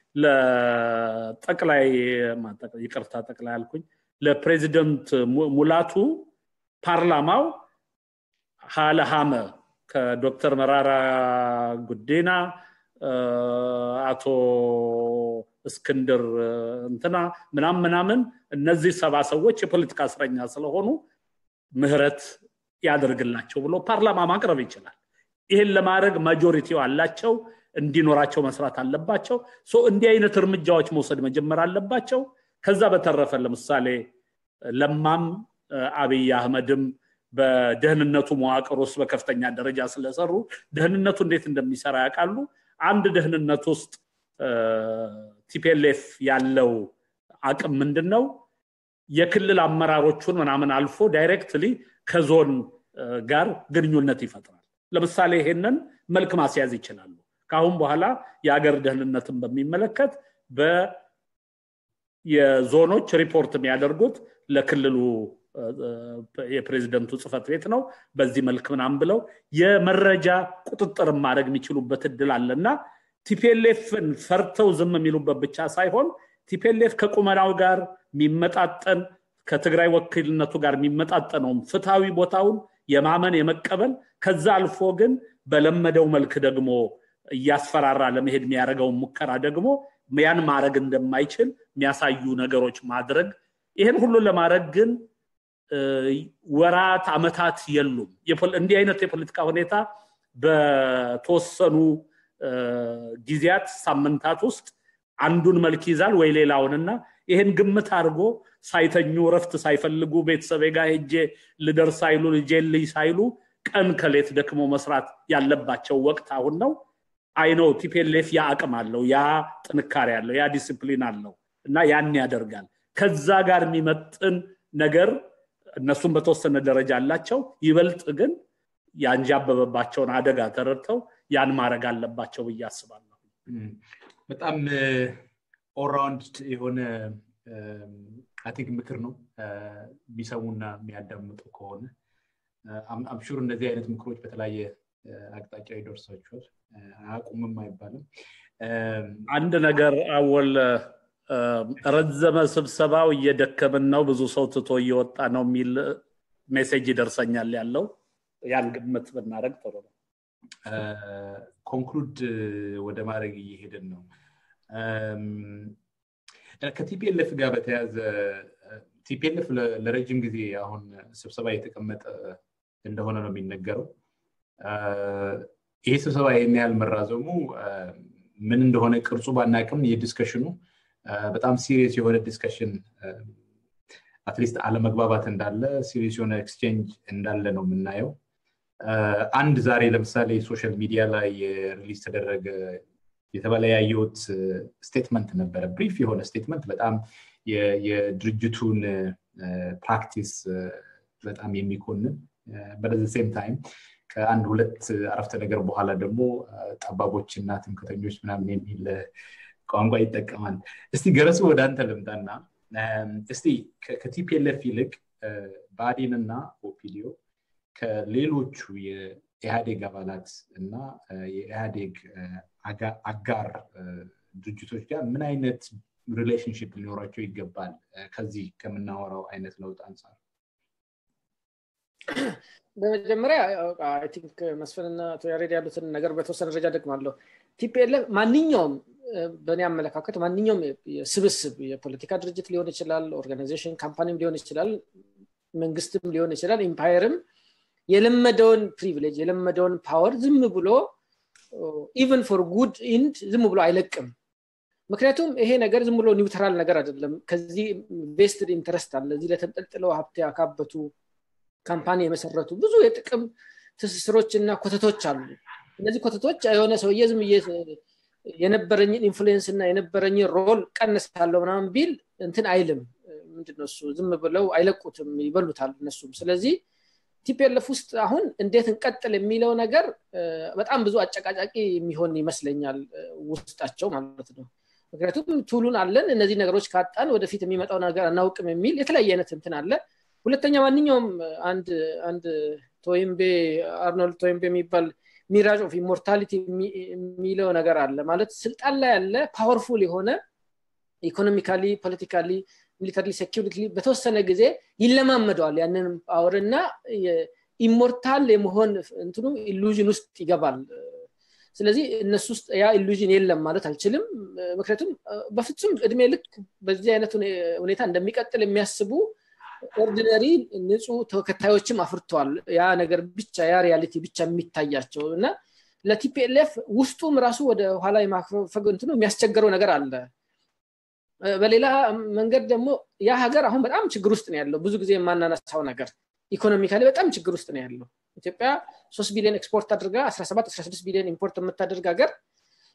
ለጠቅላይ ይቅርታ ጠቅላይ አልኩኝ ለፕሬዚደንት ሙላቱ ፓርላማው ሀለሃመ ከዶክተር መራራ ጉዲና አቶ እስክንድር እንትና ምናም ምናምን እነዚህ ሰባ ሰዎች የፖለቲካ እስረኛ ስለሆኑ ምህረት ያደርግላቸው ብሎ ፓርላማ ማቅረብ ይችላል። ይህን ለማድረግ ማጆሪቲው አላቸው፣ እንዲኖራቸው መስራት አለባቸው። እንዲህ አይነት እርምጃዎች መውሰድ መጀመር አለባቸው። ከዛ በተረፈ ለምሳሌ ለማም አብይ አህመድም በደህንነቱ መዋቅር ውስጥ በከፍተኛ ደረጃ ስለሰሩ ደህንነቱ እንዴት እንደሚሰራ ያውቃሉ። አንድ ደህንነት ውስጥ ቲፒኤልኤፍ ያለው አቅም ምንድን ነው? የክልል አመራሮቹን ምናምን አልፎ ዳይሬክትሊ ከዞን ጋር ግንኙነት ይፈጥራል ለምሳሌ ይሄንን መልክ ማስያዝ ይችላሉ ከአሁን በኋላ የሀገር ደህንነትን በሚመለከት የዞኖች ሪፖርት የሚያደርጉት ለክልሉ የፕሬዚደንቱ ጽህፈት ቤት ነው በዚህ መልክ ምናም ብለው የመረጃ ቁጥጥር ማድረግ የሚችሉበት እድል አለ እና ቲፒኤልኤፍን ፈርተው ዝም የሚሉበት ብቻ ሳይሆን ቲፒኤልኤፍ ከቁመናው ጋር የሚመጣጠን ከትግራይ ወኪልነቱ ጋር የሚመጣጠነውም ፍትሐዊ ቦታውን የማመን የመቀበል ከዛ አልፎ ግን በለመደው መልክ ደግሞ እያስፈራራ ለመሄድ የሚያደርገውን ሙከራ ደግሞ ያን ማድረግ እንደማይችል የሚያሳዩ ነገሮች ማድረግ ይህን ሁሉ ለማድረግ ግን ወራት አመታት የሉም እንዲህ አይነት የፖለቲካ ሁኔታ በተወሰኑ ጊዜያት ሳምንታት ውስጥ አንዱን መልክ ይዛል ወይ ሌላውንና ይህን ግምት አድርጎ ሳይተኙ ረፍት ሳይፈልጉ ቤተሰቤ ጋር ሄጄ ልደርስ ሳይሉ ልጄን ልይ ሳይሉ ቀን ከሌት ደክሞ መስራት ያለባቸው ወቅት አሁን ነው አይነው ቲፒኤልኤፍ ያ አቅም አለው ያ ጥንካሬ አለው ያ ዲስፕሊን አለው እና ያን ያደርጋል ከዛ ጋር የሚመጥን ነገር እነሱም በተወሰነ ደረጃ አላቸው ይበልጥ ግን ያንዣበበባቸውን አደጋ ተረድተው ያን ማድረግ አለባቸው ብዬ አስባለሁ በጣም ኦራውንድ የሆነ አቲንክ ምክር ነው የሚሰሙና የሚያዳምጡ ከሆነ አምሹር እንደዚህ አይነት ምክሮች በተለያየ አቅጣጫ ይደርሳቸዋል አያቁምም አይባልም አንድ ነገር አወል ረዘመ ስብሰባው እየደከምን ነው ብዙ ሰው ትቶ እየወጣ ነው የሚል ሜሴጅ ይደርሰኛል ያለው ያን ግምት ብናደረግ ጥሩ ነው ኮንክሉድ ወደ ማድረግ እየሄድን ነው ከቲፒኤልኤፍ ጋር በተያዘ ቲፒኤልኤፍ ለረጅም ጊዜ አሁን ስብሰባ የተቀመጠ እንደሆነ ነው የሚነገረው ይሄ ስብሰባ ይህን ያህል መራዘሙ ምን እንደሆነ ቅርጹ ባናቅም የዲስከሽኑ በጣም ሲሪየስ የሆነ ዲስከሽን አትሊስት አለመግባባት እንዳለ ሲሪየስ የሆነ ኤክስቼንጅ እንዳለ ነው የምናየው አንድ ዛሬ ለምሳሌ ሶሻል ሚዲያ ላይ ሪሊዝ ተደረገ የተበለያየውት ስቴትመንት ነበረ ብሪፍ የሆነ ስቴትመንት በጣም የድርጅቱን ፕራክቲስ በጣም የሚኮንን በዚ ሴም ታይም ከአንድ ሁለት አረፍተ ነገር በኋላ ደግሞ ጠባቦች እና ትምክተኞች ምናምን የሚል ቋንቋ ይጠቀማል እስቲ ገረሱ ወደ አንተ ልምጣና እስቲ ከቲፒኤልኤፍ ይልቅ ብአዴን እና ኦፒዲዮ ከሌሎቹ የኢህአዴግ አባላት እና የኢህአዴግ አጋር ድርጅቶች ጋር ምን አይነት ሪሌሽንሽፕ ሊኖራቸው ይገባል ከዚህ ከምናወራው አይነት ለውጥ አንጻር በመጀመሪያ ቲንክ መስፍንና አቶ ያሬድ ያሉትን ነገር በተወሰነ ደረጃ ደግማለሁ ቲፒኤልኤፍ ማንኛውም በእኔ አመለካከት ማንኛውም ስብስብ የፖለቲካ ድርጅት ሊሆን ይችላል ኦርጋናይዜሽን ካምፓኒም ሊሆን ይችላል መንግስትም ሊሆን ይችላል ኢምፓየርም የለመደውን ፕሪቪሌጅ የለመደውን ፓወር ዝም ብሎ ኢቨን ፎር ጉድ ኢንድ ዝም ብሎ አይለቅም ምክንያቱም ይሄ ነገር ዝም ብሎ ኒውትራል ነገር አይደለም ከዚህ ቬስትድ ኢንተረስት አለ እዚህ ለተንጠልጥለው ሀብት ያካበቱ ካምፓኒ የመሰረቱ ብዙ የጥቅም ትስስሮች እና ኮተቶች አሉ እነዚህ ኮተቶች የሆነ ሰውዬ ዝም የነበረኝን ኢንፍሉዌንስ እና የነበረኝን ሮል ቀንሳለሁ ምናምን ቢል እንትን አይልም ምንድነው እሱ ዝም ብለው አይለቁትም ይበሉታል እነሱም ስለዚህ ቲፒኤልኤፍ ውስጥ አሁን እንዴት እንቀጥል የሚለው ነገር በጣም ብዙ አጨቃጫቂ የሚሆን ይመስለኛል ውስጣቸው ማለት ነው ምክንያቱም ቱሉን አለን እነዚህ ነገሮች ካጣን ወደፊት የሚመጣው ነገር አናውቅም የሚል የተለያየ አይነት እንትን አለ ሁለተኛ ማንኛውም አንድ አንድ ቶይምቤ አርኖልድ ቶይምቤ የሚባል ሚራጅ ኦፍ ኢሞርታሊቲ የሚለው ነገር አለ ማለት ስልጣን ላይ ያለ ፓወርፉል የሆነ ኢኮኖሚካሊ ፖለቲካሊ ሚሊተሪ ሴኪሪቲ በተወሰነ ጊዜ ይለማመደዋል ያንን ፓወር እና ኢሞርታል የመሆን እንትኑ ኢሉዥን ውስጥ ይገባል ስለዚህ እነሱ ውስጥ ያ ኢሉዥን የለም ማለት አልችልም ምክንያቱም በፍጹም እድሜ ልክ በዚህ አይነት ሁኔታ እንደሚቀጥል የሚያስቡ ኦርዲነሪ ንጹህ ተከታዮችም አፍርተዋል ያ ነገር ብቻ ያ ሪያሊቲ ብቻ የሚታያቸው እና ለቲፒኤልኤፍ ውስጡም ራሱ ወደ ኋላ የማፈግ እንትኑ የሚያስቸግረው ነገር አለ በሌላ መንገድ ደግሞ ያ ሀገር አሁን በጣም ችግር ውስጥ ነው ያለው ብዙ ጊዜ የማናነሳው ነገር ኢኮኖሚካሊ በጣም ችግር ውስጥ ነው ያለው ኢትዮጵያ ሶስት ቢሊዮን ኤክስፖርት አድርጋ 17 16 ቢሊዮን ኢምፖርት የምታደርግ ሀገር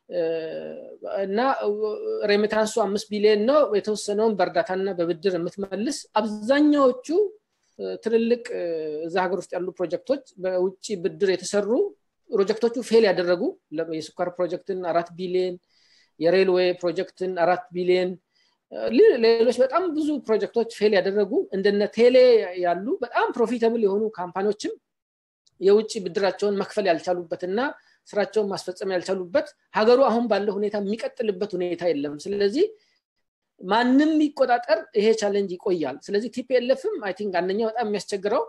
እና ሬሚታንሱ አምስት ቢሊዮን ነው የተወሰነውን በእርዳታና በብድር የምትመልስ አብዛኛዎቹ ትልልቅ እዛ ሀገር ውስጥ ያሉ ፕሮጀክቶች በውጭ ብድር የተሰሩ ፕሮጀክቶቹ ፌል ያደረጉ የስኳር ፕሮጀክትን አራት ቢሊዮን የሬልዌይ ፕሮጀክትን አራት ቢሊዮን ሌሎች በጣም ብዙ ፕሮጀክቶች ፌል ያደረጉ እንደነ ቴሌ ያሉ በጣም ፕሮፊተብል የሆኑ ካምፓኒዎችም የውጭ ብድራቸውን መክፈል ያልቻሉበት እና ስራቸውን ማስፈጸም ያልቻሉበት ሀገሩ አሁን ባለው ሁኔታ የሚቀጥልበት ሁኔታ የለም ስለዚህ ማንም ይቆጣጠር ይሄ ቻለንጅ ይቆያል ስለዚህ ቲፒኤልፍም አይ ቲንክ አንደኛው በጣም የሚያስቸግረው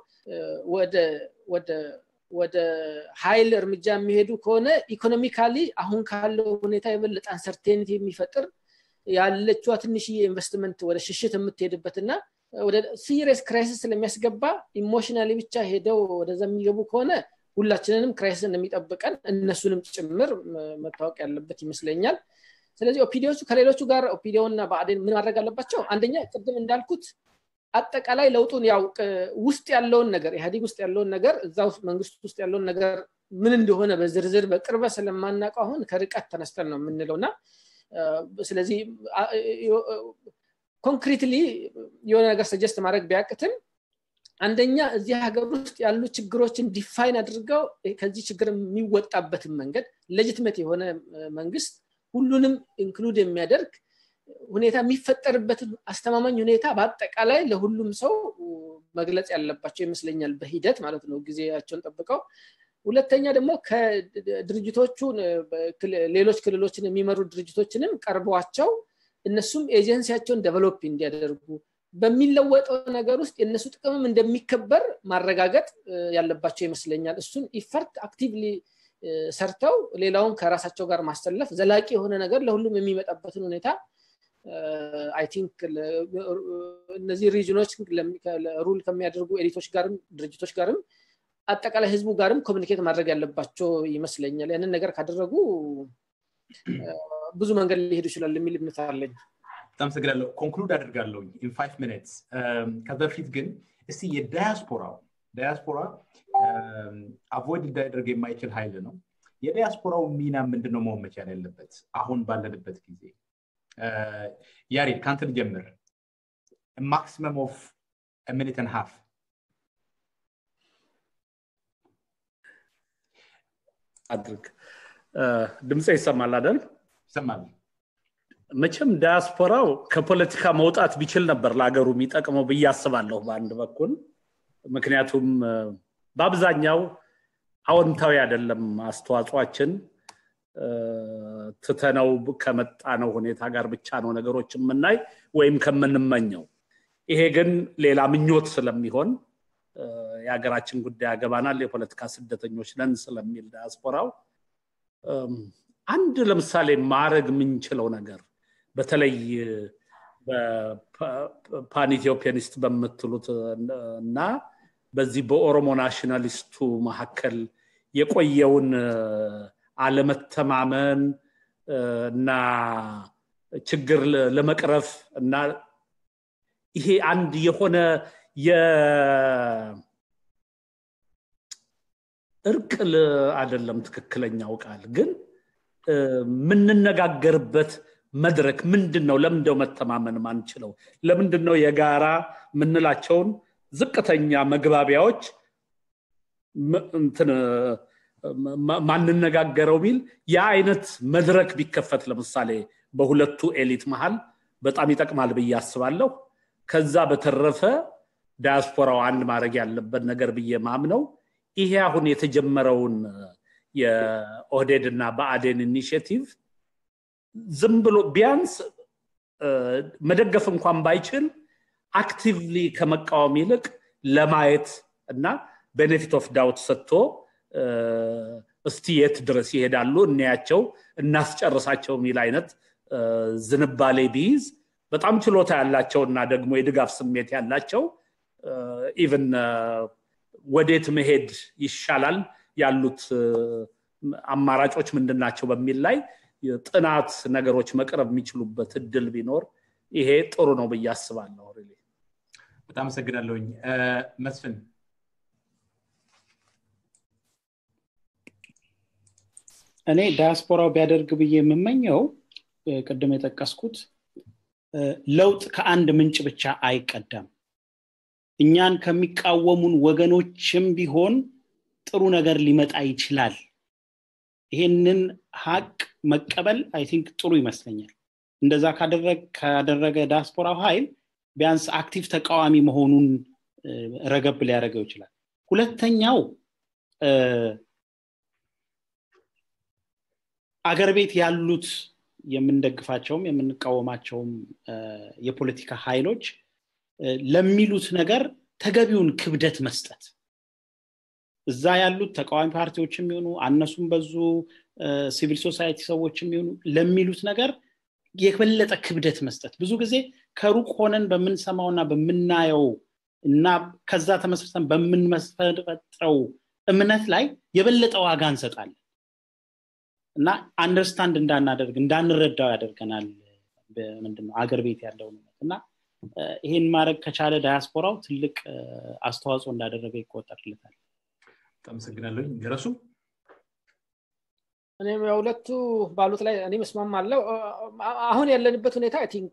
ወደ ሀይል እርምጃ የሚሄዱ ከሆነ ኢኮኖሚካሊ አሁን ካለው ሁኔታ የበለጠ አንሰርቴኒቲ የሚፈጥር ያለችዋ ትንሽዬ ኢንቨስትመንት ወደ ሽሽት የምትሄድበት እና ወደ ሲሪየስ ክራይሲስ ስለሚያስገባ ኢሞሽናሊ ብቻ ሄደው ወደዛ የሚገቡ ከሆነ ሁላችንንም ክራይሲስ እንደሚጠብቀን እነሱንም ጭምር መታወቅ ያለበት ይመስለኛል ስለዚህ ኦፒዲዎቹ ከሌሎቹ ጋር ኦፒዲዮና በአዴን ምን ማድረግ አለባቸው አንደኛ ቅድም እንዳልኩት አጠቃላይ ለውጡን ያው ውስጥ ያለውን ነገር ኢህአዲግ ውስጥ ያለውን ነገር እዛ መንግስት ውስጥ ያለውን ነገር ምን እንደሆነ በዝርዝር በቅርበ ስለማናውቀው አሁን ከርቀት ተነስተን ነው የምንለው እና ስለዚህ ኮንክሪትሊ የሆነ ነገር ሰጀስት ማድረግ ቢያቅትም አንደኛ እዚህ ሀገር ውስጥ ያሉ ችግሮችን ዲፋይን አድርገው ከዚህ ችግር የሚወጣበትን መንገድ ሌጅትመት የሆነ መንግስት ሁሉንም ኢንክሉድ የሚያደርግ ሁኔታ የሚፈጠርበትን አስተማማኝ ሁኔታ በአጠቃላይ ለሁሉም ሰው መግለጽ ያለባቸው ይመስለኛል በሂደት ማለት ነው ጊዜያቸውን ጠብቀው ሁለተኛ ደግሞ ከድርጅቶቹ ሌሎች ክልሎችን የሚመሩ ድርጅቶችንም ቀርበዋቸው እነሱም ኤጀንሲያቸውን ደቨሎፕ እንዲያደርጉ በሚለወጠው ነገር ውስጥ የእነሱ ጥቅምም እንደሚከበር ማረጋገጥ ያለባቸው ይመስለኛል እሱን ኢፈርት አክቲቭሊ ሰርተው ሌላውን ከራሳቸው ጋር ማሰለፍ ዘላቂ የሆነ ነገር ለሁሉም የሚመጣበትን ሁኔታ አይ ቲንክ እነዚህ ሪጅኖች ሩል ከሚያደርጉ ኤሊቶች ጋርም ድርጅቶች ጋርም አጠቃላይ ህዝቡ ጋርም ኮሚኒኬት ማድረግ ያለባቸው ይመስለኛል ያንን ነገር ካደረጉ ብዙ መንገድ ሊሄዱ ይችላል የሚል እምነት አለኝ በጣም ሰግዳለሁ ኮንክሉድ አድርጋለሁ ኢን ፋይቭ ሚኒትስ ከዛ በፊት ግን እስቲ የዳያስፖራው ዳያስፖራ አቮይድ እንዳያደርግ የማይችል ሀይል ነው የዲያስፖራው ሚና ምንድነው መሆን መቻል ያለበት አሁን ባለንበት ጊዜ ያሬድ ከአንተ ልጀምር ማክሲመም ኦፍ ሚኒትን ሀፍ አድርግ ድምፀ ይሰማል አይደል ይሰማል መቼም ዳያስፖራው ከፖለቲካ መውጣት ቢችል ነበር ለሀገሩ የሚጠቅመው ብዬ አስባለሁ በአንድ በኩል ምክንያቱም በአብዛኛው አዎንታዊ አይደለም አስተዋጽኦችን ትተነው ከመጣ ነው ሁኔታ ጋር ብቻ ነው ነገሮች የምናይ ወይም ከምንመኘው ይሄ ግን ሌላ ምኞት ስለሚሆን የሀገራችን ጉዳይ ያገባናል የፖለቲካ ስደተኞች ነን ስለሚል ዳያስፖራው አንድ ለምሳሌ ማድረግ የምንችለው ነገር በተለይ ፓን ኢትዮፒያኒስት በምትሉት እና በዚህ በኦሮሞ ናሽናሊስቱ መካከል የቆየውን አለመተማመን እና ችግር ለመቅረፍ እና ይሄ አንድ የሆነ እርቅ አይደለም ትክክለኛው ቃል ግን የምንነጋገርበት መድረክ ምንድን ነው ለምንደው መተማመን ማንችለው ለምንድን ነው የጋራ የምንላቸውን ዝቅተኛ መግባቢያዎች ማንነጋገረው ቢል ያ አይነት መድረክ ቢከፈት ለምሳሌ በሁለቱ ኤሊት መሃል በጣም ይጠቅማል ብዬ አስባለሁ ከዛ በተረፈ ዳያስፖራው አንድ ማድረግ ያለበት ነገር ብዬ ማምነው ይሄ አሁን የተጀመረውን የኦህዴድ እና በአዴን ኢኒሽቲቭ ዝም ብሎ ቢያንስ መደገፍ እንኳን ባይችል አክቲቭሊ ከመቃወም ይልቅ ለማየት እና ቤኔፊት ኦፍ ዳውት ሰጥቶ እስቲ የት ድረስ ይሄዳሉ እንያቸው እናስጨርሳቸው የሚል አይነት ዝንባሌ ቢይዝ በጣም ችሎታ ያላቸው እና ደግሞ የድጋፍ ስሜት ያላቸው ኢቨን ወዴት መሄድ ይሻላል ያሉት አማራጮች ምንድን ናቸው በሚል ላይ ጥናት ነገሮች መቅረብ የሚችሉበት እድል ቢኖር ይሄ ጥሩ ነው ብዬ አስባለሁ በጣም አመሰግናለሁኝ መስፍን እኔ ዳያስፖራው ቢያደርግ ብዬ የምመኘው ቅድም የጠቀስኩት ለውጥ ከአንድ ምንጭ ብቻ አይቀዳም እኛን ከሚቃወሙን ወገኖችም ቢሆን ጥሩ ነገር ሊመጣ ይችላል ይሄንን ሀቅ መቀበል አይ ቲንክ ጥሩ ይመስለኛል እንደዛ ካደረገ ዳያስፖራው ኃይል ቢያንስ አክቲቭ ተቃዋሚ መሆኑን ረገብ ሊያደርገው ይችላል ሁለተኛው አገር ቤት ያሉት የምንደግፋቸውም የምንቃወማቸውም የፖለቲካ ኃይሎች ለሚሉት ነገር ተገቢውን ክብደት መስጠት እዛ ያሉት ተቃዋሚ ፓርቲዎች የሚሆኑ አነሱም በዙ ሲቪል ሶሳይቲ ሰዎች የሚሆኑ ለሚሉት ነገር የበለጠ ክብደት መስጠት ብዙ ጊዜ ከሩቅ ሆነን በምንሰማውና በምናየው እና ከዛ ተመስርተን በምንመሰረጠው እምነት ላይ የበለጠ ዋጋ እንሰጣለን እና አንደርስታንድ እንዳናደርግ እንዳንረዳው ያደርገናል ምንድነው አገር ቤት ያለው እምነት እና ይሄን ማድረግ ከቻለ ዳያስፖራው ትልቅ አስተዋጽኦ እንዳደረገ ይቆጠርለታል አመሰግናለሁ ገረሱ እኔም የሁለቱ ባሉት ላይ እኔ መስማማለው አሁን ያለንበት ሁኔታ አይ ቲንክ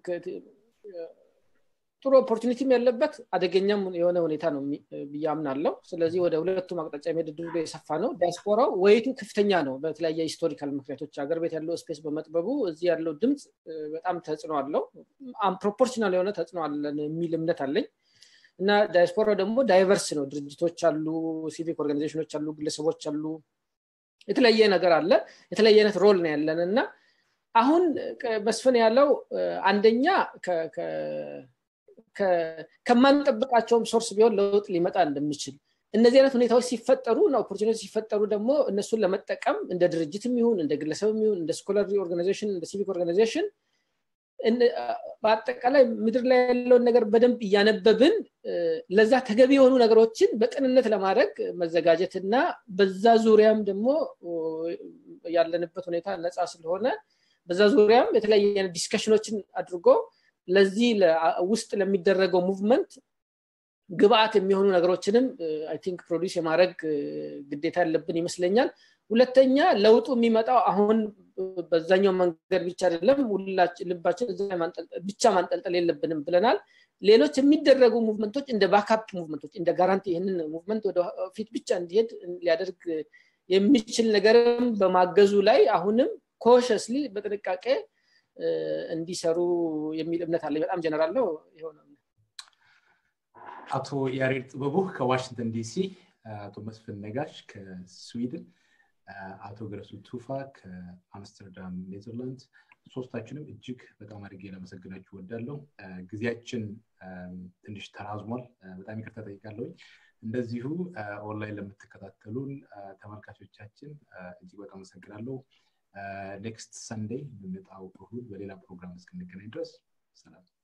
ጥሩ ኦፖርቹኒቲም ያለበት አደገኛም የሆነ ሁኔታ ነው ብዬ አምናለው ስለዚህ ወደ ሁለቱም አቅጣጫ የሚሄድ ድሉ የሰፋ ነው ዲያስፖራው ወይቱ ከፍተኛ ነው በተለያየ ሂስቶሪካል ምክንያቶች ሀገር ቤት ያለው ስፔስ በመጥበቡ እዚህ ያለው ድምፅ በጣም ተጽዕኖ አለው ፕሮፖርሽናል የሆነ ተጽዕኖ አለን የሚል እምነት አለኝ እና ዳያስፖራው ደግሞ ዳይቨርስ ነው ድርጅቶች አሉ ሲቪክ ኦርጋናይዜሽኖች አሉ ግለሰቦች አሉ የተለያየ ነገር አለ የተለያየ አይነት ሮል ነው ያለን እና አሁን መስፍን ያለው አንደኛ ከማንጠብቃቸውም ሶርስ ቢሆን ለውጥ ሊመጣ እንደሚችል እነዚህ አይነት ሁኔታዎች ሲፈጠሩ እና ኦፖርቹኒቲ ሲፈጠሩ ደግሞ እነሱን ለመጠቀም እንደ ድርጅትም ይሁን እንደ ግለሰብም ይሁን እንደ ስኮላሪ ኦርጋናይዜሽን እንደ ሲቪክ ኦርጋናይዜሽን በአጠቃላይ ምድር ላይ ያለውን ነገር በደንብ እያነበብን ለዛ ተገቢ የሆኑ ነገሮችን በቅንነት ለማድረግ መዘጋጀት እና በዛ ዙሪያም ደግሞ ያለንበት ሁኔታ ነፃ ስለሆነ በዛ ዙሪያም የተለያየ ዲስከሽኖችን አድርጎ ለዚህ ውስጥ ለሚደረገው ሙቭመንት ግብአት የሚሆኑ ነገሮችንም አይ ቲንክ ፕሮዲስ የማድረግ ግዴታ ያለብን ይመስለኛል ሁለተኛ ለውጡ የሚመጣው አሁን በዛኛው መንገድ ብቻ አይደለም ልባችን ብቻ ማንጠልጠል የለብንም ብለናል ሌሎች የሚደረጉ ሙቭመንቶች እንደ ባካፕ ሙቭመንቶች እንደ ጋራንቲ ይህንን ሙቭመንት ወደ ፊት ብቻ እንዲሄድ ሊያደርግ የሚችል ነገርም በማገዙ ላይ አሁንም ኮሸስሊ በጥንቃቄ እንዲሰሩ የሚል እምነት አለ በጣም ጀነራል ነው የሆነ አቶ ያሬድ ጥበቡ ከዋሽንግተን ዲሲ አቶ መስፍን ነጋሽ ከስዊድን አቶ ገረሱ ቱፋ ከአምስተርዳም ኔዘርላንድ ሶስታችንም እጅግ በጣም አድርጌ ለመሰግናችሁ ወዳለው ጊዜያችን ትንሽ ተራዝሟል በጣም ይቅርታ ጠይቃለሁኝ እንደዚሁ ኦንላይን ለምትከታተሉን ተመልካቾቻችን እጅግ በጣም አመሰግናለሁ ኔክስት ሰንዴይ በመጣው እሁድ በሌላ ፕሮግራም እስክንገናኝ ድረስ ሰላም